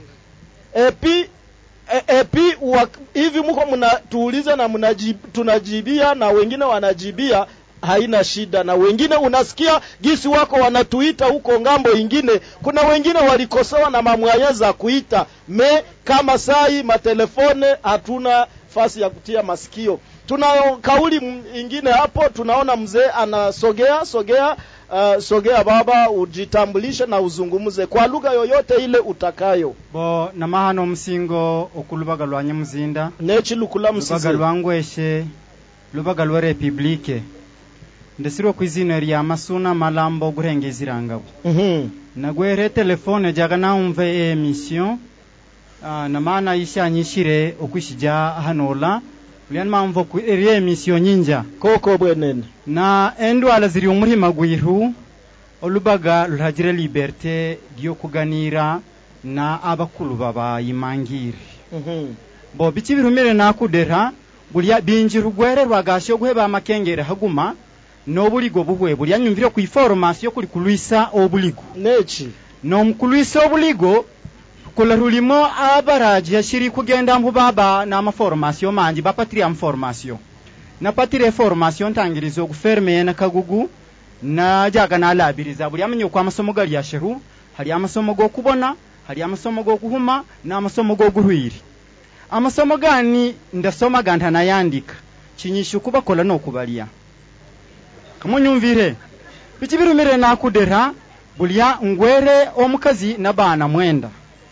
epi e, epi wa, hivi mko mnatuuliza na mnajib, tunajibia na wengine wanajibia haina shida na wengine unasikia gisi wako wanatuita huko ngambo ingine kuna wengine walikosewa na mamwaya za kuita me kama sai matelefone hatuna fasi ya kutia masikio tuna kauli m- ingine hapo tunaona mzee anasogea sogea uh, sogea baba ujitambulishe na uzungumze kwa lugha yoyote ile utakayo bo namahano omusingo okulubaga lwa nyamuzinda nechi lukula musize lubaga lwangweshe lubaga lwa republike ndesirwe kwizina lya masuna malambo oguhengezirangabo Mhm. nagwere telefone jaga naumve e emission uh, namana ishanyishire okwishija hanola ulyani mamvo ku eri emission nyinja koko bwenene na endwala ziri omurima gwiru olubaga luragire liberte lyokuganira na abakulu babayimangire Mhm. bo biki birumire nakudera bulya binji rugwere rwagashe oguheba amakengere haguma n'obuligo buhwe bulya nyumvire ku iforomasiyo kuli kulwisa obuligo nechi n'omukulwisa obuligo kula rulimo abaraji yashiri kugenda mbu baba n'amaforomasiyo manji bapatire amaforomasiyo napatire eforomasiyo ntangiriza ogufermeye na kagugu najaga nalabiriza buli amenya oku amasomo gali asheru hali amasomo g'okubona hali amasomo g'okuhuma n'amasomo g'oguhwiri amasomo gani ndasoma ganta nayandika kinyisha okubakola n'okubalya kamunyumvire biki birumire nakudera bulya ngwere omukazi n'abaana mwenda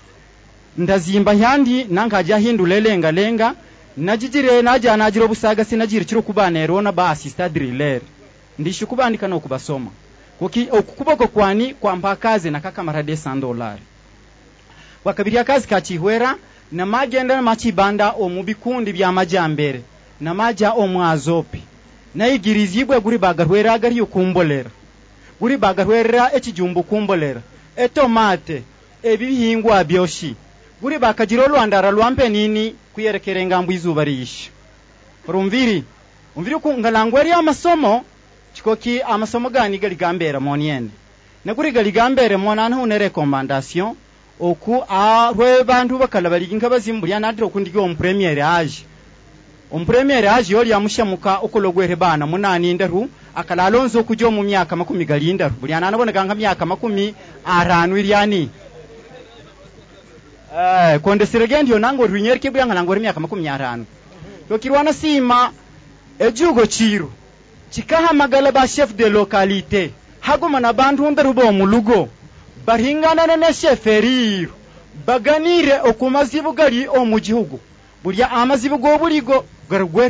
ndazimba yandi nankaja hindula elengalenga najijire naja nagira obusagasi nagira kiro kubaana erona ba assista driller ndisha kubandika n'okubasoma kuki okukuboko kwani kwampa akazi nakakamara de dolari wakabiri akazi kakihwera namagenda namakibanda omu bikundi by'amajambere namaja omu azopi nayigirizibwe guri bagarwera agari okumbolera guri bagarwerera ekijumbu kumbolera etomate ebihingwa byoshi guri bakagira olwandara lwampe nini kuyerekera engambo izuba riyisha rumviri umviri ku ngalangweri amasomo chikoki amasomo gani gali gambera moniene naguri gali gambere monana hune recommandation oku arwe bantu bakala baligi nkabazimu bulya nadira okundiga omupremiere aje omupremiere aje yoli amushamuka okologwere bana munani ndaru akala alonzo okuja omu myaka makumi gali ndaru buli ananaboneka nka myaka makumi aranu iryani Eh, kondesirege ndio nango rwinyerike bya ngana ngori myaka makumi aranu yokirwana sima ejugo chiro chikahamagala ba chef de localité haguma na bantu ndaru bo mulugo baringana ne sheferiro baganire okumazibu gali omu gihugu bulya amazibu g'obuligo garugwere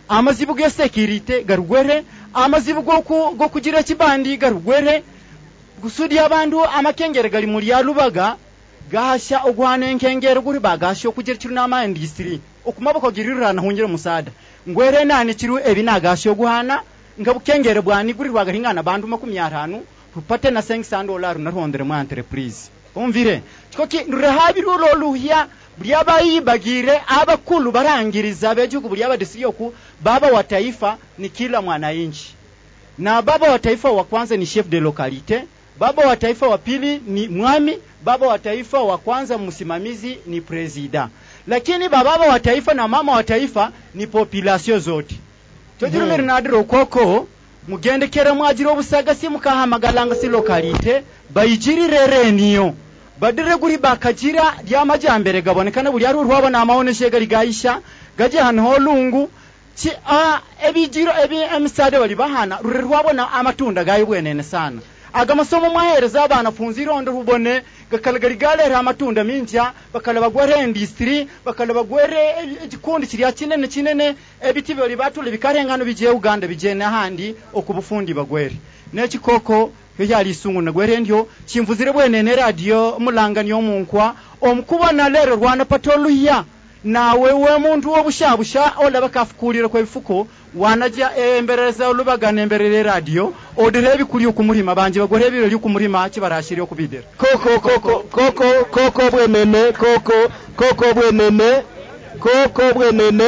amazibu ge security garugwere amazibu go ku- go kugira kibandi garugwere gusudi abantu amakengere gali muri ya lubaga gasha ogwana enkengere guri bagasha okugira kiru n'ama industry okumaboko girirana hungire musada ngwere nani kiru ebi nagasha oguhana nga bukengere bwani guri rwagaringana bandu makumi atano rupate na 500 dollar narondere mu entreprise umvire chikoki rurahabirwo loluhya buli abayibagire abakulu barangiriza bejugu buli abadisiyoku baba wa taifa ni kila mwananchi na baba wa taifa wa kwanza ni chef de localité baba wa taifa wa pili ni mwami baba wa taifa wa kwanza msimamizi ni presida lakini bababa wa taifa na mama wa taifa ni population zote tojirumirira Hmm. nadira okoko mugendekere mwagira obusagasi mukahamagalanga si lokalite bayigirire reniyo badire guri bakagira ryamajyambere gabonekana buri ari urwabona amaoneshe gari gaisha gaje hano holungu ki a ebijiro ebi emisade bali bahana rure rwabona amatunda gayo bwenene sana aga masomo mwahereza abana funzi irondo rubone gakalagari galera amatunda minja bakala bagwere industry bakala bagwere igikundi kiriya kinene kinene ebiti bali batule bikarengano bigiye Uganda bigiye n'ahandi okubufundi bagwere nekikoko yo yali isungu nagwere ndyo chimvuzire bwenene radio mulangani omunkwa omukubona lero rwana patoluya nawe we muntu wobushabusha olaba kafukulire kwa bifuko wanaja embereza olubagana emberere radio odire ebikuli okumurima banje bagore ebirori okumurima kibarashiri okubidira koko koko koko koko bwenene koko koko bwenene koko bwenene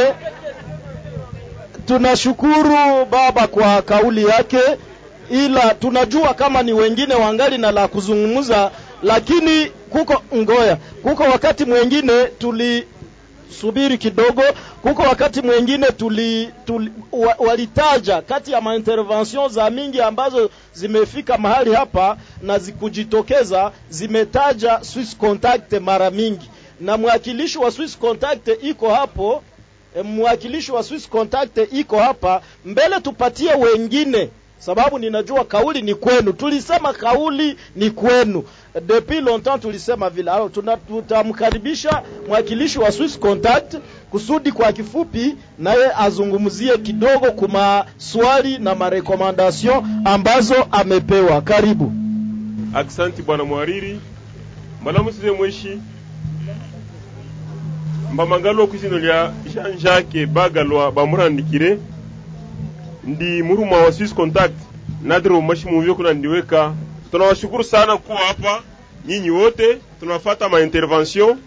tunashukuru baba kwa kauli yake ila tunajua kama ni wengine wangali na la kuzungumza lakini kuko ngoya kuko wakati mwengine tuli subiri kidogo kuko wakati mwengine tuli, tuli wa, walitaja kati ya maintervention za mingi ambazo zimefika mahali hapa na zikujitokeza zimetaja Swiss Contact mara mingi na mwakilishi wa Swiss Contact iko hapo e, mwakilishi wa Swiss Contact iko hapa mbele tupatie wengine sababu ninajua kauli ni kwenu tulisema kauli ni kwenu depuis longtemps tulisema vile alors tuna- tutamkaribisha mwakilishi wa Swiss Contact kusudi kwa kifupi naye azungumzie kidogo kuma swali na marekomandation ambazo amepewa karibu Aksanti bwana mwariri mbalamusize mweshi mbamangalo kwisino lya Jean Jacques Bagalwa bamurandikire ndi muruma wa Swiss Contact nadiro mwashi muvyo kuna ndiweka tunawashukuru sana kuwa hapa nyinyi wote tunafata ma intervention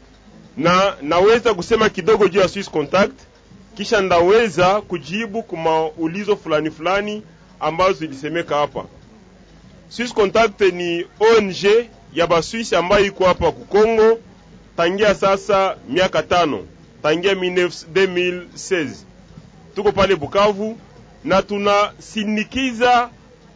na naweza kusema kidogo juu ya Swiss Contact kisha ndaweza kujibu kuma ulizo fulani fulani ambazo zilisemeka hapa Swiss Contact ni ONG ya Baswisi ambayo iko hapa ku Kongo tangia sasa miaka tano, tangia 19 2016 tuko pale Bukavu na tunasindikiza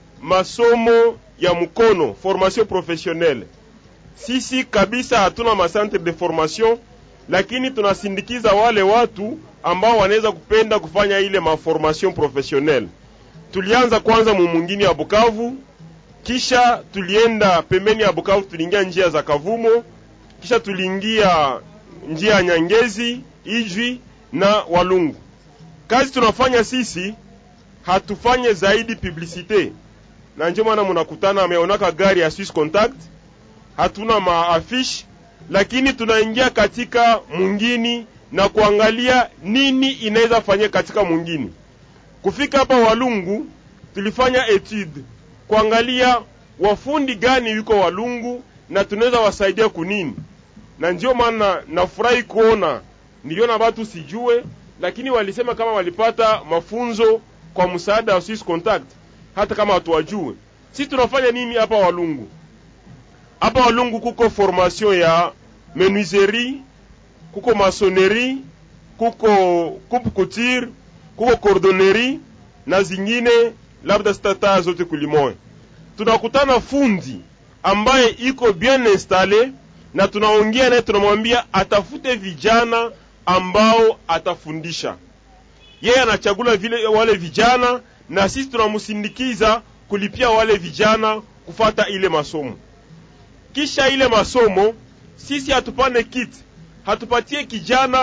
masomo ya mkono formation professionnelle. Sisi kabisa hatuna macentre de formation, lakini tunasindikiza wale watu ambao wanaweza kupenda kufanya ile maformation professionnelle. Tulianza kwanza mumungini ya Bukavu, kisha tulienda pembeni ya Bukavu, tuliingia njia za Kavumo, kisha tuliingia njia ya Nyangezi, Ijwi na Walungu. Kazi tunafanya sisi hatufanye zaidi publicite, na ndio maana mnakutana ameonaka gari ya Swiss Contact, hatuna maafish, lakini tunaingia katika mungini na kuangalia nini inaweza fanyika katika mungini. Kufika hapa Walungu tulifanya etude kuangalia wafundi gani yuko Walungu na tunaweza wasaidia kunini, na ndio maana nafurahi kuona niliona watu sijue, lakini walisema kama walipata mafunzo kwa msaada wa Swiss Contact, hata kama hatuwajue. Sisi tunafanya nini hapa Walungu? Hapa Walungu kuko formation ya menuiserie, kuko masonerie, kuko coupe couture, kuko cordonnerie na zingine labda sitataa zote kulimoya. Tunakutana fundi ambaye iko bien installe na tunaongea naye, tunamwambia atafute vijana ambao atafundisha. Yeye anachagula vile wale vijana, na sisi tunamsindikiza kulipia wale vijana kufata ile masomo. Kisha ile masomo sisi hatupane kit, hatupatie kijana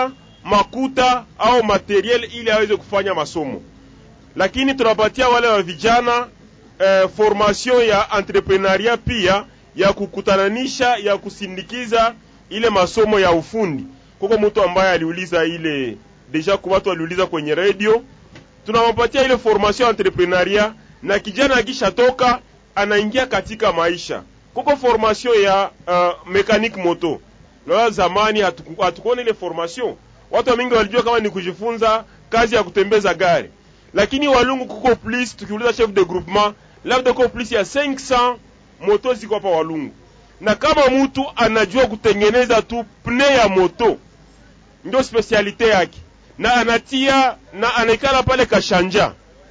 makuta au materiel ili aweze kufanya masomo lakini tunapatia wale wa vijana eh, formation ya entrepreneuria pia ya kukutananisha ya kusindikiza ile masomo ya ufundi kuko mtu ambaye aliuliza ile deja kwa watu waliuliza kwenye radio tunawapatia ile formation ya entrepreneuria na kijana akishatoka anaingia katika maisha kuko formation ya uh, mechanic moto na zamani hatuku- hatukuona ile formation watu wengi walijua kama ni kujifunza kazi ya kutembeza gari lakini walungu kuko plus tukiuliza chef de groupement labda kuko plus ya 500 moto ziko hapa walungu na kama mtu anajua kutengeneza tu pne ya moto ndio specialite yake na anatia na anaikala pale kashanja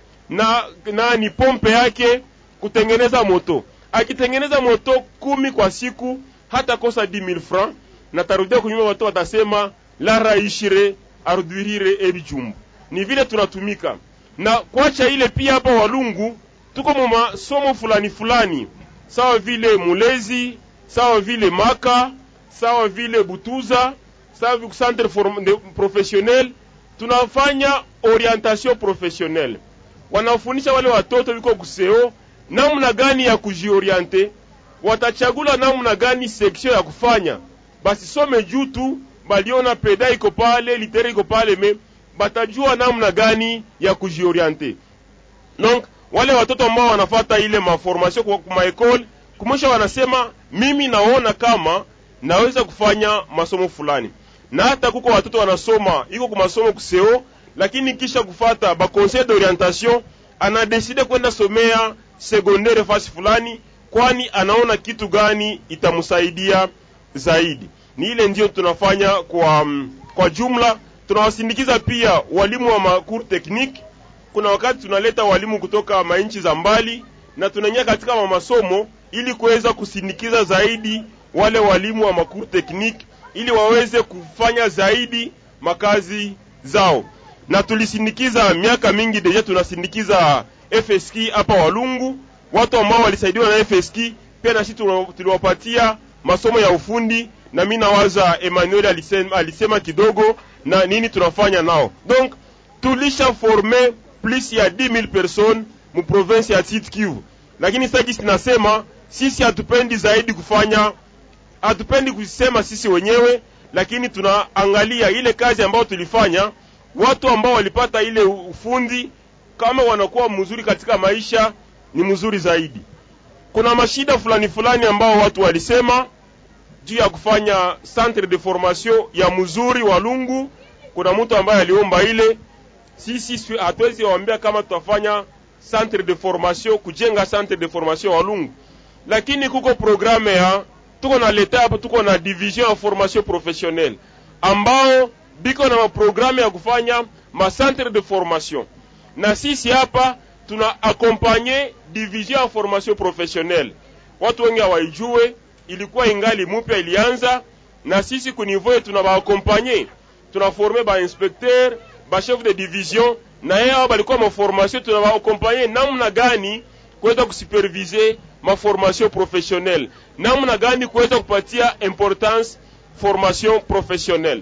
na na ni pompe yake kutengeneza moto akitengeneza moto kumi kwa siku hata kosa 10000 francs na tarudia kunyuma watu watasema lara ishire arudhirire ebijumbu ni vile tunatumika na kwacha ile pia hapa walungu tuko mu masomo fulani fulani sawa vile mulezi sawa vile maka sawa vile butuza sawa vile centre form- de- professionnel tunafanya orientation professionnelle wanafundisha wale watoto wiko kuseo namna gani ya kujioriente watachagula namna gani section ya kufanya basi some juu tu baliona peda iko pale litere iko pale me batajua namna gani ya kujioriente donc wale watoto ambao wanafata ile maformation kwa kwa maekole kumwisha wanasema mimi naona kama naweza kufanya masomo fulani na hata kuko watoto wanasoma iko kwa masomo kuseo lakini kisha kufata ba conseil d'orientation anadeside kwenda somea secondaire fasi fulani kwani anaona kitu gani itamsaidia zaidi ni ile ndio tunafanya kwa mm, kwa jumla tunawasindikiza pia walimu wa macour technique kuna wakati tunaleta walimu kutoka manchi za mbali na tunaingia katika ma- masomo ili kuweza kusindikiza zaidi wale walimu wa macour technique ili waweze kufanya zaidi makazi zao na tulisindikiza miaka mingi deja tunasindikiza FSK hapa Walungu watu ambao walisaidiwa na FSK pia na sisi tuna- tuliwapatia masomo ya ufundi na mimi nawaza Emmanuel alisema, alisema kidogo na nini tunafanya nao donc tulisha forme plus ya 10000 personnes mu province ya Sud Kivu lakini sasa kisi tunasema sisi hatupendi zaidi kufanya hatupendi kusema sisi wenyewe lakini tunaangalia ile kazi ambayo tulifanya watu ambao walipata ile ufundi kama wanakuwa mzuri katika maisha ni mzuri zaidi kuna mashida fulani fulani ambao watu walisema juu ya kufanya centre de formation ya mzuri wa Lungu. Kuna mtu ambaye aliomba ile, sisi si- hatuwezi waambia kama tutafanya centre de formation, kujenga centre de formation wa Lungu, lakini kuko programe ya tuko na leta hapo, tuko na division ya formation professionnelle ambao biko na maprogramu ya kufanya ma centre de formation, na sisi hapa tuna accompagner division ya formation professionnelle. Watu wengi hawaijue, ilikuwa ingali mupya ilianza, na sisi ku niveau yetu tunabaakompanye, tunaforme ba inspecteur ba chef de division, na yeye hao balikuwa ma formation, tunabaakompanye namna gani kuweza kusupervise ma formation professionnelle, namna gani kuweza kupatia importance formation professionnelle.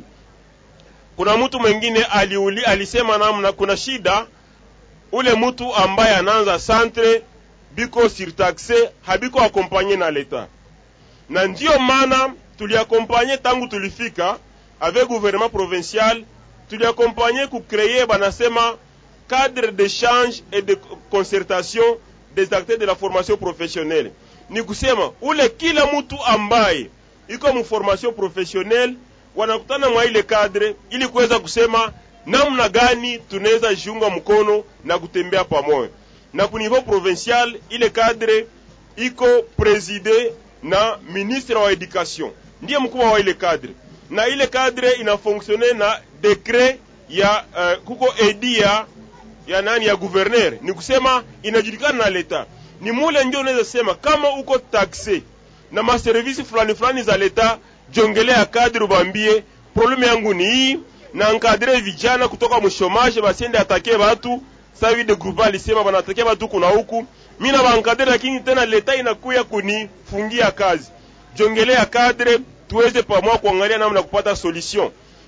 Kuna mtu mwingine aliuli, alisema namna kuna shida ule mtu ambaye anaanza centre biko surtaxe habiko akompanye na leta, na ndiyo maana tuliakompanye tangu tulifika avec gouvernement provincial, tuliakompanye kukreye banasema cadre d'échange et de concertation des acteurs de la formation professionnelle. Ni kusema ule kila mtu ambaye iko mu formation professionnelle wanakutana mwa ile cadre ili kuweza kusema namna gani tunaweza jiunga mkono na kutembea pamoja. Na ku niveau provincial ile cadre iko preside na ministre wa education, ndiye mkubwa wa ile cadre, na ile cadre inafonksione na dekret ya uh, kuko edi ya ya nani ya gouverneur, ni kusema inajulikana na leta. Ni mule ndio unaweza sema kama uko taxe na maservisi fulani fulani za leta, jongelea kadri ubambie probleme yangu ni hii na encadre vijana kutoka mshomaje basiende atake batu sasa vile groupe alisema banatake batu kuna huku mimi na bankadre, lakini tena leta inakuya kunifungia kazi. Jongelea kadre tuweze pamoja kuangalia namna kupata solution,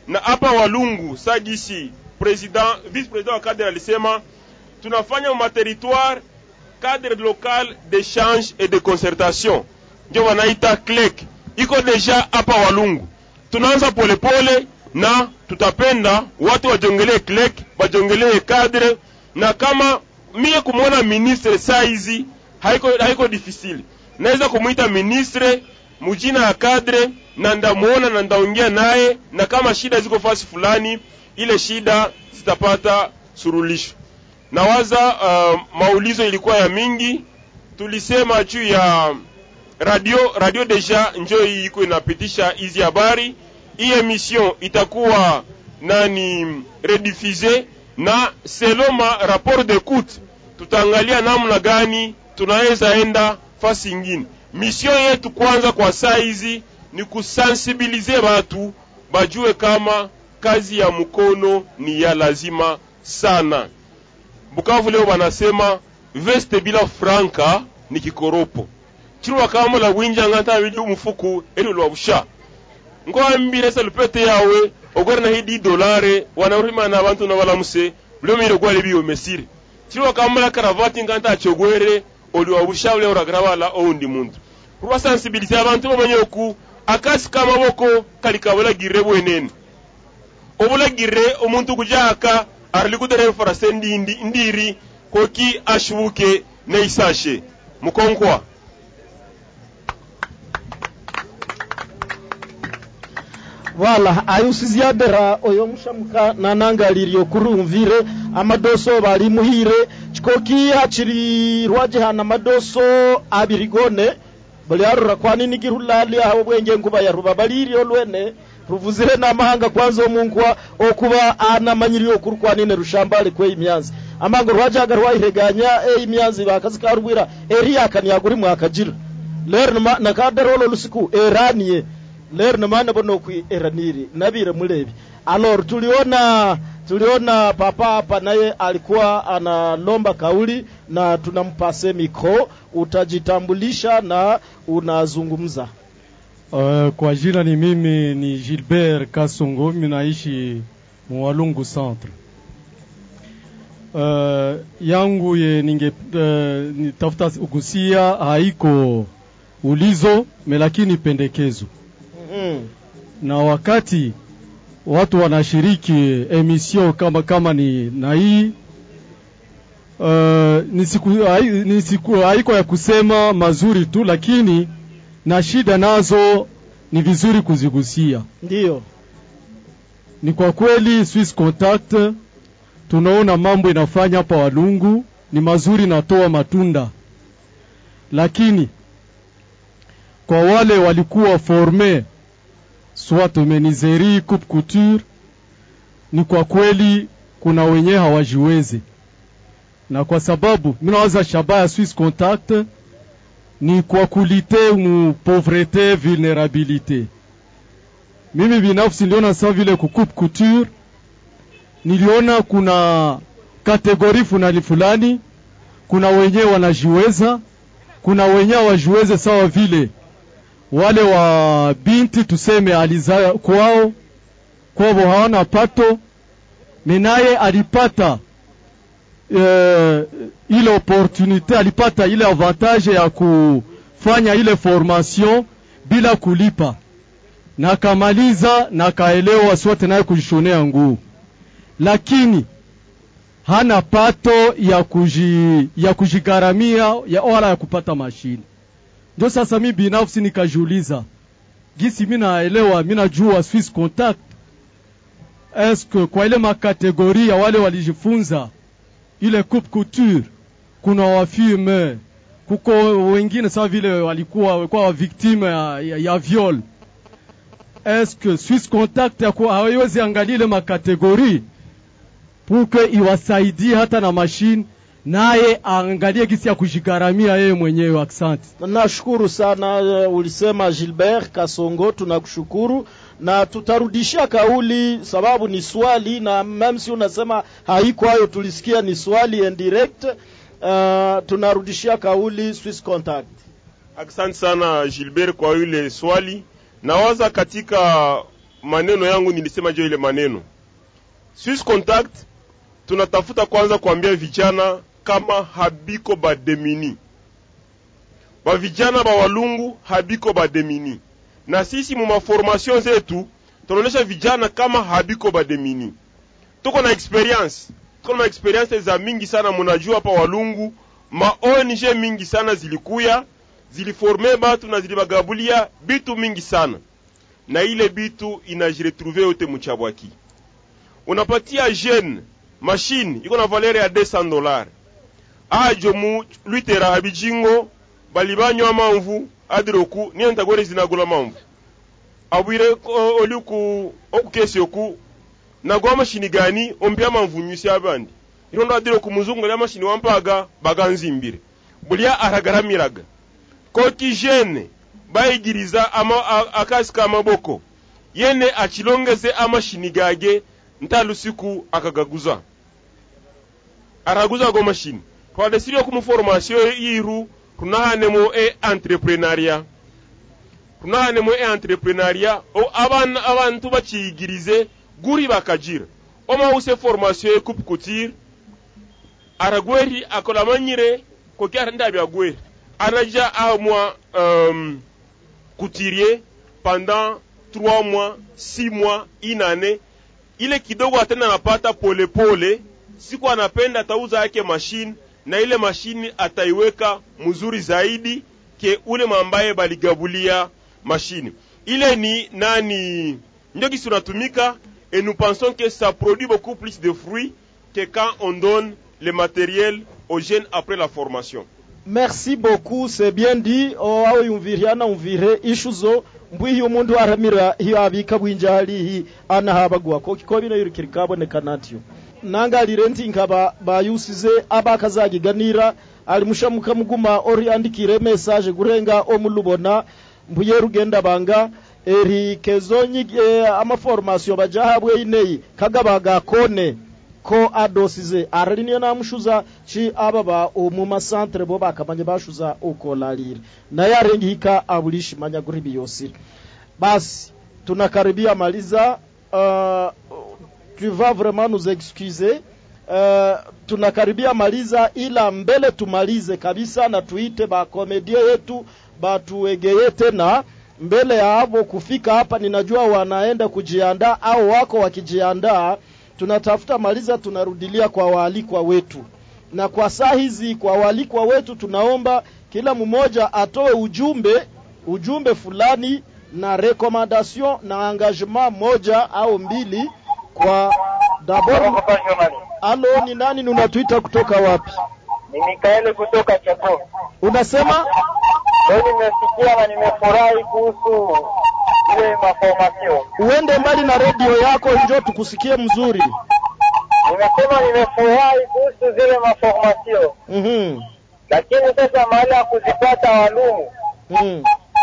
na hapa Walungu sagisi president vice president wa cadre alisema tunafanya materitoire cadre local d'échange et de concertation ndio wanaita CLEC iko deja hapa Walungu. Tunaanza polepole na tutapenda watu wajongelee CLEC, wajongelee cadre, na kama mie kumwona ministre saa hizi haiko, haiko difficile, naweza kumwita ministre mujina ya cadre na ndamuona na ndaongea naye, na kama shida ziko fasi fulani, ile shida zitapata surulisho. Nawaza uh, maulizo ilikuwa ya mingi, tulisema juu ya radio radio deja njo hii iko inapitisha hizi habari. Hii emission itakuwa nani rediffuse na seloma rapport d'écoute, tutaangalia namna gani tunaweza enda fasi ingine. Mission yetu kwanza kwa saa hizi ni kusensibilize watu bajue kama kazi ya mkono ni ya lazima sana. Bukavu leo wanasema veste bila franka ni kikoropo chirwa kama la winja nganta wili umufuku eri lwa busha ngo ambire sa lupete yawe ogora na hidi dolare wanaurima na abantu na balamuse blo mire gwali biyo mesiri chirwa kama la karavati nganta achogwere oli wa busha ule uragrabala oundi muntu ruwa sensibility abantu bamanye oku akasi kama boko kalikabula girre bwenene obula girre omuntu kujaka arali kudere farase ndindi ndiri koki ashubuke neisashe mukonkwa wala ayusiziadera oyo mushamuka nanangaliryo kurumvire amadoso bali muhire chikoki hachiri rwajehana amadoso abirigone bali arura kwanini girulali aho bwenge nkuba yaruba baliryo lwene ruvuzire n'amahanga kwanza omunkwa okuba anamanyiriyo okuru kwanine rushambale kwe imyanzi amango rwajaga rwayireganya e imyanzi bakazi karubwira eri yakanyaguri mwakajira lero nakaderolo lusiku eraniye lero namana bono kwi eraniri nabire mulevi alor tuliona tuliona papa hapa naye alikuwa analomba kauli na tunampase mikro utajitambulisha na unazungumza Uh, kwa jina ni mimi ni Gilbert Kasongo, mimi naishi Mwalungu Centre. Uh, yangu ye ninge uh, nitafuta kugusia haiko ulizo me lakini pendekezo mm. na wakati watu wanashiriki emission kama kama ni na hii uh, ni siku, hai, ni siku haiko ya kusema mazuri tu, lakini na shida nazo ni vizuri kuzigusia. Ndiyo, ni kwa kweli Swiss Contact tunaona mambo inafanya hapa Walungu ni mazuri, natoa matunda, lakini kwa wale walikuwa forme soit menuiserie, coupe couture, ni kwa kweli kuna wenyewe hawajiwezi, na kwa sababu mimi nawaza shabaha ya Swiss Contact ni kwa kulite mu pauvrete vulnerabilite. Mimi binafsi niliona sawa vile ku coupe couture, niliona kuna kategori fulani fulani, kuna wenyewe wanajiweza, kuna wenyewe hawajiweze, sawa vile wale wa binti tuseme aliza kwao kwao hawana pato, menaye alipata uh, ile opportunité alipata ile avantage ya kufanya ile formation bila kulipa, na akamaliza na akaelewa sote naye kujishonea nguo, lakini hana pato ya kuji, ya kujigharamia ya wala ya kupata mashine. Ndio sasa mi binafsi nikajiuliza gisi mi naelewa mi najua Swiss Contact eske kwa ile makategori ya wale walijifunza ile coupe couture kuna wafirme kuko wengine sawa vile walikuwa walikuwa victime ya, ya, ya viol eske Swiss Contact hawezi angalia ile makategori puke iwasaidie hata na mashine naye aangalie gisi ya kujigharamia yeye mwenyewe. Asante, nashukuru sana. Uh, ulisema Gilbert Kasongo, tunakushukuru na tutarudishia kauli, sababu ni swali na meme si unasema haiko hayo, tulisikia ni swali and direct. Uh, tunarudishia kauli Swiss Contact. Asante sana Gilbert kwa ile swali. Nawaza katika maneno yangu nilisema jo ile maneno Swiss Contact tunatafuta kwanza kuambia vijana kama habiko bademini ba vijana ba walungu habiko bademini na sisi mu maformation zetu tunaonesha vijana kama habiko bademini tuko na experience tuko na experience za mingi sana munajua hapa walungu ma ONG mingi sana zilikuya ziliforme batu na zilibagabulia bitu mingi sana na ile bitu inajiretrouve yote muchabwaki unapatia jeune machine iko na valeur ya 200 dollars ajo mu lwitera habijingo bali banywa mamvu adiroku niyo ntagore zinagula mamvu abwire oli ku okukesi oku nagwa mashini gani ompya mamvu nyusi abandi irondo adire ku muzungu ya mashini wampaga baganzimbire bulya aragaramiraga koti jene bayigiriza ama akasi k'amaboko yene akilongeze amashini gage ntalusiku akagaguza araguza go mashini twadesiri ku muformation yiru tunahanemo e entrepreneuria tunahanemo e entrepreneuria o abana abantu bakiyigirize guri bakagira omawuse formation ye coupe couture aragweri akola manyire ko kyara ndabi agweri anaja ahamwa um, couturier pendant 3 mois 6 mois inane ile kidogo atenda anapata polepole siku anapenda atauza yake mashine na ile mashini ataiweka mzuri zaidi ke ule mambaye baligabulia mashini ile ni nani ndio kisi unatumika et nous pensons que ça produit beaucoup plus de fruits que quand on donne le matériel aux jeunes après la formation merci beaucoup c'est bien dit o aho yumviriana umvire ishuzo mbwi hiyo mundu aramira hiyo abika bwinjali hi anahabagwa ko ko bino yurikiri kaboneka natyo nangalire nti nkaba bayusize abakazagiganira ali mushamuka muguma ori andikire message gurenga omulubona mbuye rugenda banga eri kezonyi e, amaformation bajahabwe ineyi kagabaga kone ko adosize arari niyo namushuza chi aba ba mu masantre bo bakamanye bashuza ukolalire naye arengi hika abulishi manya guri biyosire basi tunakaribia maliza uh, tu vas vraiment nous excuser uh, tunakaribia maliza ila mbele tumalize kabisa na tuite bakomedia yetu batuegeye tena mbele ya hapo kufika hapa ninajua wanaenda kujiandaa au wako wakijiandaa tunatafuta maliza tunarudilia kwa waalikwa wetu na kwa saa hizi kwa waalikwa wetu tunaomba kila mmoja atoe ujumbe ujumbe fulani na recommandation na engagement moja au mbili kwa dabord alo ni nani unatuita kutoka wapi Ni Mikaeli kutoka Chapo. unasema Leo nimesikia na nimefurahi kuhusu ile maformasio. uende mbali na redio yako njoo tukusikie mzuri Nimesema nimefurahi kuhusu zile maformasio, mm-hmm. lakini sasa mahali ya kuzipata walumu mm.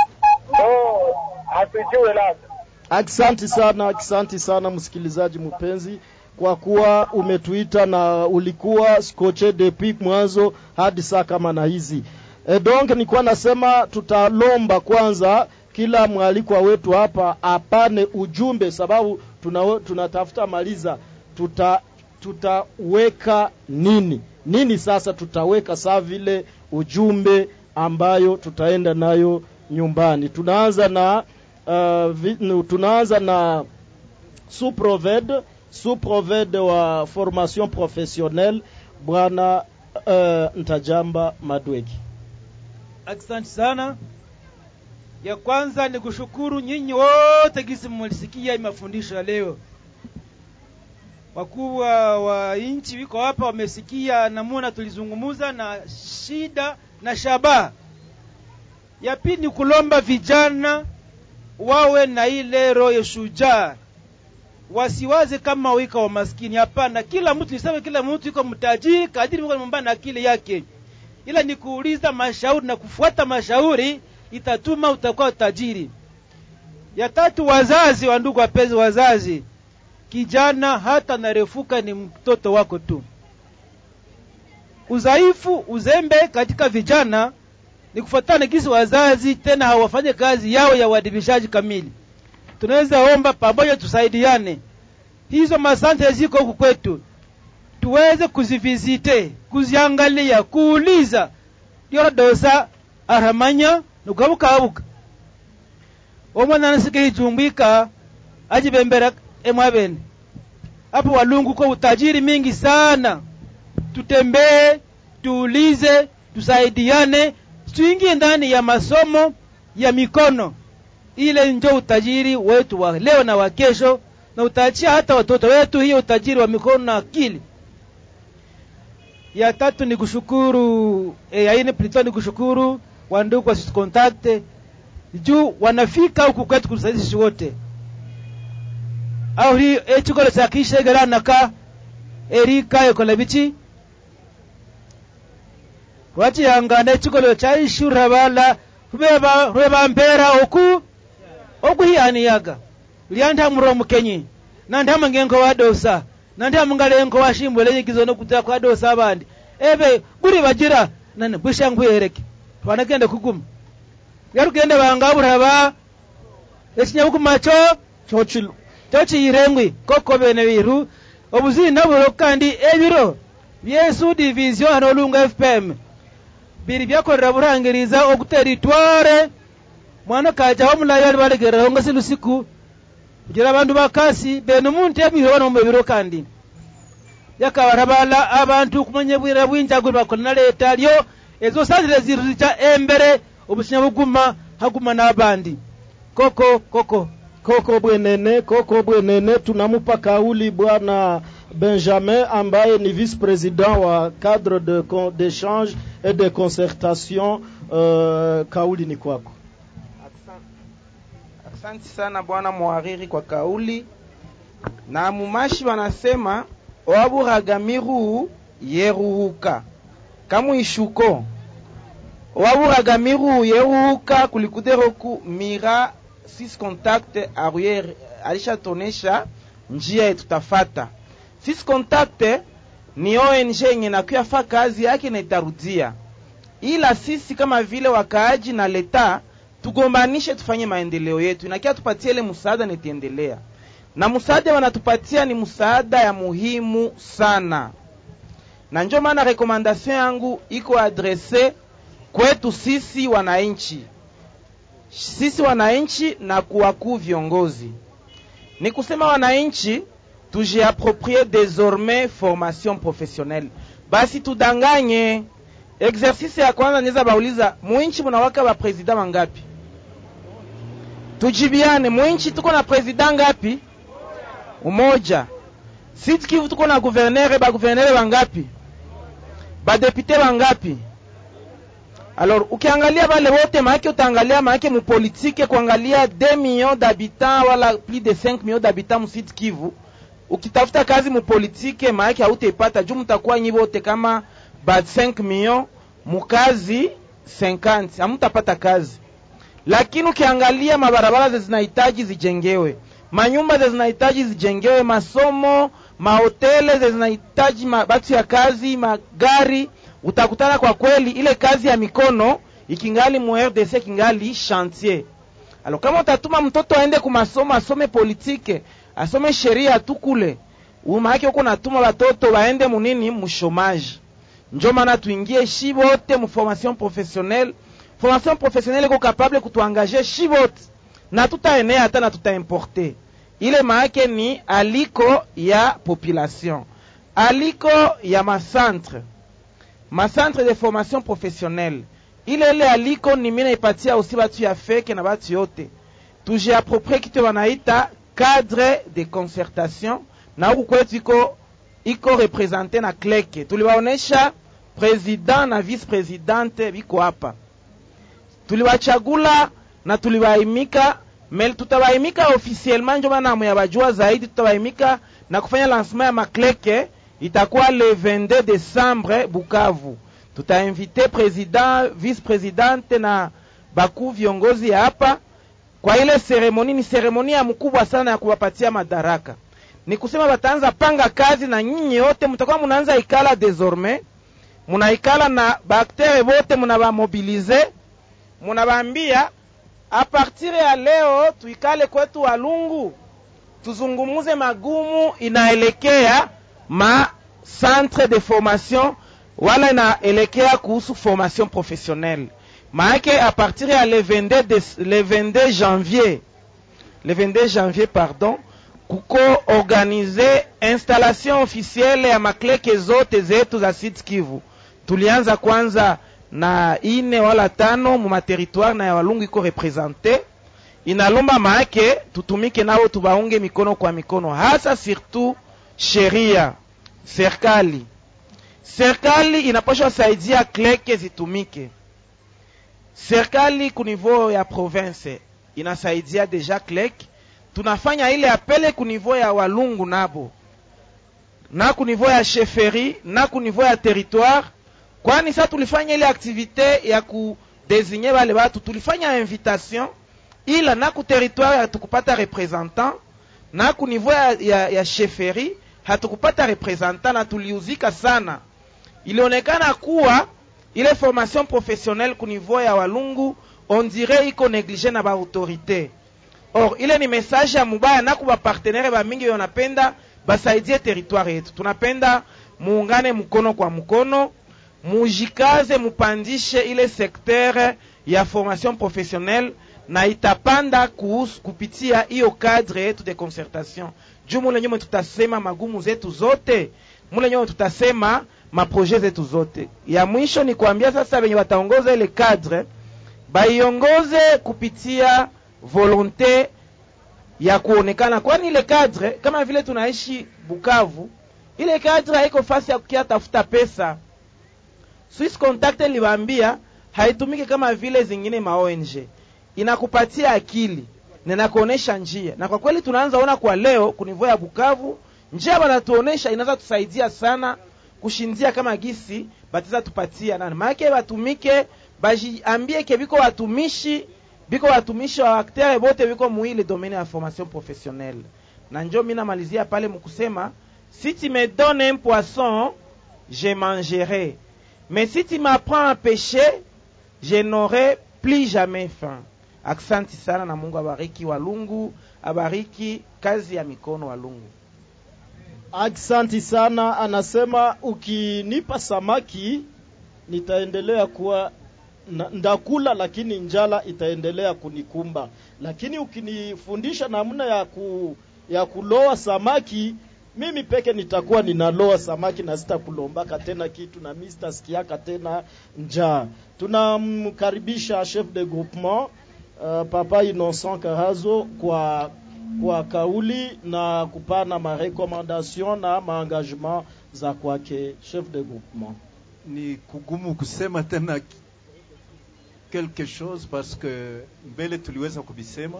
ndo hatujue labda. Aksanti sana, aksanti sana msikilizaji mpenzi, kwa kuwa umetuita na ulikuwa skoche depuis mwanzo hadi saa kama na hizi. E, donc nilikuwa nasema tutalomba kwanza kila mwalikwa wetu hapa apane ujumbe, sababu tuna, tunatafuta maliza, tuta tutaweka nini nini sasa tutaweka saa vile ujumbe ambayo tutaenda nayo nyumbani. Tunaanza na uh, vi, nu, tunaanza na suproved suproved wa formation professionnelle bwana uh, Ntajamba Madweki. Asante sana. Ya kwanza ni kushukuru nyinyi wote gisi mlisikia mafundisho ya leo. Wakuu wa, wa nchi wiko hapa wamesikia namuna tulizungumuza na shida na shabaha. Ya pili ni kulomba vijana wawe na ile roho ya shujaa, wasiwaze kama wika wa maskini. Hapana, kila mtu niseme, kila mtu yuko mtajiri kadiri Mungu amempa na akili yake, ila ni kuuliza mashauri na kufuata mashauri itatuma utakuwa tajiri. Ya tatu, wazazi wa ndugu wapenzi, wazazi, kijana hata narefuka ni mtoto wako tu. Udhaifu, uzembe katika vijana ni kufuatana gisi wazazi tena hawafanye kazi yao ya uadibishaji kamili. tunaweza omba pamoja, tusaidiane. Hizo masante ziko huku kwetu, tuweze kuzivizite, kuziangalia, kuuliza lyorodosa aramanya nukabukabuka omwana nasike hichumbwika ajibembera emwabene hapo walungu kwa utajiri mingi sana tutembee tuulize tusaidiane tuingie ndani ya masomo ya mikono ile njo utajiri wetu wa leo na wa kesho na utaachia hata watoto wetu hiyo utajiri wa mikono na akili ya tatu ni kushukuru e, ya ine plito ni kushukuru wandugu wa Swiss contact juu wanafika huku kwetu kutusaidia sisi wote au hi echikolo cha kishegera naka erika ekola bichi wachihangana echikolo cha ishura bala rweba rweba mpera oku okuhiyaniyaga lyanthamura omukenyi nanthama ngenko wadosa nanthama ngalenko washimbwele yikizo nokutira kwadosa abandi ebe guri bajira nane bwishangwiyereke twanagenda kuguma yarugende bangaburaba ekinyabuguma kyo kyokilu kyokiyirengwi koko bene biru obuzina bulo kandi ebiro byesu division hano olunga fpm biri byakorera burangiriza ogutera itware mwana kajaho mulayo bali balegereraho nga silusiku kugira abandu bakasi bene omuntu ebiro bano mubiro kandi yakabarabala abantu kumanya bwira bwinjagwe bakola na leta lyo ezo sazire ziru zica embere obusinya buguma haguma n'abandi koko koko koko bwenene koko bwenene tunamupa kauli bwana benjamin ambaye ni vice president wa cadre de d'échange et de concertation uh, kauli ni kwako Asante sana bwana mwariri kwa kauli. Na mumashi wanasema owaburagamiru yeruhuka kamwishuko owaburagamiru yeruhuka kulikuderoku mira sis contact arriere alishatonesha njia yetu tafata. Sis contact ni ONG yenye nakuyafa kazi yake na itarudia, ila sisi kama vile wakaaji na leta tugombanishe tufanye maendeleo yetu, inakia tupatie ile msaada nitiendelea na msaada wanatupatia ni msaada ya muhimu sana, na ndio maana rekomandasyon yangu iko adrese kwetu sisi wananchi, sisi wananchi na kuwakuu viongozi. Ni kusema wananchi tujiaproprie désormais formation professionnelle, basi tudanganye. Exercice ya kwanza niweza bauliza, muinchi munawaka ba president wangapi? tujibiane mwinchi tuko na president ngapi umoja Sud Kivu tuko na guvernere ba guvernere bangapi badepute bangapi alors ukiangalia bale wote maake utaangalia maake mupolitike kuangalia 2 millions d'habitants wala plus de 5 millions d'habitants mu Sud Kivu ukitafuta kazi mupolitike maake hautaipata juu mtakuwa nyi wote kama ba 5 millions mukazi 50 hamutapata kazi lakini ukiangalia mabarabara ze zinahitaji zijengewe, manyumba ze zinahitaji zijengewe, masomo, mahotele ze zinahitaji mabatu ya kazi, magari, utakutana kwa kweli ile kazi ya mikono ikingali mu RDC kingali chantier. Alo, kama utatuma mtoto aende kumasomo asome politike asome sheria tu kule, maake huko natuma watoto waende munini mushomaji. Njo maana tuingie shi wote mu formation professionnelle formation professionnelle iko capable kutuangaje shi wote na tutaenea hata na tutaimporte. Ile maake ni aliko ya population, aliko ya macentre macentre de formation professionnelle. Ile ile aliko ni mimi naipatia usi batu ya feke na batu yote tujiaproprie kitu wanaita cadre de concertation, na huku kwetu iko iko represente na kleke. Tuliwaonesha president na vice presidente biko hapa tuliwachagula na tuliwaimika mel tutawaimika officiellement njo maana muyabajua zaidi tutawaimika na kufanya lancement ya makleke itakuwa le 22 décembre Bukavu tutainvite president vice presidente na bakuu viongozi ya hapa kwa ile seremoni ni seremoni ya mkubwa sana ya kuwapatia madaraka ni kusema bataanza panga kazi na nyinyi yote mtakuwa munaanza ikala désormais munaikala na baktere bote munabamobilize munabambia a partir ya leo tuikale kwetu Walungu, tuzungumuze magumu inaelekea ma centre de formation wala inaelekea kuhusu formation professionnelle. Maake a partir ya le 22, de, le 22 janvier le 22 janvier pardon, kuko organize installation officielle ya makleke zote zetu za Sud Kivu. Tulianza kwanza na ine wala tano mu materitoire na ya Walungu iko represente. Inalomba maake tutumike nao tubaunge mikono kwa mikono, hasa surtout sheria serikali. Serikali inapaswa saidia kleke zitumike. Serikali ku niveau ya province inasaidia deja klek, tunafanya ile apele ku niveau ya Walungu nabo na ku niveau ya sheferi na ku niveau ya territoire, kwani sa tulifanya ile aktivite ya kudesinye bale batu, tulifanya invitation, ila na ku territoire hatukupata representant, na ku niveau ya, ya, ya sheferi hatukupata representant, na tuliuzika sana. Ilionekana kuwa ile formation professionnelle ku niveau ya Walungu on dirait iko neglige na baautorité. Or ile ni message ya mubaya na kuba partenaire ba mingi wanapenda basaidie territoire yetu. Tunapenda muungane mkono kwa mkono, mujikaze, mupandishe ile secteur ya formation professionnelle na itapanda kuhusu kupitia hiyo cadre yetu de concertation. Juu mule nyuma tutasema magumu zetu zote, mule nyuma tutasema maprojet zetu zote. Ya mwisho ni kuambia sasa wenye wataongoza ile cadre baiongoze kupitia volonte ya kuonekana, kwani ile cadre kama vile tunaishi Bukavu, ile cadre haiko fasi ya kukia tafuta pesa. Swiss Contact liwaambia haitumiki kama vile zingine ma ONG, inakupatia akili na inakuonesha njia, na kwa kweli tunaanza ona kwa leo kunivyo ya Bukavu, njia wanatuonesha inaweza tusaidia sana kushindia kama gisi batiza tupatia nani maake batumike bajiambie ke biko watumishi biko watumishi wa aktere bote biko muile domaine ya formation professionnelle na njo mi namalizia pale mukusema si tu me donnes un poisson je mangerai mais si tu m'apprends à pêcher je n'aurai plus jamais faim aksanti sana na mungu abariki walungu abariki kazi ya mikono walungu Aksanti sana, anasema ukinipa samaki nitaendelea kuwa na, ndakula lakini njala itaendelea kunikumba, lakini ukinifundisha namna ya ku, ya kuloa samaki mimi peke nitakuwa ninaloa samaki na sitakulombaka tena kitu na mimi sitasikiaka tena njaa. Tunamkaribisha chef de groupement uh, Papa Innocent Karazo kwa kwa kauli na kupana marekomandation na maengagement za kwake chef de groupement. Ni kugumu kusema tena quelque chose parce que mbele tuliweza kuvisema.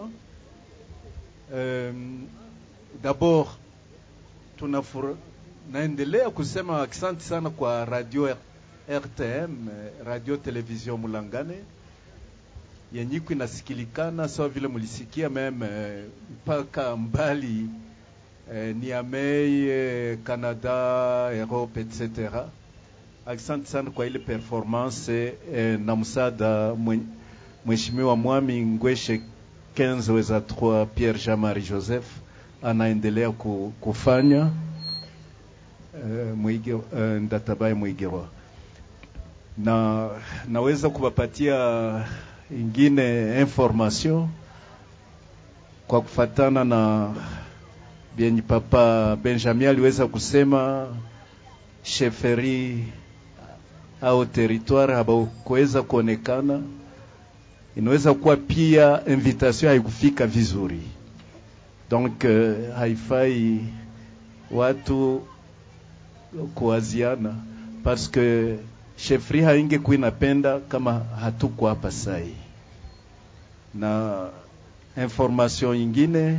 Um, d'abord tunafura, naendelea kusema asante sana kwa radio RTM, radio television Mulangane yenye iko inasikilikana sawa vile mulisikia meme mpaka mbali eh, Niamey, eh, Canada, Europe etc. Asante sana kwa ile performance eh, na msaada mheshimiwa Mwami Ngweshe 15 weza 3 Pierre Jean-Marie Joseph anaendelea ku, kufanya eh, mwige, eh, Ndatabaye Mwigewa na naweza kuwapatia ingine information kwa kufatana na vyenye papa Benjamin aliweza kusema sheferi au territoire habakuweza kuonekana, inaweza kuwa pia invitation haikufika vizuri, donc uh, haifai watu kuwaziana parce que shefri haingekuwa inapenda kama hatuko hapa sai. Na information ingine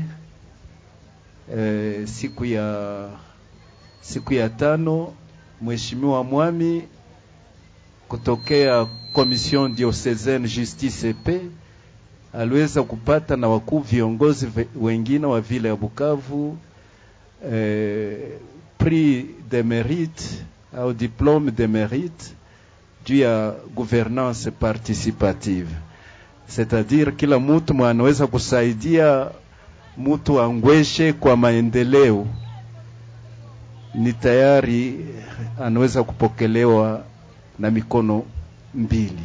eh, siku ya siku ya tano mheshimiwa Mwami kutokea Commission Diocesaine Justice et Paix aliweza kupata na wakuu viongozi wengine wa vile ya Bukavu eh, prix de mérite au diplôme de mérite juu ya gouvernance participative c'est-à-dire kila mtu mwa anaweza kusaidia mtu angweshe kwa maendeleo ni tayari anaweza kupokelewa na mikono mbili.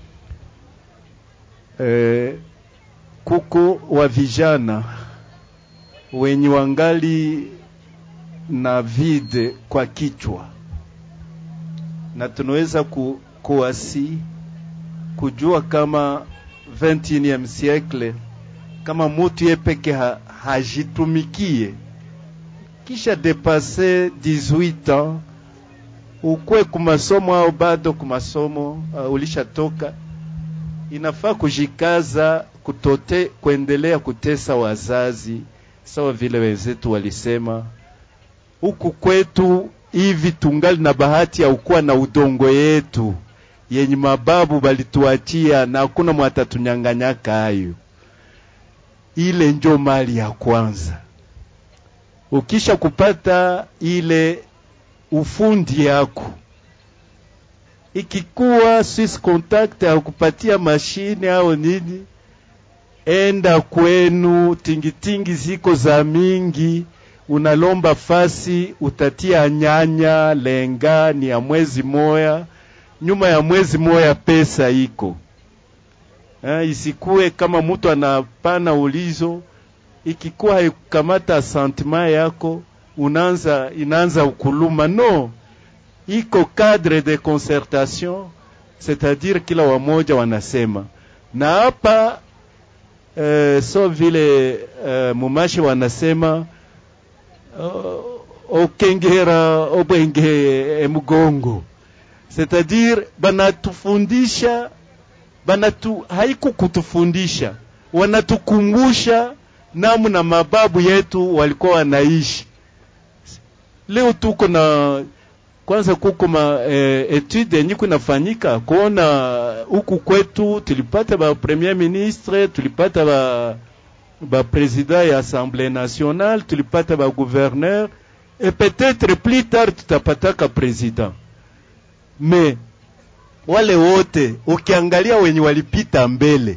E, kuko wa vijana wenye wangali na vide kwa kichwa, na tunaweza ku, kuasi kujua kama 21e siècle kama mutu ye peke ha, hajitumikie kisha depase 18 ans ukwe kumasomo au bado kumasomo uh, ulishatoka, inafaa kujikaza kutote kuendelea kutesa wazazi, sawa vile wenzetu walisema huku kwetu hivi tungali na bahati ya ukuwa na udongo yetu yenye mababu balituachia na hakuna mwatatunyanganyaka hayo. Ile njo mali ya kwanza. Ukisha kupata ile ufundi yako, ikikuwa Swiss Contact akupatia mashine au nini, enda kwenu, tingitingi ziko za mingi unalomba fasi utatia nyanya lenga ni ya mwezi moya, nyuma ya mwezi moya pesa iko eh, isikue kama mtu anapana ulizo, ikikuwa haikukamata santima yako unaanza inaanza ukuluma. No, iko cadre de concertation, c'est-à-dire kila wamoja wanasema na hapa eh, so vile eh, mumashi wanasema uh, okengera obwenge emugongo c'est-à-dire banatufundisha banatu haiku kutufundisha wanatukumbusha namna mababu yetu walikuwa wanaishi leo tuko na kwanza kuko ma eh, etude yenye kunafanyika kuona huku kwetu tulipata ba premier ministre tulipata ba ba président ya assemblée nationale tulipata ba gouverneur et peut-être plus tard tutapataka président mais wale wote ukiangalia wenye walipita mbele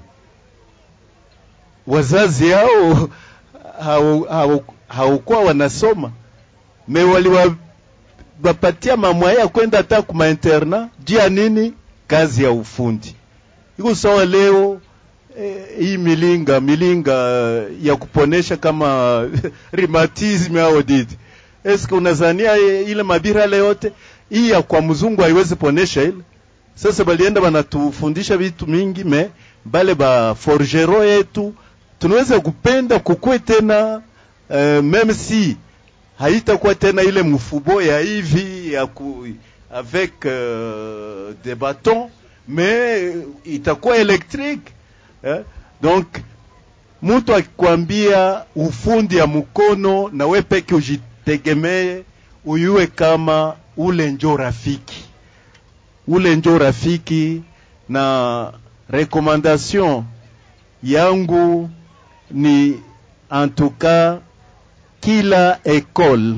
wazazi hao haukuwa wanasoma me waliwapatia mamwaya ya kwenda hata kuma interna juu ya nini kazi ya ufundi iko sawa leo eh, hii milinga milinga ya kuponesha kama rheumatism au didi eske unazania ile mabira ile yote hii ya kwa mzungu haiwezi ponesha ile sasa balienda banatufundisha vitu mingi me bale ba forgero yetu tunaweza kupenda kukue tena uh, meme si haitakuwa tena ile mfubo ya hivi ya ku, avec uh, des bâtons mais itakuwa électrique eh? donc mtu akikwambia ufundi ya mkono na we peke ujitegemee uyue kama ule njo rafiki ule njo rafiki na recommandation yangu ni en tout cas kila école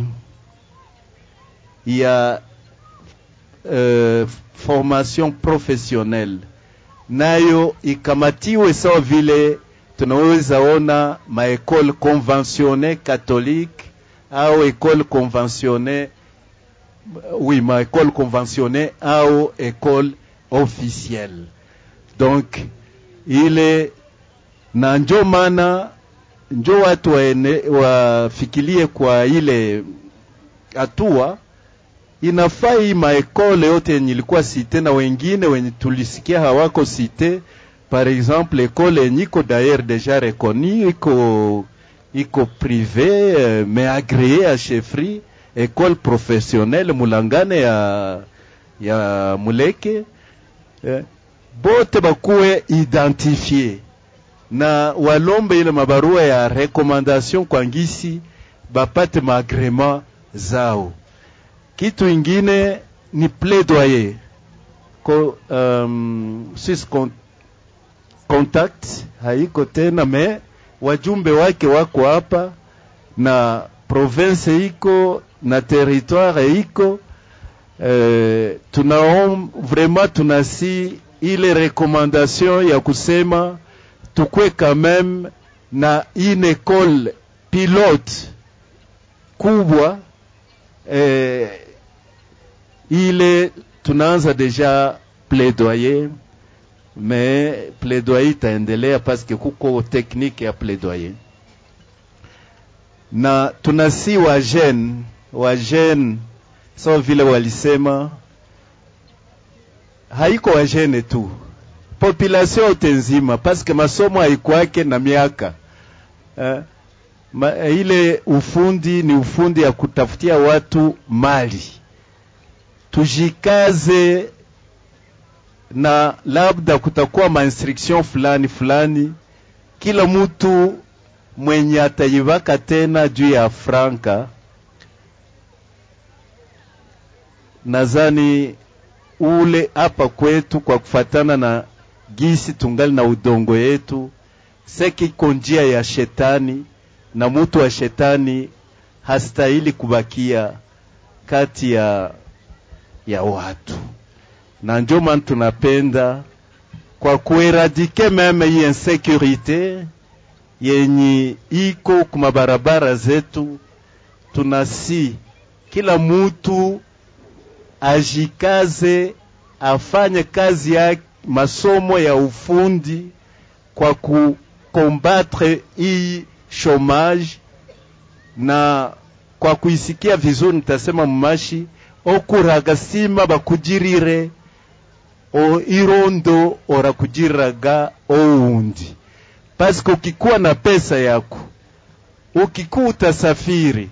ya uh, formation professionnelle nayo ikamatiwe sawa vile tunaweza ona maekole conventionne catholique au école conventionne oui maekole conventionne au école officielle donc ile na njo maana njo watu waene, wafikirie kwa ile hatua inafaa hii maekole yote yenye ilikuwa site na wengine wenye tulisikia hawako site par exemple ekole yenye iko d'ailleurs deja reconnue iko iko privé euh, mais agréé à chefferie école professionnelle mulangane ya ya muleke eh, bote bakuwe identifié na walombe ile mabarua ya recommandation kwa ngisi bapate maagrema zao. Kitu ingine ni plaidoyer ko um, Swiss con contact haiko tena, me wajumbe wake wako hapa na province iko na territoire iko eh, tunaom vraiment tunasi ile recommandation ya kusema tukwe quand même na une école pilote kubwa eh, ile tunaanza deja plaidoyer mais plaidoyer itaendelea parce que kuko technique ya plaidoyer na tunasi wa jeune wa jeune sawa vile walisema haiko wa jeune tu population yote nzima parce que masomo haikwake na miaka eh, ma, ile ufundi ni ufundi ya kutafutia watu mali tujikaze na labda kutakuwa mainstruction fulani fulani kila mtu mwenye ataivaka tena juu ya franka nadhani ule hapa kwetu kwa kufatana na gisi tungali na udongo yetu sekiko njia ya shetani na mutu wa shetani hastahili kubakia kati ya ya watu na ndio maana tunapenda kwa kueradike meme hii insekurite yenye iko kuma barabara zetu, tunasi kila mutu ajikaze afanye kazi ya masomo ya ufundi kwa kukombatre hii chomage na kwa kuisikia vizuri, nitasema mumashi okuraga sima bakujirire o irondo orakujiraga oundi paske ukikuwa na pesa yako ukikuwa utasafiri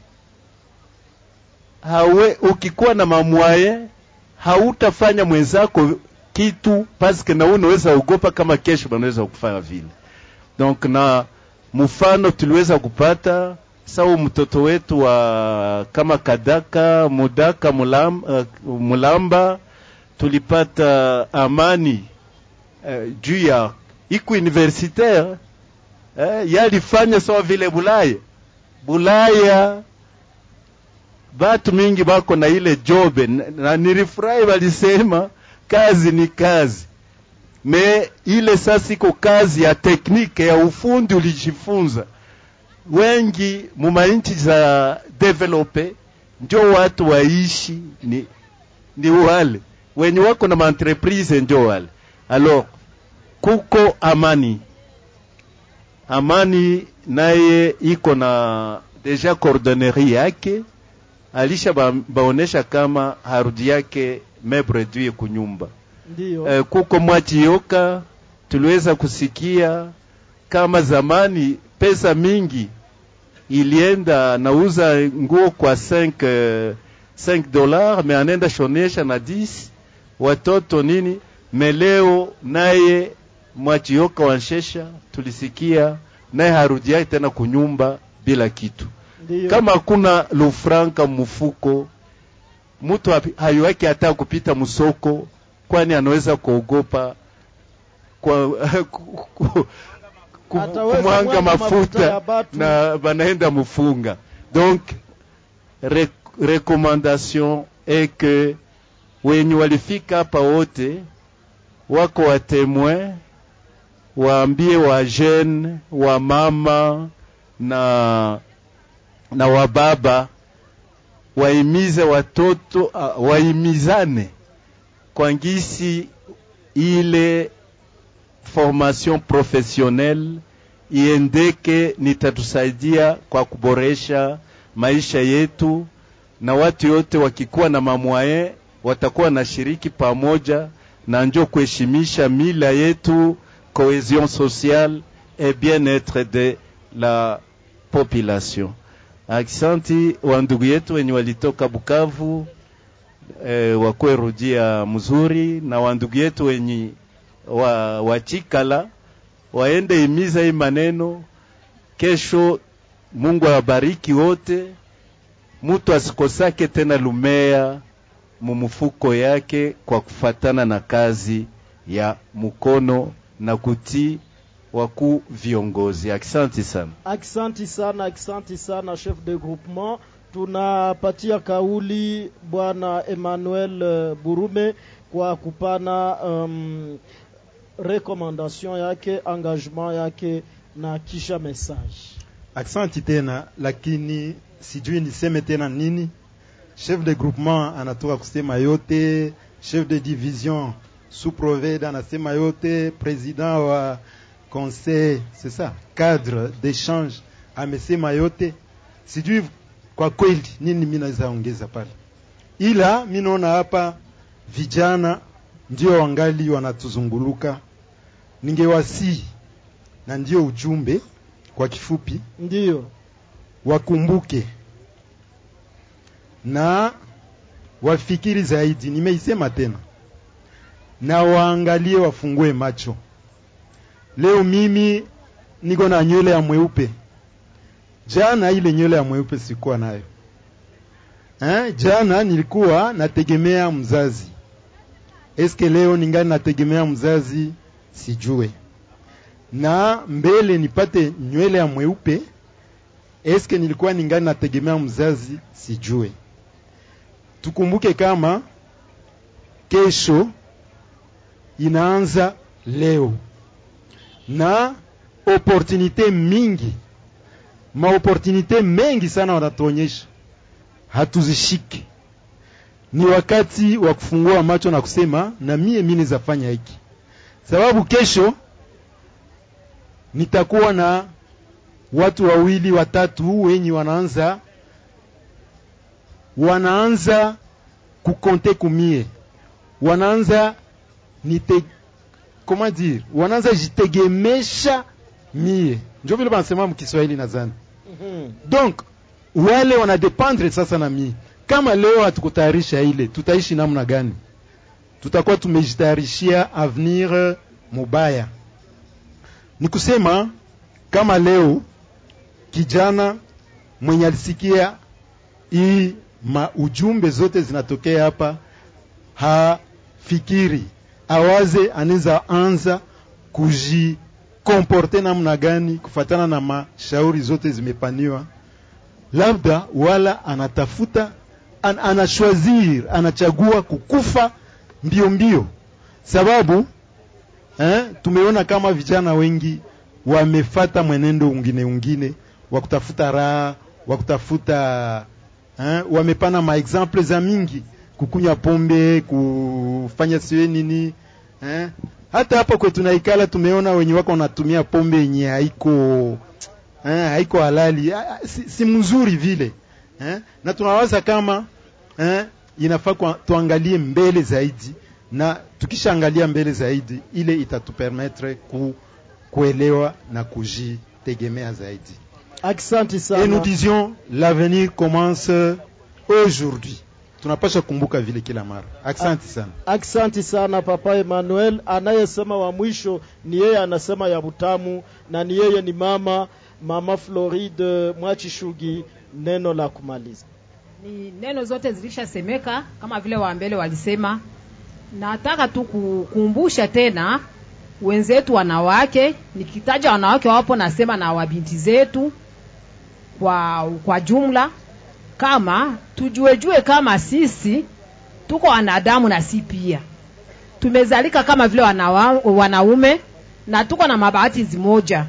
hawe ukikuwa na mamwaye hautafanya mwenzako kitu paske na unaweza ogopa kama kesho banaweza kufanya vile donc na mfano tuliweza kupata sawa mtoto wetu wa kama kadaka mudaka mulam, uh, mulamba tulipata amani uh, juu ya iku universitaire eh, yalifanya sawa vile Bulaya. Bulaya batu mingi bako na ile jobe na, na nilifurahi walisema kazi ni kazi me ile sasa iko kazi ya teknike ya ufundi ulijifunza. Wengi mumainchi za develope njo watu waishi ni, ni wale wenye wako na maentreprise njo wale alors kuko amani amani naye iko na deja coordonnerie yake alisha ba, baonesha kama harudi yake mebre dui kunyumba Ndio. eh, kuko mwachioka tuliweza kusikia kama zamani pesa mingi ilienda nauza nguo kwa 5 eh, 5 dollars me anaenda shonesha na 10 watoto nini meleo naye mwachioka wanshesha tulisikia naye harudi yake tena kunyumba bila kitu Ndio. kama hakuna lufranka mfuko mtu hayuwaki hata kupita msoko kwani anaweza kuogopa kwa ku- ku- ku- Ataweza kumwanga mwanga mafuta mafuta ya batu. na banaenda mfunga donc re, recommandation est que wenye walifika hapa wote wako wa témoin waambie wa jeune wa mama na na wababa waimize watoto uh, waimizane kwa ngisi ile formation professionnelle iendeke, nitatusaidia kwa kuboresha maisha yetu, na watu yote wakikuwa na mamwaye watakuwa na shiriki pamoja, na njo kuheshimisha mila yetu, cohesion sociale et bien-être de la population. Aksanti wa ndugu yetu wenye walitoka Bukavu eh, wakwe rudia mzuri, na wa ndugu yetu wenye wa, wa Chikala waende imiza hii maneno kesho. Mungu awabariki wote, mutu asikosake tena lumea mumufuko yake kwa kufatana na kazi ya mkono na kutii wakuu viongozi. Asante sana. Aksanti sana, aksanti sana chef de groupement. Tunapatia kauli bwana Emmanuel eh, Burume kwa kupana um, recommandation yake engagement yake na kisha message Aksanti tena, lakini sijui niseme tena nini. Chef de groupement anatoka kusema yote, chef de division sous proveda anasema yote, president wa conseil c'est ça, cadre d'échange amesema yote. Sijui kwa kweli nini mimi naweza ongeza pale, ila mi naona hapa vijana ndio wangali wanatuzunguluka. Ningewasihi na ndio ujumbe kwa kifupi, ndio wakumbuke na wafikiri zaidi. Nimeisema tena, na waangalie, wafungue macho. Leo mimi niko na nywele ya mweupe, jana ile nywele ya mweupe sikuwa nayo eh, jana nilikuwa nategemea mzazi. Eske leo ningali nategemea mzazi? Sijue. Na mbele nipate nywele ya mweupe, eske nilikuwa ningali nategemea mzazi? Sijue. Tukumbuke kama kesho inaanza leo na opportunite mingi, maopportunite mengi sana wanatuonyesha, hatuzishiki. Ni wakati wa kufungua macho na kusema na mie mimi naweza fanya hiki, sababu kesho nitakuwa na watu wawili watatu wenye wanaanza wanaanza kukonte kumie, wanaanza nite comment dire, wanaanza jitegemesha mie, ndio vile wanasema mkiswahili nadhani. Donc wale wanadependre sasa na mie. Kama leo hatukutayarisha ile, tutaishi namna gani? Tutakuwa tumejitayarishia avenir mubaya. Ni kusema kama leo kijana mwenye alisikia hii maujumbe zote zinatokea hapa, hafikiri awaze, anaweza anza kujikomporte namna gani kufatana na mashauri zote zimepaniwa, labda wala anatafuta an, anashwazir anachagua kukufa mbio mbio, sababu eh, tumeona kama vijana wengi wamefata mwenendo ungine ungine wa kutafuta raha wa kutafuta eh, wamepana maexemple za mingi kukunywa pombe kufanya siwe nini eh. hata hapa kwetu naikala tumeona wenye wako wanatumia pombe yenye haiko eh, haiko halali ah, si, si mzuri vile eh. na tunawaza kama eh, inafaa kwa, tuangalie mbele zaidi na tukishaangalia mbele zaidi ile itatupermettre ku, kuelewa na kujitegemea zaidi Asante sana. Et nous disions l'avenir commence aujourd'hui. Tunapasha kumbuka vile kila mara. Asante sana. Aksanti sana Papa Emmanuel. Anayesema wa mwisho ni yeye, anasema ya butamu, na ni yeye ni mama mama Floride Mwachishugi. Neno la kumaliza. ni neno zote zilishasemeka kama vile wambele walisema. Nataka tu kukumbusha tena wenzetu wanawake, nikitaja wanawake wapo, nasema na wabinti zetu kwa, kwa jumla, kama tujuejue kama sisi tuko wanadamu na si pia tumezalika kama vile wanawa, wanaume na tuko na mabahati zimoja.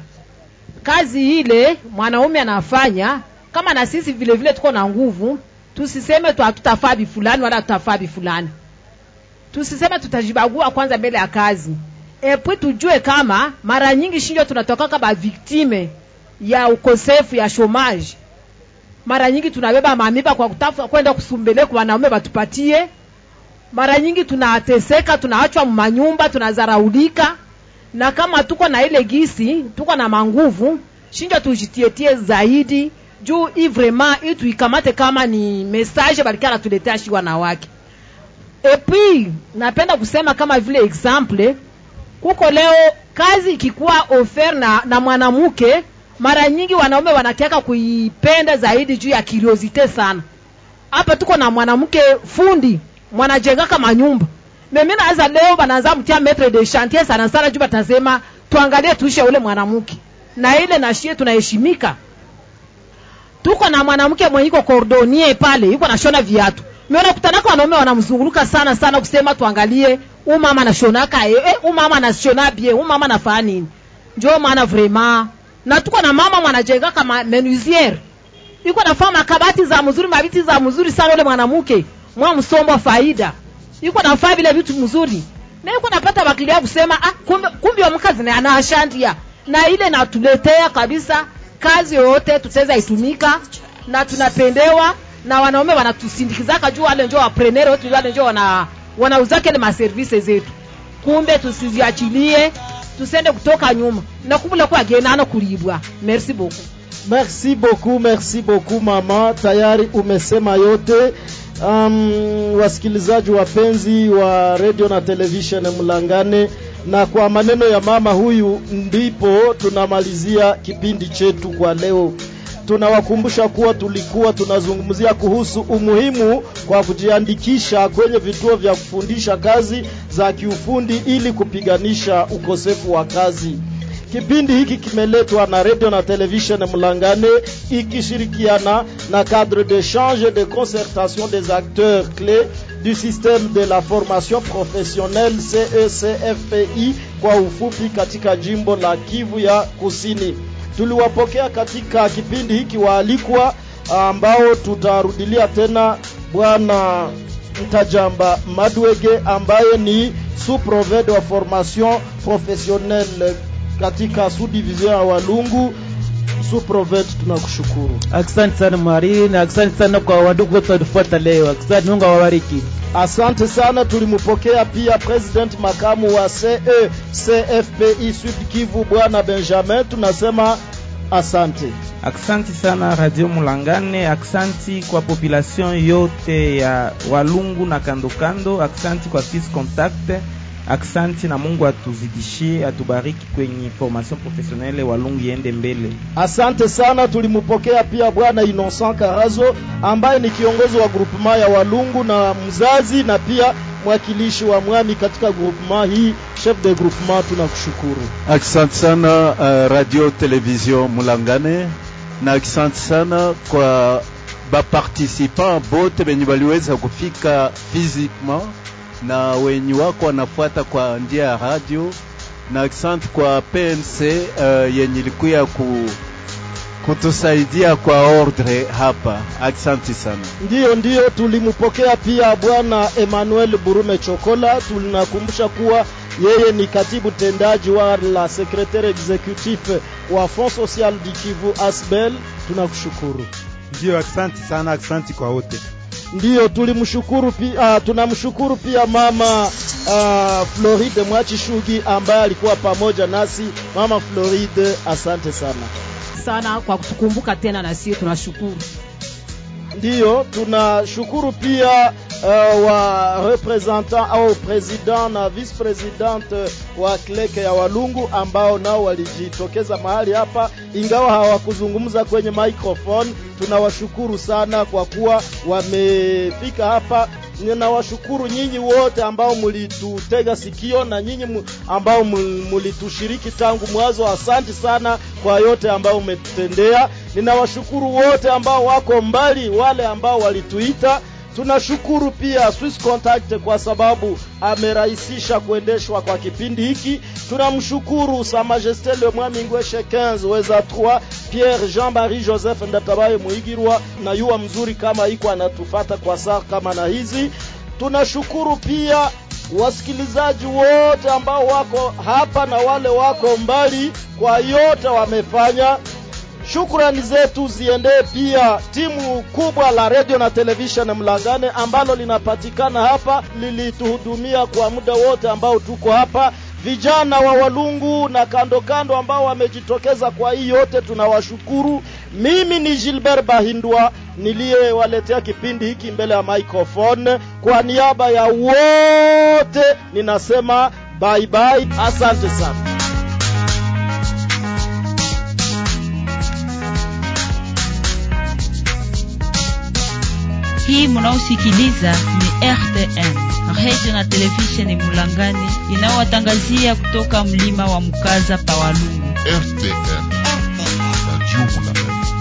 Kazi ile mwanaume anafanya kama na sisi vile vile tuko na nguvu, tusiseme tu hatutafaa bifulani wala tutafaa bifulani, tusiseme tutajibagua kwanza mbele ya kazi epwi tujue kama mara nyingi shinjo tunatoka kama viktime ya ukosefu ya shomaji. Mara nyingi tunabeba mamiba kwa kutafuta kwenda kusumbele kwa wanaume batupatie. Mara nyingi tunateseka, tunaachwa manyumba, tunazaraulika, na kama tuko na ile gisi, tuko na manguvu, shinjo tujitietie zaidi juu hii vraiment hii tuikamate kama ni message balikia natuletea shi wanawake. Epi napenda kusema kama vile example kuko leo kazi ikikuwa ofer na, na mwanamke mara nyingi wanaume wanakiaka kuipenda zaidi juu ya curiosity sana. Hapa tuko na mwanamke fundi mwanajengaka manyumba mimi naweza leo banaanza mtia metre de chantier sana sana juu batasema tuangalie tuishe ule mwanamke na ile na shie tunaheshimika. Tuko na mwanamke mwenye iko cordonnier pale yuko nashona viatu. Mimi nakutana kwa wanaume wanamzunguruka sana sana kusema tuangalie umama anashonaka eh, umama anashona bien umama anafanya nini njo maana vraiment na tuko na mama mwanajenga kama menuisiere iko nafaa makabati za mzuri mabiti za mzuri sana ule mwanamke mwa msombo faida iko nafaa vile vitu mzuri na iko napata bakilia kusema ah, kumbe, kumbe wa mkazi na anashandia na ile natuletea kabisa kazi yoyote tutaweza itumika na tunapendewa na wanaume wanatusindikizaka juu wale njo waprenere wetu wale njo wana wanauzake ile maservise zetu kumbe tusiziachilie tusende kutoka nyuma na kubula kwa genano kulibwa merci beaucoup merci beaucoup merci beaucoup mama tayari umesema yote um, wasikilizaji wapenzi wa radio na television mlangane na kwa maneno ya mama huyu ndipo tunamalizia kipindi chetu kwa leo tunawakumbusha kuwa tulikuwa tunazungumzia kuhusu umuhimu kwa kujiandikisha kwenye vituo vya kufundisha kazi za kiufundi ili kupiganisha ukosefu wa kazi kipindi hiki kimeletwa na radio na television mlangane ikishirikiana na cadre d'échange de concertation des acteurs clés du système de la formation professionnelle CECFPI kwa ufupi katika jimbo la Kivu ya Kusini. Tuliwapokea katika kipindi hiki waalikwa ambao tutarudilia tena bwana Mtajamba Madwege ambaye ni sous-provede wa formation professionnelle katika sous-division ya Walungu. Sous-provede, tunakushukuru. Asante sana mwariri na asante sana kwa wadugu wote watufuata leo. Asante, Mungu awabariki. Asante sana. Tulimpokea pia president makamu wa CE CFPI Sud Kivu bwana Benjamin, tunasema asante. Aksanti sana Radio Mulangane, aksanti kwa population yote ya Walungu na kando kando, aksanti kwa Fils Contact, aksanti na Mungu atuzidishie, atubariki kwenye formation professionnelle Walungu iende mbele. Asante sana. Tulimpokea pia bwana Innocent Karazo ambaye ni kiongozi wa groupement ya Walungu na mzazi na pia mwakilishi wa mwami katika groupement hii. Chef de groupement, tunakushukuru. Asante sana uh, radio television Mulangane na asante sana kwa baparticipant bote benye baliweza kufika physiquement na wenye wako wanafuata kwa njia ya radio, na asante kwa PNC uh, yenye ilikuya ku kutusaidia kwa ordre hapa. Asante sana. Ndiyo, ndiyo, tulimpokea pia bwana Emmanuel Burume Chokola. Tunakumbusha kuwa yeye ni katibu tendaji wa la secretaire executif wa Fond Social du Kivu Asbel. Tunakushukuru. Ndiyo, asante sana, asante kwa wote. Ndiyo, tulimshukuru pia, tunamshukuru pia mama uh, Floride Mwachishugi ambaye alikuwa pamoja nasi. Mama Floride, asante sana sana kwa kutukumbuka tena, na sisi tunashukuru. Ndiyo, tunashukuru pia uh, wa representant au president na vice presidente wa kleke ya Walungu ambao nao walijitokeza mahali hapa, ingawa hawakuzungumza kwenye microphone. Tunawashukuru sana kwa kuwa wamefika hapa. Ninawashukuru nyinyi wote ambao mulitutega sikio na nyinyi ambao mulitushiriki tangu mwanzo. Asante sana kwa yote ambao umetutendea. Ninawashukuru wote ambao wako mbali, wale ambao walituita tunashukuru pia Swiss Contact kwa sababu amerahisisha kuendeshwa kwa kipindi hiki. Tunamshukuru Sa Majesté le Mwami Ngweshe 15 weza 3 Pierre Jean-Marie Joseph Ndatabaye Muigirwa na yuwa mzuri kama iko anatufata kwa saa kama na hizi. Tunashukuru pia wasikilizaji wote ambao wako hapa na wale wako mbali kwa yote wamefanya. Shukrani zetu ziendee pia timu kubwa la radio na television Mlangane ambalo linapatikana hapa, lilituhudumia kwa muda wote ambao tuko hapa, vijana wa Walungu na kando kando ambao wamejitokeza kwa hii yote, tunawashukuru. Mimi ni Gilbert Bahindwa niliyewaletea kipindi hiki mbele ya microphone. Kwa niaba ya wote ninasema bye bye, asante sana. Hii munaosikiliza ni RTN, radio na televisheni Mulangani, inayowatangazia kutoka mlima wa Mukaza pa Walungu. RTN, radio Mulangani.